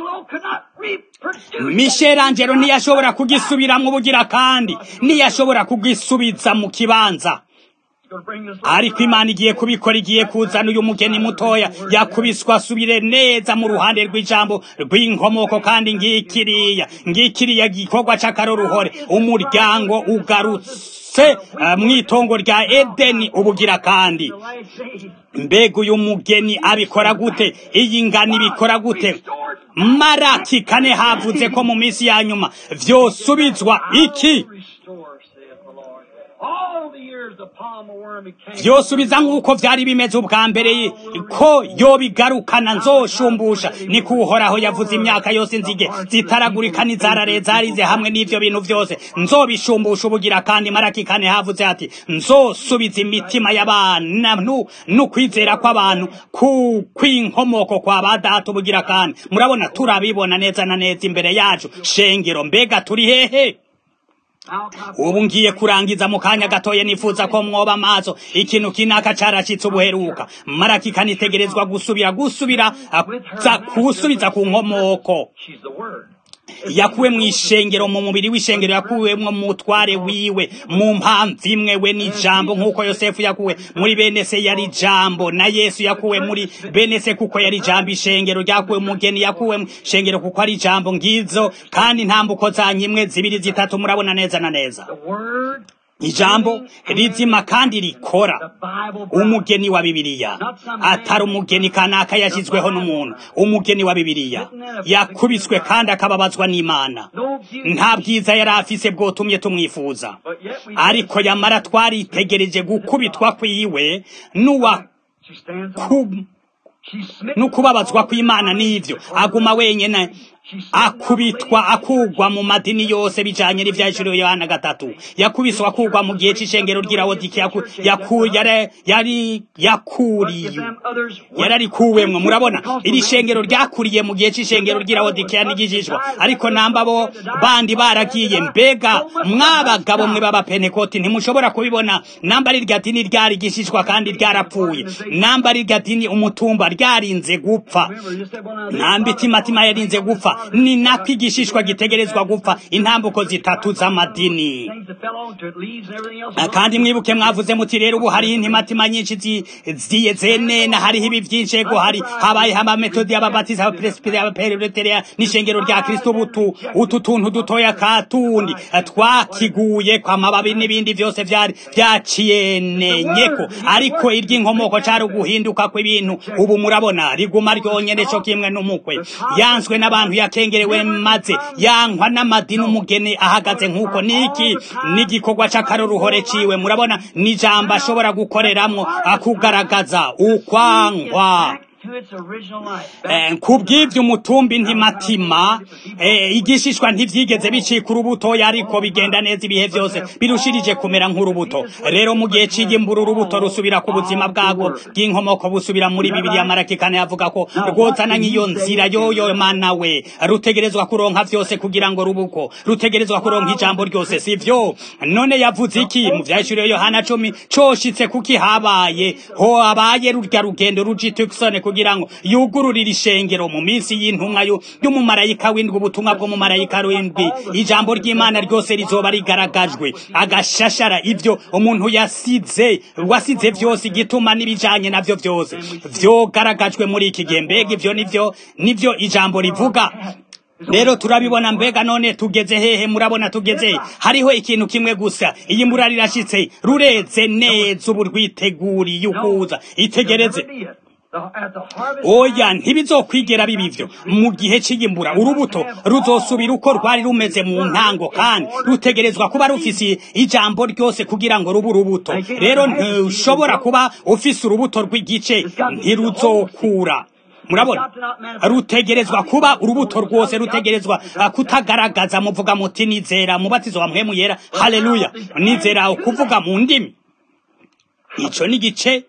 Michelangelo ntiyashobora kugisubiramo ubugira kandi ntiyashobora kugisubiza mu kibanza ariko imana igiye kubikora igiye kuzana uyu mugeni mutoya yakubiswa asubire neza mu ruhande rw'ijambo rw'inkomoko kandi ngikiriya ngikiriya gikorwa cy'akaroruhore umuryango ugarutse mu itongo rya edeni ubugira kandi mbega uyu mugeni abikora gute iyi ngano ibikora gute maraki kane havuze ko mu minsi ya nyuma vyosubizwa iki vyosubiza nk'uko vyari bimeze ubwa mbere ko yobigarukana nzoshumbusha ni kuhoraho yavuze imyaka yose inzige zitaragurika n'izarare zarize hamwe n'ivyo bintu vyose nzobishumbusha ubugira kandi maraki kane havuze ati nzosubiza imitima y'abana n'ukwizera kw'abantu ku kw'inkomoko kwa ba data ubugira kandi murabona turabibona neza na neza imbere yacu shengero mbega turi hehe ubu ngiye kurangiza mu kanya gatoye nifuza ko mwoba amaso ikintu kinaka caracitse ubuheruka maraki kanitegerezwa gusubira gusubira kusubiza ku nkomoko yakuwe mu ishengero mu mubiri w'ishengero yakuwemwo mu mutware wiwe mu mpamvu imwe we n'ijambo nk'uko yosefu yakuwe muri bene se yari ijambo na yesu yakuwe muri bene se kuko yari ijambo ishengero ryakuwe umugeni yakuwe mu ishengero kuko ari ijambo ngizo kandi ntambuko zanyu imwe zibiri zitatu murabona neza na neza ijambo rizima kandi rikora umugeni wa bibiliya atari umugeni kanaka yashyizweho n'umuntu umugeni wa bibiliya yakubiswe kandi akababazwa n'imana nta bwiza yari afise bwotumye tumwifuza ariko yamara twaritegereje gukubitwa kwiwe n'uwa n'ukubabazwa kw'imana n'ivyo aguma wenyene akubitwa akugwa mu madini yose bijanye n'ivyashiriwe Yohana gatatu yakubiswa akugwa mu gihe c'ishengero ry'irawodiki yari yakuriye yararikuwemwo murabona iri shengero ryakuriye mu gihe c'ishengero ry'irawodiki yanigishishwa ariko namba bo bandi baragiye mbega mwabagabo mwe b'abapentekoti ntimushobora kubibona namba ari rya dini ryarigishishwa kandi ryarapfuye namba ari rya dini umutumba ryarinze gupfa namba itimatima yarinze gupfa ni nako igishishwa gitegerezwa gupfa intambuko zitatu z'amadini kandi mwibuke mwavuze muti rero ubu hariho intimatima nyinshi ziyenena hariho ibi byinshi ego hari habayeho amametodi y'ababatiza abaperesipiri abaperetereya n'ishengero rya kristo butu utu tuntu dutoya katundi twakiguye kwa mababi n'ibindi byose byari byaciyenenyeko ariko iry'inkomoko cari uguhinduka kw'ibintu ubu murabona riguma ryonyene co kimwe n'umukwe yanswe n'abantu yakengerewe maze yankwa n'amadini umugeni ahagaze nk'uko niki n'igikorwa c'akaroruhore ciwe murabona n'ijambo ashobora gukoreramwo akugaragaza ukwankwa kubw'ibyo umutumbi ntimatima igishishwa ntibyigeze bicika urubuto ariko bigenda neza ibihe byose birushirije kumera nk'urubuto rero mu gihe cy'igimbura urubuto rusubira ku buzima bwabwo bw'inkomoko busubira muri bibiri maraki kane yavuga ko rwozana nk'iyo nzira yoyo mana we rutegerezwa kuronka byose kugira ngo rubuko rutegerezwa kuronka ijambo ryose si byo none yavuze iki mu byahishuriye yohana cumi coshitse kuki habaye ho habaye rurya rugendo rujitukisone kugira ngo yugururire ishengero mu minsi y'intumwa y'umumarayika w'indwi ubutumwa bw'umumarayika w'indwi ijambo ry'imana ryose rizoba rigaragajwe agashashara ibyo umuntu yasize wasize byose igituma n'ibijanye navyo byose vyogaragajwe muri iki gihe mbega ivyo nivyo nivyo ijambo rivuga rero turabibona mbega none tugeze hehe murabona tugeze hariho ikintu kimwe gusa iyi mbura rirashitse rureze neza ubu rwiteguriye ukuza itegereze oya ntibizokwigera bibivyo mu gihe cy'igimbura urubuto ruzosubira uko rwari rumeze mu ntango kandi rutegerezwa kuba rufise ijambo ryose kugira ngo rube urubuto rero ntushobora kuba ufise urubuto rw'igice ntiruzokura murabona rutegerezwa kuba urubuto rwose rutegerezwa kutagaragaza muvuga muti nizera mubatizo wa mpwemu yera haleluya nizera kuvuga mu ndimi ico ni igice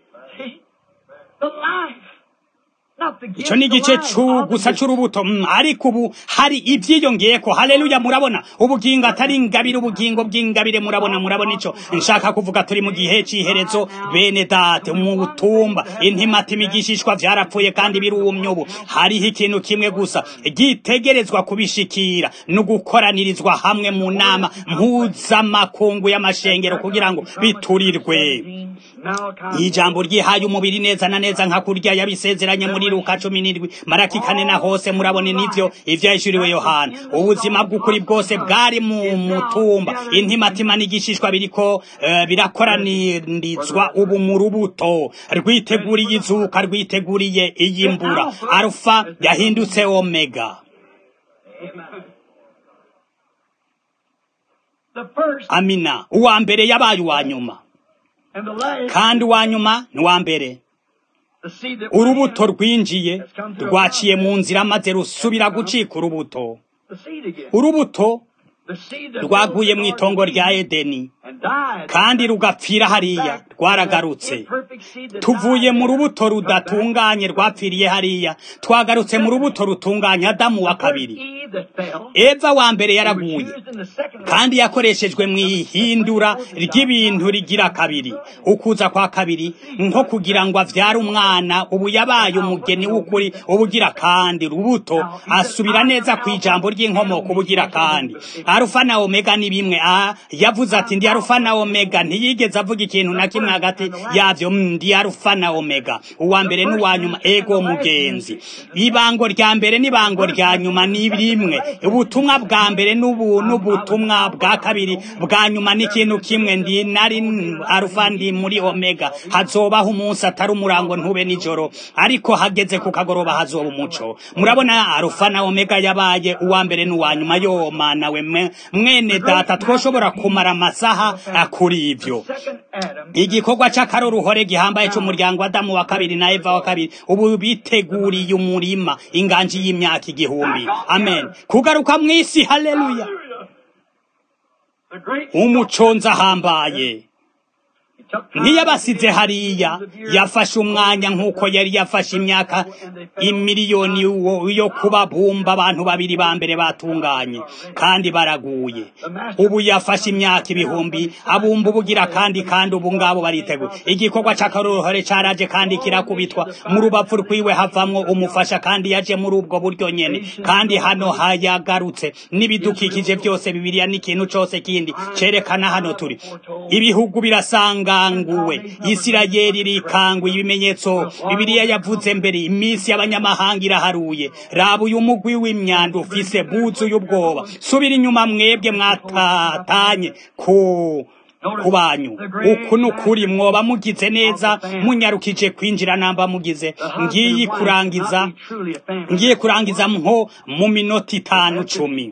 icyo ni igice gusa cy'urubuto ariko ubu hari ibyiyongeyeko haleluya murabona ubugingo atari ingabire ubugingo bw'ingabire murabona murabona icyo nshaka kuvuga turi mu gihe cy'iherezo bene date mu butumba intimatima igishishwa byarapfuye kandi birumye ubu hariho ikintu kimwe gusa gitegerezwa kubishikira no gukoranirizwa hamwe mu nama mpuzamakungu y'amashengero kugira ngo biturirwe ijambo ryihaye umubiri neza na neza nka kurya yabisezeranye muri luka cumi n'indwi maraki kane na hose murabona nivyo ivyahishuriwe yohana ubuzima bw'ukuri bwose bwari mu mutumba intimatima n'igishishwa biriko uh, birakoranirizwa ubu mu rubuto rwiteguriye izuka rwiteguriye iyimbura alfa yahindutse omega amina uwa mbere yabaye uwa nyuma kandi uwa nyuma ni uwa mbere urubuto rwinjiye rwaciye mu nzira maze rusubira gucika urubuto urubuto rwaguye mu itongo rya edeni kandi rugapfira hariya rwaragarutse tuvuye mu rubuto rudatunganye rwapfiriye hariya twagarutse mu rubuto rutunganye adamu wa kabiri eva wa mbere yaraguye kandi yakoreshejwe mu ihindura ry'ibintu rigira kabiri ukuza kwa kabiri nko kugira ngo avyare umwana ubu yabaye umugeni w'ukuri ubugira kandi rubuto asubira neza ku ijambo ry'inkomoko ubugira kandi arufa na omega ni bimwe a yavuze ati ndi arufa na omega ntiyigeze avuga ikintu na kimwe hagati yavyo ndi arufa na omega uwa mbere n'uwa nyuma ego mugenzi ibango rya mbere n'ibango rya nyuma ni rimwe ubutumwa bwa mbere n'ubu n'ubutumwa bwa kabiri bwa nyuma n'ikintu kimwe ndi nari arufa ndi muri omega hazobaho umunsi atari umurango ntube nijoro ariko hageze ku kagoroba hazoba umuco murabona arufa na omega yabaye uwa mbere n'uwa nyuma yo mana we mwene data twoshobora kumara amasaha kuri ibyo igikorwa c'akaroruhore gihambaye c'umuryango adamu wa kabiri na eva wa kabiri ubu biteguriye umurima inganji y'imyaka igihumbi amen kugaruka mw'isi haleluya umuconzi ahambaye ntiyabasize hariya yafashe umwanya nk'uko yari yafashe imyaka imiliyoni yo kubabumba abantu babiri ba mbere batunganye kandi baraguye ubu yafashe imyaka ibihumbi abumba ubugira kandi kandi ubu ngabo bariteguye igikorwa cy'akaruhore cyaraje kandi kirakubitwa mu rubavu rwiwe havamwo umufasha kandi yaje muri ubwo buryo nyene kandi hano hayagarutse n'ibidukikije byose bibiliya n'ikintu cyose kindi cerekana hano turi ibihugu birasanganguwe isirayeli rikanguye ibimenyetso bibiliya yavuze mbere iminsi y'abanyamahanga iraharuye raba uyu mugwi w'imyanda ufise buzuye ubwoba subira inyuma mwebwe mwatatanye ku ku banyu uku ni ukuri mwoba mugize neza munyarukije kwinjira namba mugize ngiye kurangiza ngiye kurangiza nko mu minota itanu cumi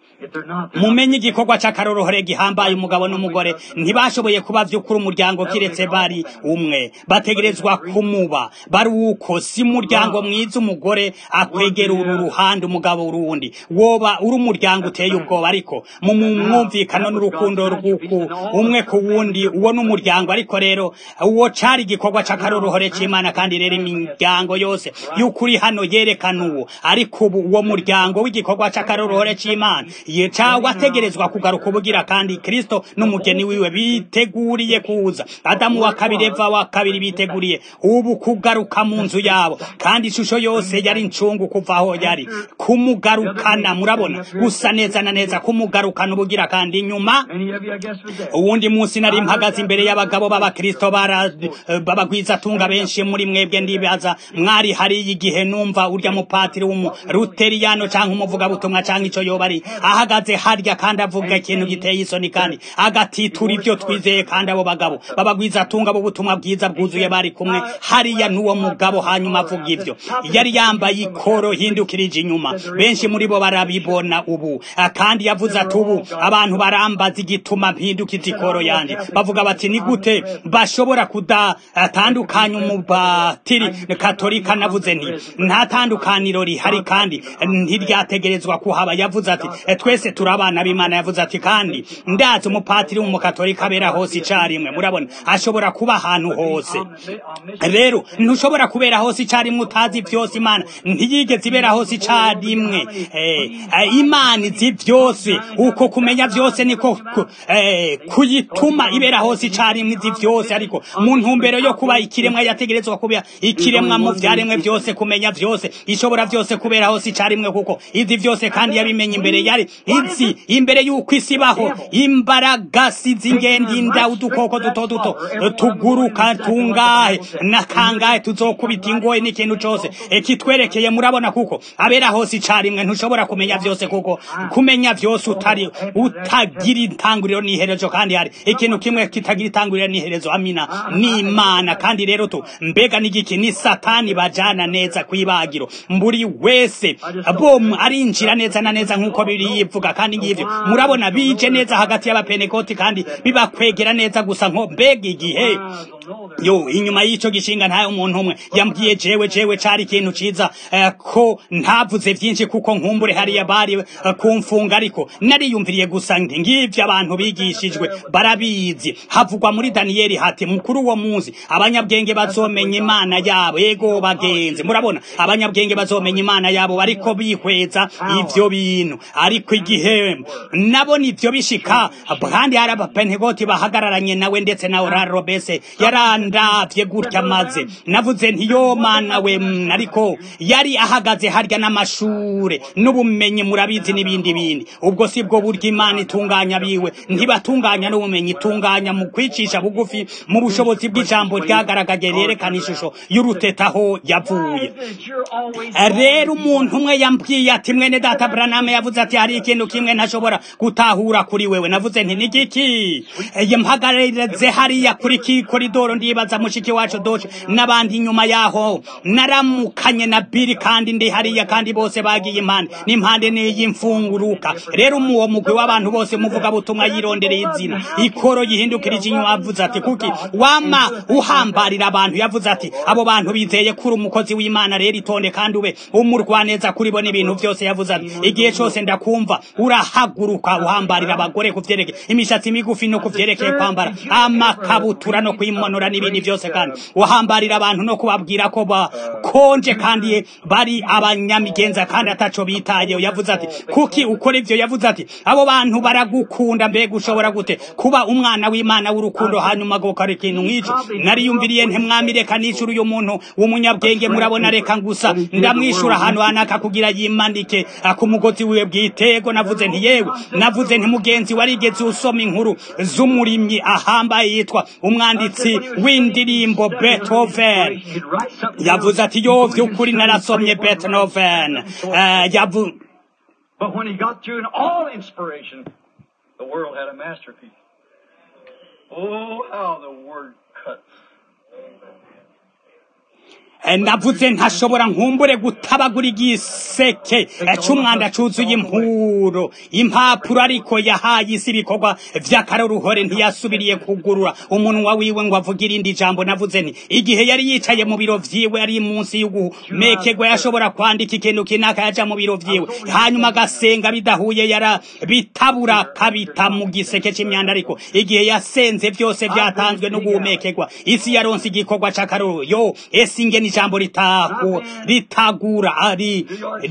mumenye igikorwa cy'akaroruhore gihambaye umugabo n'umugore ntibashoboye kuba by'ukuri umuryango kiretse bari umwe bategerezwa kumuba bari uko si umuryango mwiza umugore akwegera uru ruhande umugabo urundi woba uri umuryango uteye ubwoba ariko mu mwumvikano n'urukundo rw'uku umwe ku wundi uwo ni umuryango ariko rero uwo cari igikorwa cy'akaroruhore cy'imana kandi rero imiryango yose y'ukuri hano yerekana uwo ariko ubu uwo muryango w'igikorwa cy'akaroruhore cy'imana cyangwa ategerezwa kugaruka ubugira kandi kristo n'umugeni wiwe biteguriye kuza adamu wa kabiri eva wa kabiri biteguriye ubu kugaruka mu nzu yabo kandi ishusho yose yari incungu kuva aho yari kumugarukana murabona gusa neza na neza kumugarukana ubugira kandi inyuma uwundi munsi nari mpagaze imbere y'abagabo b'abakristo babagwiza tunga benshi muri mwebwe ndibaza mwari hariya igihe numva urya mupatiri w'umuruteriyano cyangwa umuvugabutumwa cyangwa icyo yoba ari ahagaze harya kandi avuga ikintu giteye isoni kandi agatitura ibyo twizeye kandi abo bagabo babagwiza tunga ubutumwa bwiza bwuzuye bari kumwe hariya n'uwo mugabo hanyuma avuga ibyo yari yambaye ikoro hindukirije inyuma benshi muri bo barabibona ubu kandi yavuze ati ubu abantu barambaza igituma mpindukiza ikoro yanjye bavuga bati ni gute bashobora kudatandukanya umubatiri katolika navuze nti nta tandukaniro rihari kandi ntiryategerezwa kuhaba yavuze ati twese turi abana b'imana yavuze ati kandi ndazi umupatiri w'umukatolika abera hose icyarimwe murabona ashobora kuba ahantu hose rero ntushobora kubera hose icyarimwe utazi byose imana ntiyigeze ibera hose icyarimwe imana izi byose uko kumenya byose niko kuyituma ibera hose icyarimwe izi byose ariko mu ntumbero yo kuba ikiremwa yategerezwa kuba ikiremwa mu byaremwe byose kumenya byose ishobora byose kubera hose icyarimwe kuko izi byose kandi yabimenye imbere yari izi imbere y'uko isi ibaho imbaraga si z'ingendinda udukoko duto duto tuguruka tungahe na kangahe tuzokubita ingoye n'ikintu cyose kitwerekeye murabona kuko abera hose icyarimwe ntushobora kumenya byose kuko kumenya byose utari utagira intanguriro n'iherezo kandi hari ikintu kimwe kitagira intanguriro n'iherezo amina n'imana kandi rero tu mbega n'igiki ni satani bajana neza ku ibagiro mburi wese bom arinjira neza na neza nk'uko biri yivuga kandi ngivyo murabona bije neza hagati y'abapenekoti kandi bibakwegera neza gusa nko mbega igihe yo inyuma y'ico gishinga ntayo umuntu umwe yambwiye jewe jewe cari ikintu ciza uh, ko ntavuze vyinshi kuko nkumbure hariya bari uh, kumfunga ariko nariyumviriye gusa nti ngivyo abantu bigishijwe barabizi havugwa muri daniyeli hati mukuru wo munsi abanyabwenge bazomenya imana yabo yego bagenzi murabona abanyabwenge bazomenya imana yabo bariko bihweza ivyo bintu ariko igihe nabona ivyo bishika kandi hari abapentegoti bahagararanye nawe ndetse na orarobese yarandavye gutya maze navuze nti yo mana we ariko yari ahagaze harya n'amashure n'ubumenyi murabizi n'ibindi bindi ubwo si bwo buryo imana itunganya biwe ntibatunganya n'ubumenyi itunganya mu kwicisha bugufi mu bushobozi bw'ijambo ryagaragaje ryerekana ishusho y'uruteta aho yavuye rero umuntu umwe yambwiye ati mwene data braname yavuze ati hari ikintu kimwe ntashobora gutahura kuri wewe navuze nti nigiki mpagareze hariya kuri ki koridoro ndibaza mushiki wacu doce n'abandi inyuma yaho naramukanye na biri kandi ndi hariya kandi bose bagiye impande n'impande n'iy'imfunguruka rero uwo mugwi w'abantu bose muvuga butumwa yirondereye izina ikoro yihindukirije inyuma avuze ati kuki wama uhambarira abantu yavuze ati abo bantu bizeye kuri umukozi w'imana rero itonde kandi ube umurwaneza kuri bo n'ibintu byose yavuze ati igihe cyose ndakumva yehova urahaguruka uhambarira abagore ku vyerekeye imishatsi migufi no ku vyerekeye kwambara amakabutura no kwimonora n'ibindi byose kandi uhambarira abantu no kubabwira ko bakonje kandi bari abanyamigenza kandi ataco bitayeho yavuze ati kuki ukora ivyo yavuze ati abo bantu baragukunda mbega ushobora gute kuba umwana w'imana w'urukundo hanyuma gukora ikintu nk'ico nariyumviriye ntemwami reka nicura uyu muntu w'umunyabwenge murabona reka gusa ndamwishura ahantu hanaka kugira yimanike ku mugozi wiwe bwitego navuze nti yewe navuze nti mugenzi warigeze usoma inkuru z'umurimyi ahambaye yitwa umwanditsi w'indirimbo Beethoven yavuze ati yo vy'ukuri narasomye Beethoven uh, yavu But when he got through in all inspiration, the world had a masterpiece. Oh, how the word cuts. navuze ntashobora nkumbure gutabagura igiseke c'umwanda cuzuye impuro impapuro ariko yahaye isi ibikorwa vy'akaroruhore ntiyasubiriye kugurura umunwa wiwe ngo avuge irindi jambo navuze nti igihe yari yicaye mu biro vyiwe ari munsi y'ugumekerwa yashobora kwandika ikintu kinaka yaja mu biro vyiwe hanyuma agasenga bidahuye yara bitabura kabita mu giseke c'imyanda ariko igihe yasenze vyose vyatanzwe no guhumekerwa isi yaronse igikorwa c'akarorero yo esi ingene ijambo ritahu ritagura ari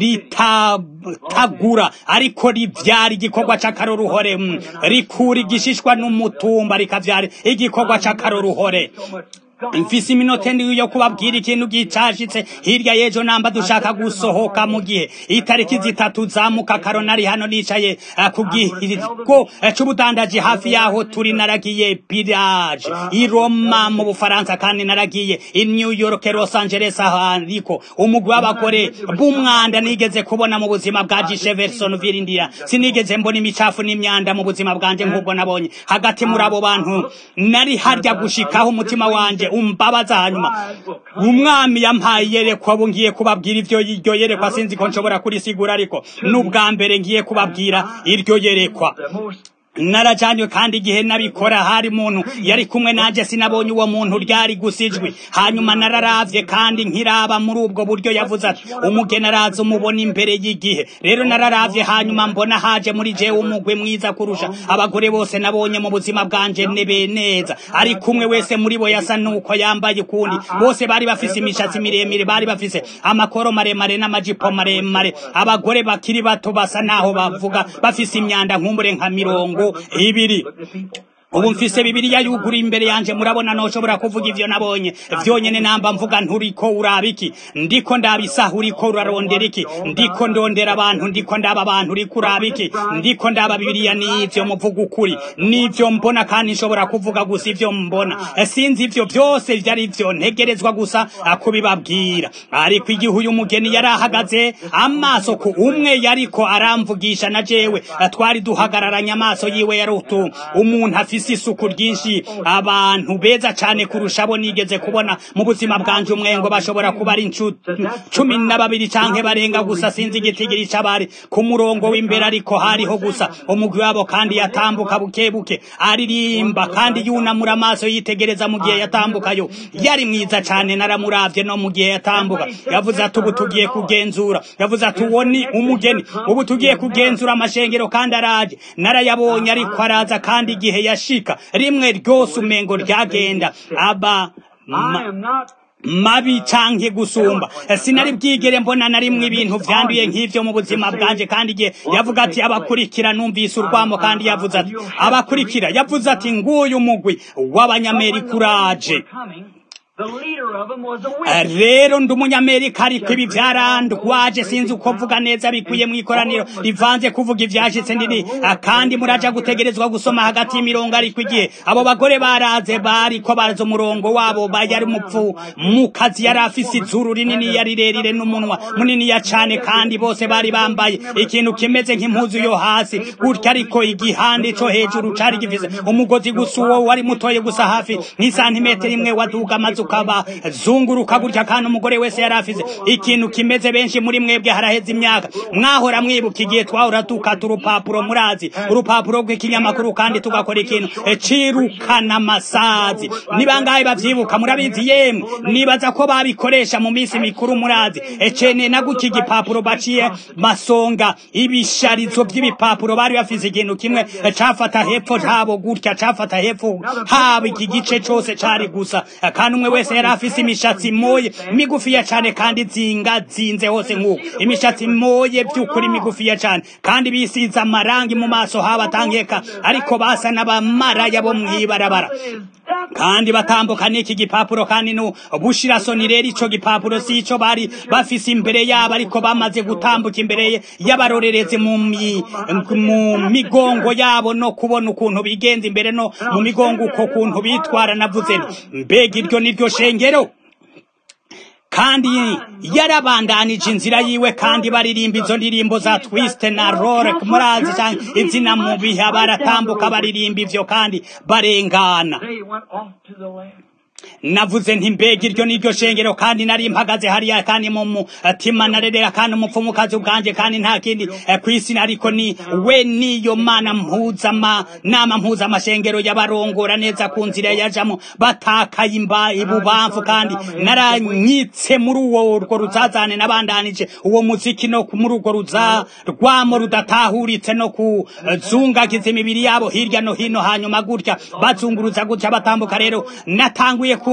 ritagura ariko rivyara igikorwa c'akaroruhore rikura igishishwa n'umutumba rikavyara igikorwa c'akaroruhore mfise iminota ndi yo kubabwira ikintu gicashitse hirya y'ejo namba dushaka gusohoka mu gihe itariki zitatu zamuka karonari hano nicaye ku gihigo c'ubudandaji hafi yaho turi naragiye pirage i Roma mu Bufaransa kandi naragiye i New York Los Angeles ariko umugwi w'abagore b'umwanda nigeze kubona mu buzima bwa Jeffersonville India sinigeze mbona imicafu n'imyanda mu buzima bwanje nk'ubwo nabonye hagati muri abo bantu nari harya gushikaho umutima wanje umbabaza hanyuma umwami yampaye yerekwa abo ngiye kubabwira ivyo iryo yerekwa sinzi ko nshobora kurisigura ariko n'ubwa mbere ngiye kubabwira iryo yerekwa narajanywe kandi igihe nabikora hari muntu yari kumwe nanje sinabonye uwo muntu ryari gusijwi hanyuma nararavye kandi nkiraba muri ubwo buryo yavuze ati umugeni araza umubona imbere y'igihe rero nararavye hanyuma mbona haje muri jewe umugwe mwiza kurusha abagore bose nabonye mu buzima bwanje nebe neza ari kumwe wese muri bo yasa nuko yambaye ukundi bose bari bafise imishatsi miremire bari bafise amakoro maremare n'amajipo maremare abagore bakiri bato basa naho bavuga bafise imyanda nkumbure nka mirongo ibiri ubu mfise bibiliya yugura imbere yanje murabona noshobora kuvuga ivyo nabonye vyonyene namba mvuga nturiko uraba iki ndiko ndabisaha uriko urarondera iki ndiko ndondera abantu ndiko ndaba abantu uriko uraba iki ndiko ndaba bibiliya n'ivyo muvuga ukuri n'ivyo mbona kandi nshobora kuvuga gusa ivyo mbona sinzi ivyo vyose vyari vyo ntegerezwa gusa kubibabwira ariko igihe uyu mugeni yari ahagaze amaso ku umwe yariko aramvugisha na jewe twari duhagararanye amaso yiwe yari utu umuntu afise isi isuku ryinshi abantu beza cyane kurusha abo nigeze kubona mu buzima bwanje umwengo bashobora kuba ari cumi na babiri canke barenga gusa sinzi igitigiri c'abari ku murongo w'imbere ariko hariho gusa umugwi wabo kandi yatambuka buke buke aririmba kandi yunamura amaso yitegereza mu gihe yatambukayo yari mwiza cyane naramuravye no mu gihe yatambuka yavuze ati ubu tugiye kugenzura yavuze ati uwo ni umugeni ubu tugiye kugenzura amashengero kandi araje narayabonye ariko araza kandi igihe yashi gushika rimwe ryose umengo ryagenda aba mabi canke gusumba sinari bwigere mbona na rimwe ibintu vyanduye nk'ivyo mu buzima bwanje kandi igihe yavuga ati abakurikira numvise urwamo kandi yavuze ati abakurikira yavuze ati nguyu umugwi w'abanyamerika uraje rero ndi umunyamerika ariko ibi byarandwaje sinzi uko mvuga neza bikwiye mu ikoraniro rivanze kuvuga ibyashitse ndini kandi muraja gutegerezwa gusoma hagati y'imirongo ariko igihe abo bagore baraze bariko baraza umurongo wabo yari mupfu mu kazi yari afise izuru rinini yari rirerire n'umunwa munini ya cane kandi bose bari bambaye ikintu kimeze nk'impuzu yo hasi gutya ariko igihande co hejuru cari gifise umugozi gusa uwo wari mutoye gusa hafi nk'isantimetero imwe waduga amazu bazunguruka bazunguruka gutya kandi umugore wese yari afise ikintu kimeze benshi muri mwebwe haraheze imyaka mwahora mwibuka igihe twahora dukata urupapuro murazi urupapuro rw'ikinyamakuru kandi tugakora ikintu cirukana amasazi ni bangahe bavyibuka murabizi yemwe nibaza ko babikoresha mu minsi mikuru murazi ecene na gutya igipapuro baciye masonga ibisharizo by'ibipapuro bari bafise ikintu kimwe cafata hepfo habo gutya cafata hepfo haba iki gice cose cari gusa kandi umwe wese yari afise imishatsi moye migufiya cane kandi zinga zinze hose nk'uko imishatsi moye by'ukuri migufiya cane kandi bisize amarangi mu maso haba atangeka ariko basa n'abamaraya bo mw'ibarabara kandi batambuka n'iki gipapuro kandi nu bushirasoni rero ico gipapuro si ico bari bafise imbere yabo ariko bamaze gutambuka imbere y'abarorerezi mu mu migongo yabo no kubona ukuntu bigenza imbere no mu migongo uko kuntu bitwara navuze mbega iryo niryo shengero kandi yarabandanije inzira yiwe kandi baririmba izo ndirimbo za twist na rorek murazi cyangwa izina mu bihe baratambuka baririmba ivyo kandi barengana navuze nti mbega iryo niryo shengero kandi nari mpagaze hariya kandi mu mutima narerera kandi umupfumukazi ubwanje kandi nta kindi kw'isi ariko ni we niyo mana mpuzama nama mpuza amashengero y'abarongora neza ku nzira yajamo batakaye imba ibubamfu kandi naranyitse muri uwo urwo ruzazane nabandanije uwo muziki no muri urwo ruza rwamo rudatahuritse no kuzungagiza imibiri yabo hirya no hino hanyuma gutya bazunguruza gutya batambuka rero natanguye ku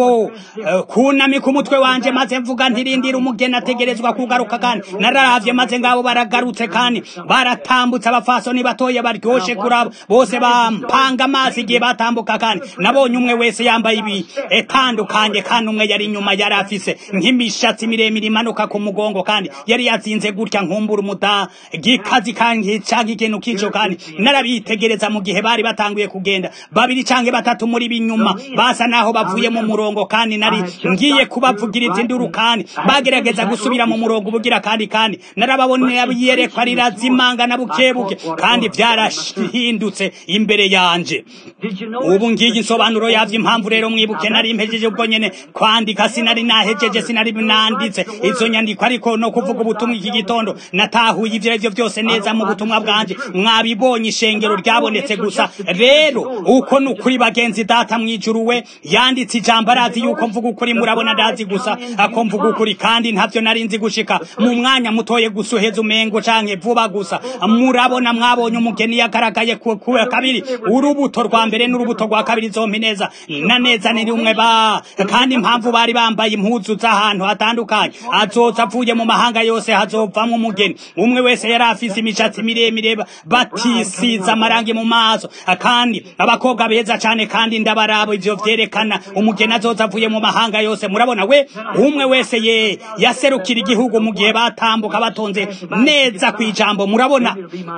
kunamika umutwe wanje maze mvuga ntirindira umugeni ategerezwa kugaruka kandi nararavye maze ngabo baragarutse kandi baratambutse abafasoni batoya baryoshe kurabo bose bampanga amazi igihe batambuka kandi nabonye umwe wese yambaye ibi etandukanye kandi umwe yari inyuma yari afise nk'imishatsi miremire imanuka ku mugongo kandi yari yazinze gutya nkumbura umuda gikazi kandi canke ikintu kico kandi narabitegereza mu gihe bari batanguye kugenda babiri canke batatu muri binyuma basa naho bavuye mu murongo kandi nari ngiye kubavugiriza induru kandi bagerageza gusubira mu murongo ubugira kandi kandi narababonera yerekwa rirazimanga na bukebuke kandi byarahindutse imbere yanje ubu ngiye insobanuro yavyo impamvu rero mwibuke nari mpejeje ubwo nyene kwandika sinari nahejeje sinari nanditse izo nyandiko ariko no kuvuga ubutumwa iki gitondo natahuye ivyo arivyo byose neza mu butumwa bwanje mwabibonye ishengero ryabonetse gusa rero uko ni ukuri bagenzi data mwijuru we yanditse ijambo arazi yuko mvuga ukuri murabona ndazi gusa ako mvuga ukuri kandi ntavyo nari nzi gushika mu mwanya mutoye gusa uheze umengo canke vuba gusa murabona mwabonye umugeni yagaragaye ku kabiri urubuto rwa mbere n'urubuto rwa kabiri zompi neza na neza ni rumwe ba kandi impamvu bari bambaye impuzu z'ahantu hatandukanye azoza avuye mu mahanga yose hazovamwo umugeni umwe wese yari afise imishatsi miremire batisiza amarangi mu maso kandi abakobwa beza cane kandi ndabarabo ivyo vyerekana umugeni azoza avuye mu mahanga yose murabona we umwe wese ye yaserukira igihugu mu gihe batambuka batonze neza kwijambo murabona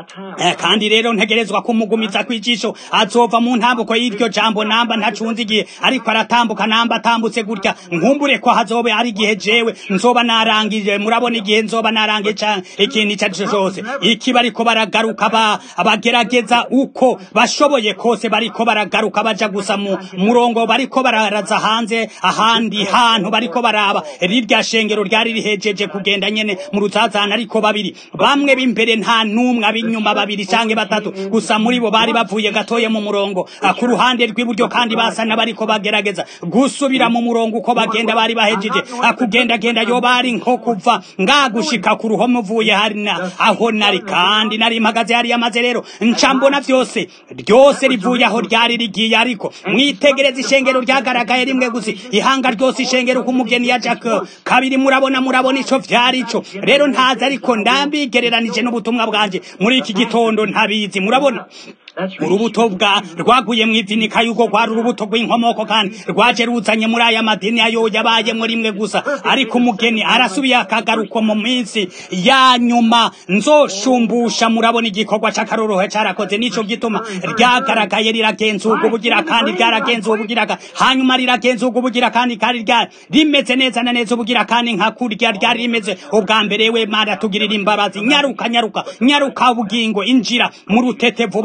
kandi rero ntegerezwa kumugumiza kwijisho azova mu ntambuko y'iryo jambo namba ntacunze igihe ariko aratambuka namba atambutse gutya nkumbure ko hazobe ari igihe jewe nzoba narangije murabona igihe nzoba narangije cyane ikintu icyo ari cyose iki bariko baragaruka ba abagerageza uko bashoboye kose bariko baragaruka baja gusa mu murongo bariko bararaza hanze ahandi hantu bariko baraba rirya shengero ryari rihejeje kugenda nyene mu rutazana ariko babiri bamwe b'imbere nta numwe ab'inyuma babiri canke batatu gusa muri bo bari bavuye gatoye mu murongo ku ruhande rw'iburyo kandi basa n'abariko bagerageza gusubira mu murongo uko bagenda bari bahejeje kugendagenda yo bari nko kuva ngagushika ku ruhome uvuye hari aho nari kandi nari mpagaze hariya maze rero nca mbona vyose ryose rivuye aho ryari rigiye ariko mwitegereza ishengero ryagaragaye rimwe gusa ihanga ryose ishengero k'umugeni ya jack kabiri murabona murabona ico vyari ico rero ntazi ariko ndambigereranije n'ubutumwa bwanje muri iki gitondo ntabizi murabona urubuto bwa rwaguye mu ivinika yuko rwari urubuto rw'inkomoko kandi rwaje ruzanye muri aya madini ayo yabayemo rimwe gusa ariko umugeni arasubiye akagaruka mu minsi ya nyuma nzoshumbusha murabona igikorwa c'akarorohe carakoze nico gituma ryagaragaye riragenzurwa ubugira kandi ryaragenzuwe ubugira hanyuma riragenzurwa ubugira kandi kandi ryari rimeze neza na neza ubugira kandi nka kurya ryari rimeze ubwa mbere we mana tugirira imbabazi nyaruka nyaruka nyaruka ubugingo injira mu rutete vuba bwa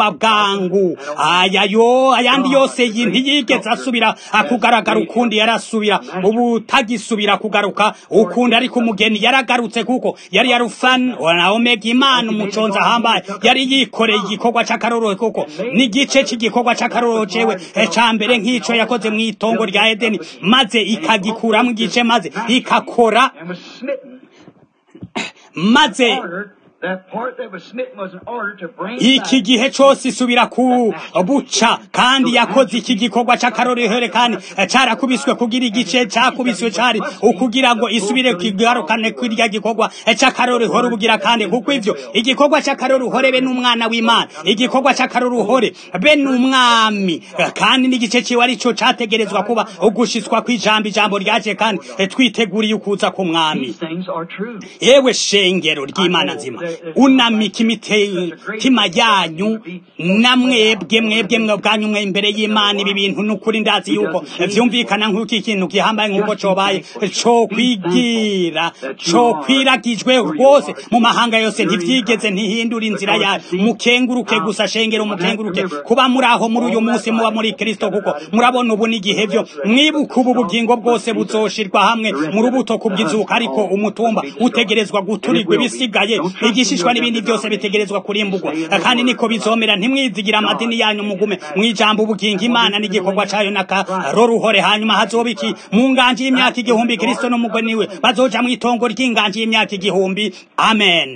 bwangu aya yo ayandi yose yi- ntiyigeze asubira kugaragara ukundi yarasubira ubu tagisubira kugaruka ukundi ariko umugeni yaragarutse kuko yari yarufan na omega imana umuconza ahambaye yari yikoreye igikorwa c'akarorero kuko n'igice cy'igikorwa c'akarorero cewe eh, ca mbere nk'ico yakoze mu itongo rya edeni maze ikagikuramwo igice maze ikakora and was smitten. maze Ordered, that part that was smitten was in order to bring iki back gihe cose isubira ku buca kandi yakoze iki gikorwa c'akarorehere kandi eh, carakubiswe kugira igice cakubiswe cari ukugira ngo isubire kigarukane kwirya gikorwa eh, c'akaroruhore ubugira kandi kuko ivyo igikorwa c'akaroruhore be n'umwana w'imana igikorwa c'akaroruhore be n'umwami Eh, kandi n'igice ciwe arico categerezwa kuba ugushitswa kw'ijambo ijambo ryaje kandi eh, twiteguriye ukuza k'umwami these things are true. yewe shengero ry'imana nzima unamika imitima yanyu namwebwe mwebwe mwe bwanyu mwe imbere y'imana ibi bintu n'ukuri ndazi yuko vyumvikana nk'uko ikintu gihambaye nk'uko cobaye co kwigira co kwiragijwe rwose mu mahanga yose ntivyigeze ntihindura inzira yayo mukenguruke gusa shengero mukenguruke kuba muri aho muri uyu munsi muba muri kristo kuko murabona ubu n'igihe vyo mwibuka ubu bugingo bwose buzoshirwa hamwe mu rubuto kubwizuka ariko umutumba utegerezwa guturirwa ibisigaye igishishwa n'ibindi byose bitegerezwa kurimbugwa kandi niko bizomera ntimwizigira amadini yanyu mugume mwijambo ubugingo imana n'igikorwa cayo n'akaroruhore hanyuma hazoba iki mu nganji y'imyaka igihumbi kristo n'umugeni we bazoja mu itongo ry'inganji y'imyaka igihumbi amen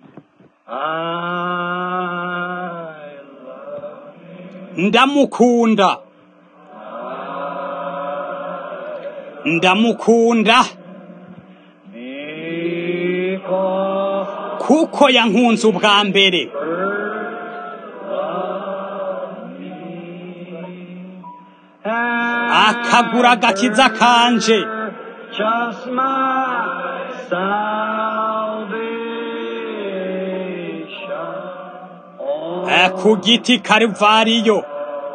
I love ndamukunda ndamukunda because kuko yankunze ubwa mbere akagura agakiza kanje just my salvation. Oh, Eh, ku giti karuvariyo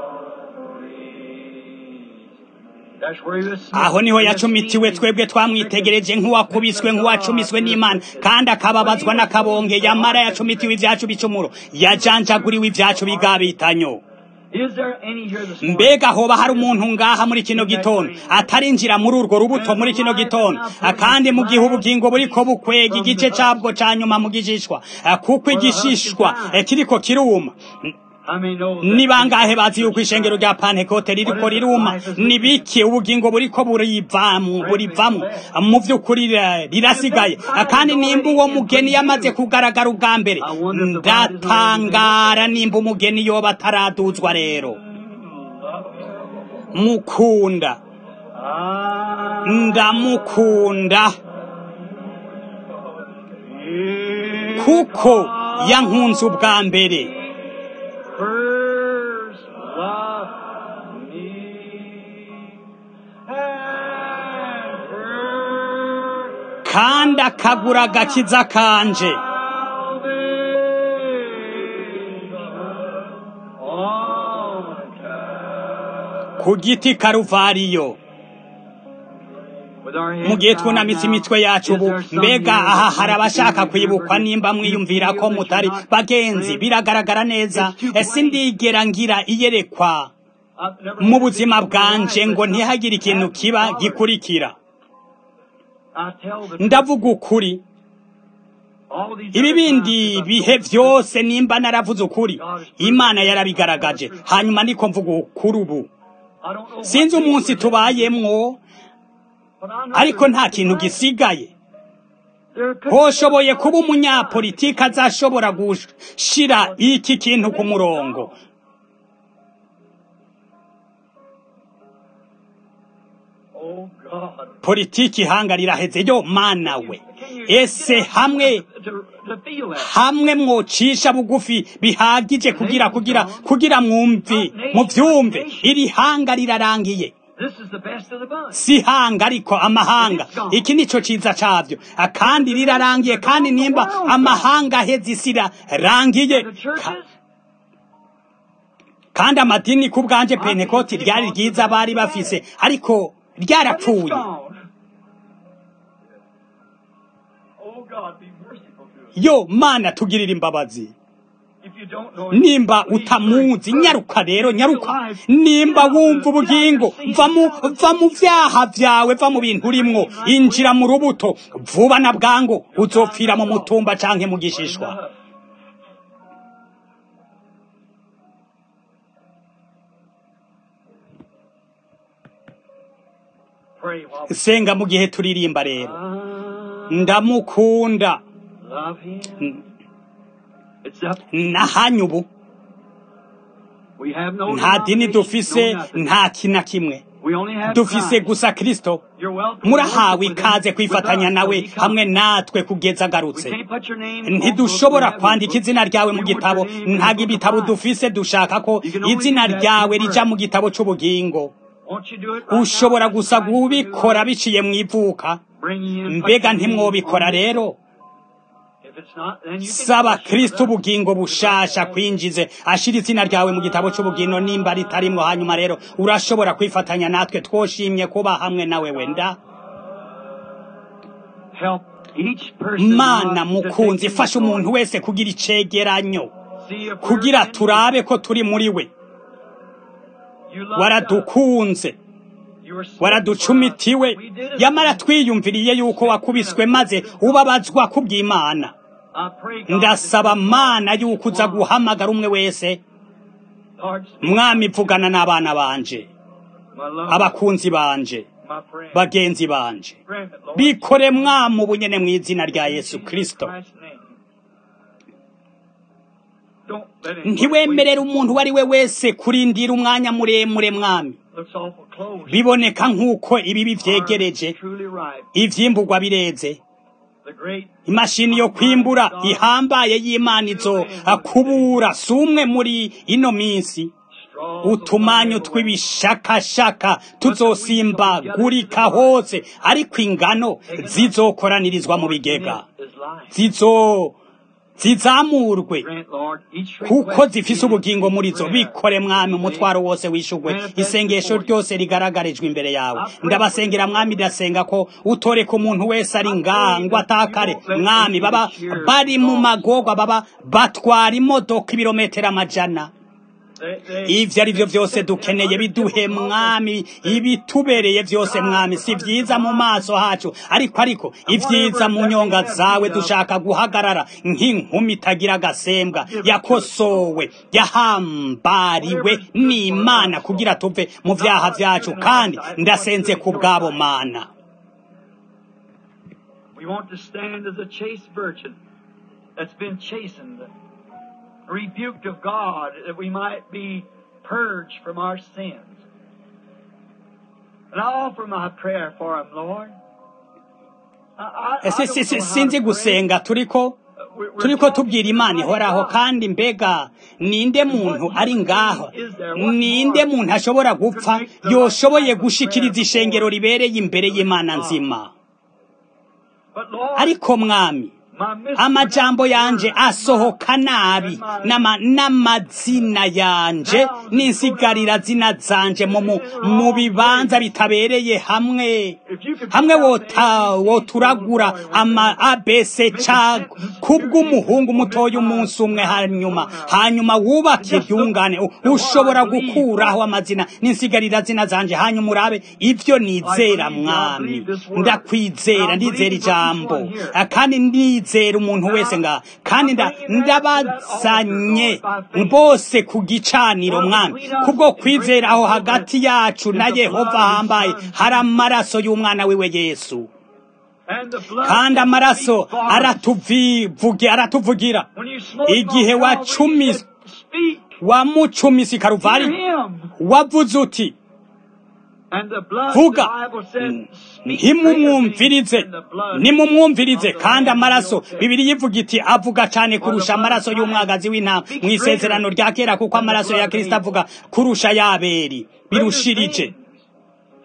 that's where he was aho niho yacumitiwe twebwe twamwitegereje nk'uwakubiswe nk'uwacumiswe n'imana kandi akababazwa n'akabonge yamara yacumitiwe ibyacu bicumuro yajanjaguriwe ibyacu bigabitanyo Is there any here this morning? mbega hoba hari umuntu ngaha muri kino gitondo atarinjira muri urwo rubuto muri kino gitondo Ah, kandi mu gihe ubugingo buriko bukwega igice cabwo ca nyuma mu gishishwa Ah, kuko igishishwa eh, kiriko kiruma How many know that ni bangahe bazi yuko ishengero rya pantekote ririko riruma ni biki ubugingo buriko burivamwo burivamwo mu vy'ukuri rira- rirasigaye Ah, kandi nimba uwo mugeni yamaze kugaragara ubwa mbere ndatangara nimba umugeni yoba ataraduzwa rero mukunda Ah, ndamukunda kuko yankunze ubwa mbere first love me and first kandi akagura agakiza kanje ku giti karuvariyo mu gihe twunamitse imitwe yacu ubu mbega aha hari abashaka kwibukwa nimba mwiyumvira ko mutari bagenzi biragaragara neza ese ndigera ngira iyerekwa mu buzima bwanje ngo ntihagire ikintu kiba gikurikira ndavuga ukuri ibi bindi bihe byose nimba naravuze ukuri imana yarabigaragaje hanyuma niko mvuga ukuri ubu sinzi umunsi tubayemwo ariko nta kintu gisigaye hoshoboye kuba umunyapolitiki azashobora gushira iki kintu ku murongo politiki ihanga riraheze yo mana we ese hamwe hamwe mwocisha bugufi bihagije kugira kugira kugira mwumvi muvyumve iri hanga rirarangiye si hanga ariko amahanga iki nico ciza cavyo kandi rirarangiye kandi nimba amahanga aheze isi irarangiye kandi amadini ku bwanje pentekoti ryari ryiza bari bafise ariko ryarapfuye yo mana tugirira imbabazi nimba utamuzi nyaruka rero nyaruka nimba wumva ubugingo va mu va mu vyaha vyawe va mu bintu urimwo injira mu rubuto vuba na bwangu uzopfira mu mutumba canke mu gishishwa senga mu gihe turirimba rero ndamukunda nahanyu ubu nta dini dufise nta kina kimwe dufise gusa kristo murahawe ikaze kwifatanya nawe hamwe natwe kugeza agarutse ntidushobora kwandika izina ryawe mu gitabo ntabwo ibitabo dufise dushaka ko izina ryawe rija mu gitabo c'ubugingo ushobora gusa kubikora biciye mu ivuka mbega ntimwobikora rero saba kristo ubugingo bushasha kwinjize ashira izina ryawe mu gitabo c'ubugingo nimba ritarimwo hanyuma rero urashobora kwifatanya natwe twoshimye kuba hamwe nawe wenda mana mukunzi fasha umuntu wese kugira icegeranyo kugira turabe ko turi muri we waradukunze waraducumitiwe yamara twiyumviriye yuko wakubiswe maze ubabazwa kubw'imana ndasaba mana yuko uza guhamagara umwe wese mwami vugana n'abana banje abakunzi banje bagenzi banje bikore mwami ubunyene mu izina rya yesu kristo ntiwemerere umuntu uwo ari we wese kurindira umwanya muremure mwami biboneka nk'uko ibibi vyegereje ivyimburwa bireze imashini yo kwimbura ihambaye y'imana izo kubura si umwe muri ino minsi utumanyu tw'ibishakashaka tuzosimbagurika hose ariko ingano zizokoranirizwa mu bigega zizo zizamurwe kuko zifise ubugingo muri zo bikore mwami umutwaro wose wishugwe isengesho ryose rigaragarijwe imbere yawe ndabasengera mwami ndasenga ko utoreka umuntu wese ari ngaha ngo atakare mwami baba bari mu magorwa baba batwara imodoka ibirometero amajana ivyo ari vyo vyose dukeneye biduhe mwami ibitubereye vyose mwami si vyiza mu maso hacu ariko ariko ivyiza mu nyonga zawe dushaka guhagarara nk'inkumi itagira agasembwa yakosowe yahambariwe n'imana kugira tuve mu vyaha vyacu kandi ndasenze ku bwabo mana We want to stand as a chaste virgin that's been chastened rebuked of God that we might be purged from our sins. And I offer my prayer for him, Lord. sinzi gusenga turiko turiko tubwira imana ihoraho kandi mbega ninde muntu ari ngaho ninde muntu ashobora gupfa yoshoboye gushikiriza ishengero ribereye imbere y'imana nzima ariko mwami amajambo yanje asohoka nabi n'amazina yanje n'insigarira zina zanje mu bibanza bitabereye hamwe hamwe woturagura ama abc ca kubw'umuhungu mutoya umunsi umwe hanyuma hanyuma wubake ibyungane ushobora gukuraho amazina n'insigarira zina zanje hanyuma urabe ibyo nizera mwami ndakwizera ndizera ijambo kandi ndizera ndizera umuntu wese nga kandi ndabazanye bose ku gicaniro mwami kubwo kwizera aho hagati yacu na yehova hambaye hari amaraso y'umwana wiwe yesu kandi amaraso aratuvugira igihe wacumise wamucumise karuvari wavuze uti vuga ntimumwumvirize nimumwumvirize kandi amaraso bibiri yivuga iti avuga cyane kurusha amaraso y'umwagazi w'intama mu isezerano rya kera kuko amaraso ya kirisita avuga kurusha y'aberi birushirije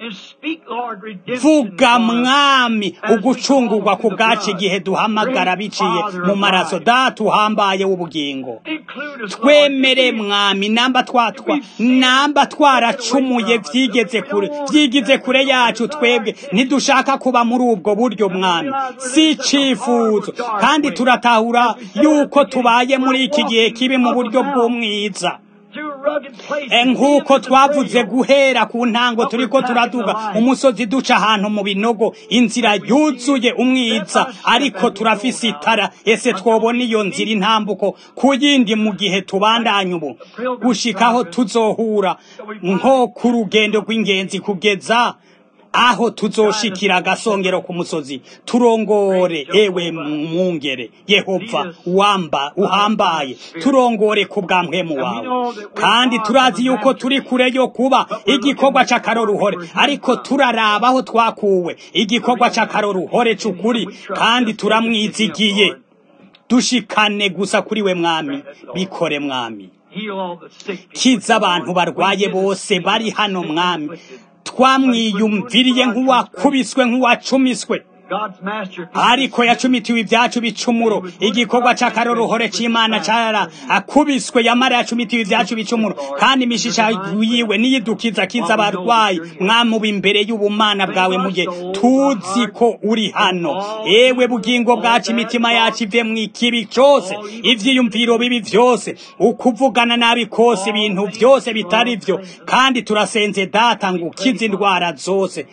vuga mwami ugucungurwa ku bwacu igihe duhamagara biciye mu maraso data uhambaye w'ubugingo twemere mwami namba twatwa namba twaracumuye vyigeze kure vyigize kure yacu twebwe ntidushaka kuba muri ubwo buryo mwami si icifuzo kandi turatahura yuko tubaye muri iki gihe kibi mu buryo bw'umwiza nk'uko twavuze guhera ku ntango turiko turaduga umusozi duca ahantu mu binogo inzira yuzuye umwiza ariko turafise itara ese twobona iyo nzira intambuko ku yindi mu gihe tubandanya ubu gushikaho tuzohura nko ku rugendo rw'ingenzi kugeza aho tuzoshikira agasongero ku musozi turongore ewe mwungere yehova wamba uhambaye turongore ku bwa mpwemu wawe kandi turazi yuko turi kure yo kuba igikorwa c'akaroruhore ariko turaraba aho twakuwe igikorwa c'akaroruhore c'ukuri kandi turamwizigiye dushikane gusa kuri we mwami bikore mwami kiza abantu barwaye bose bari hano mwami twamwiyumviriye nk'uwakubiswe nk'uwacumiswe ariko yacumitiwe ibyacu bicumuro igikorwa c'akaroruhore c'imana cara akubiswe yamara yacumitiwe ibyacu bicumuro kandi imishisha yiwe niyidukiza kiza abarwayi mwamuba imbere y'ubumana bwawe mugihe tuzi ko uri hano ewe bugingo bwacu imitima yacu ive mu ikibi cose ivyiyumviro bibi vyose ukuvugana nabi kose ibintu vyose bitari vyo kandi turasenze data ngo ukize indwara zose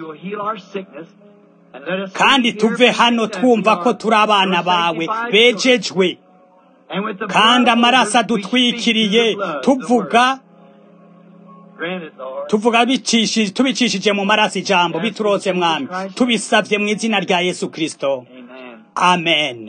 kandi tuve hano twumva ko turi abana bawe bejejwe kandi amaraso adutwikiriye tuvuga tuvuga tubicishije mu maraso ijambo biturose mwami tubisabye mu izina rya yesu kirisito amen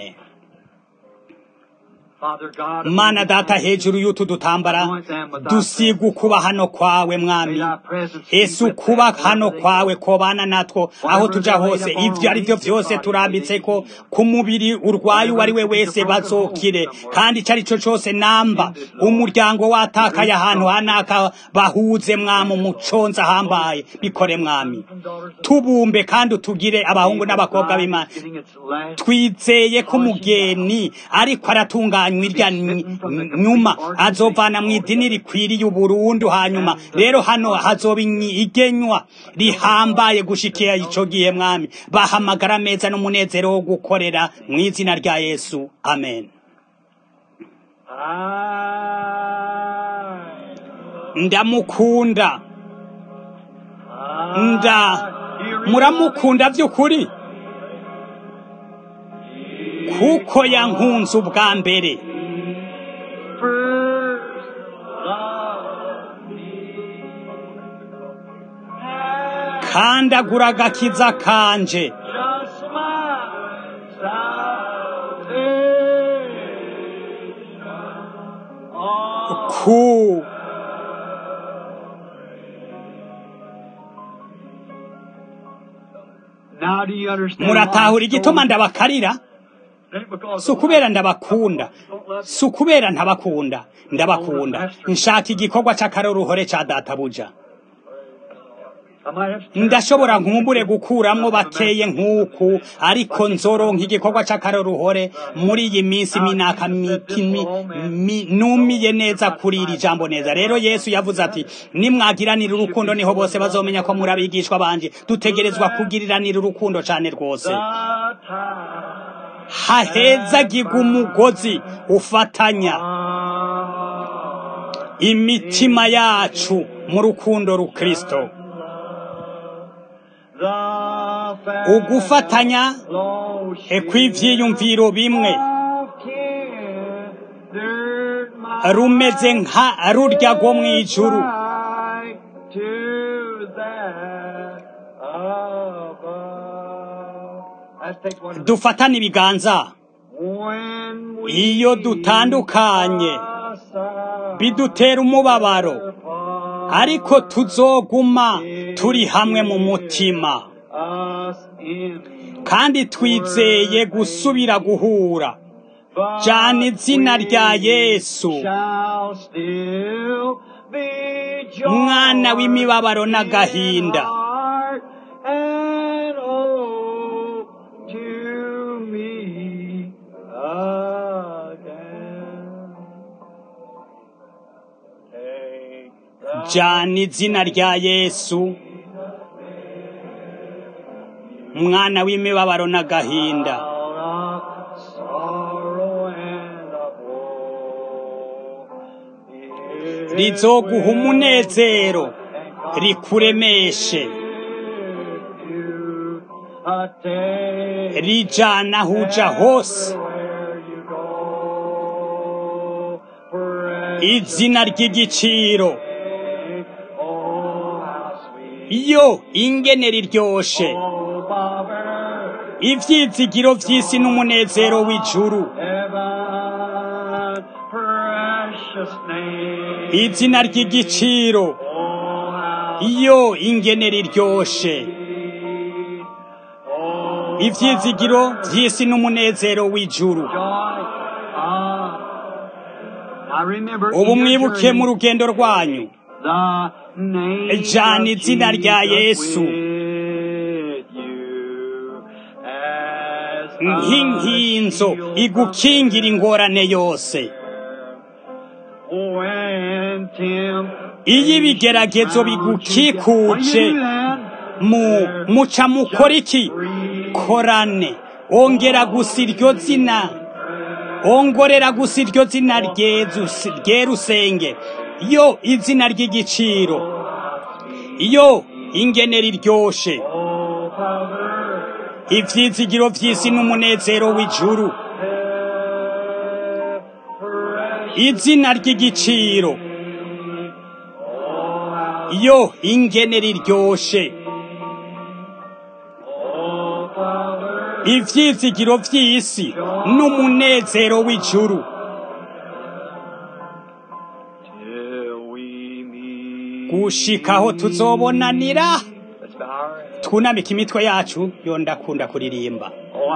mana data hejuru y'utu dutambara dusiga ukuba hano kwawe mwami ese ukuba hano kwawe kobana natwo aho tuja hose ivyo ari vyo vyose turambitse ko ku mubiri urwaye uwo ari we wese bazokire kandi ico ari co cose namba umuryango watakaye ahantu hanaka bahuze mwami umuconza ahambaye bikore mwami tubumbe kandi utugire abahungu n'abakobwa b'imana twizeye ko umugeni ariko aratunganya irya nyuma azovana mu idini rikwiriye uburundu hanyuma rero hano hazoba igenywa rihambaye gushikira ico gihe mwami bahamagara meza n'umunezero wo gukorera mu izina rya yesu amen ndamukunda nda muramukunda by'ukuri kuko yankunze ubwa mbere kandi agura agakiza kanje ku muratahura igituma ndabakarira si ukubera ndabakunda si ukubera ntabakunda ndabakunda nshaka igikorwa cy'akaroruhore cya databuja ndashobora nkumbure gukuramwo bakeye nk'uku ariko nzoronka igikorwa cy'akaroruhore muri iyi minsi minaka numiye neza kuri iri jambo neza rero yesu yavuze ati nimwagiranira urukundo niho bose bazomenya ko muri abigishwa banje dutegerezwa kugiriranira urukundo cyane rwose hahezagirwa umugozi ufatanya imitima yacu mu rukundo rukristo ugufatanya kw'ivyiyumviro bimwe rumeze nka rurya rwo mw'ijuru dufatane ibiganza iyo dutandukanye bidutera umubabaro ariko tuzoguma turi hamwe mu mutima kandi twizeye gusubira guhura jana izina rya yesu mwana w'imibabaro n'agahinda jana izina rya yesu mwana w'imibabaro n'agahinda rizoguha umunezero rikuremeshe rijana aho uja hose izina ry'igiciro iyo ingene riryoshe ivyizigiro vy'isi n'umunezero w'ijuru izina ry'igiciro iyo ingene riryoshe ivyizigiro vy'isi n'umunezero w'ijuru ubu mwibuke mu rugendo rwanyu jana izina rya yesu nk'inkinzo igukingira ingorane yose iyo ibigeragezo bigukikuje mu muca mukora iki korane ongera gusa iryo zina ongorera gusa iryo zina ryerusenge yo izina ry'igiciro iyo ingene riryoshe ivyizigiro vy'isi n'umunezero w'ijuru izina ry'igiciro yo ingene riryoshe ivyizigiro vy'isi n'umunezero w'ijuru gushikaho tuzobonanira twunamika imitwe yacu yo ndakunda kuririmba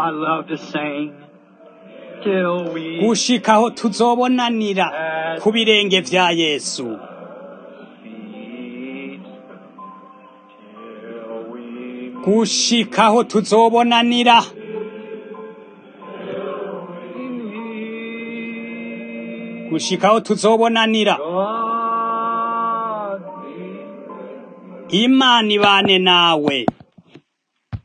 gushikaho tuzobonanira ku birenge vya yesu gushikaho tuzobonanira gushikaho tuzobonanira imana ibane nawe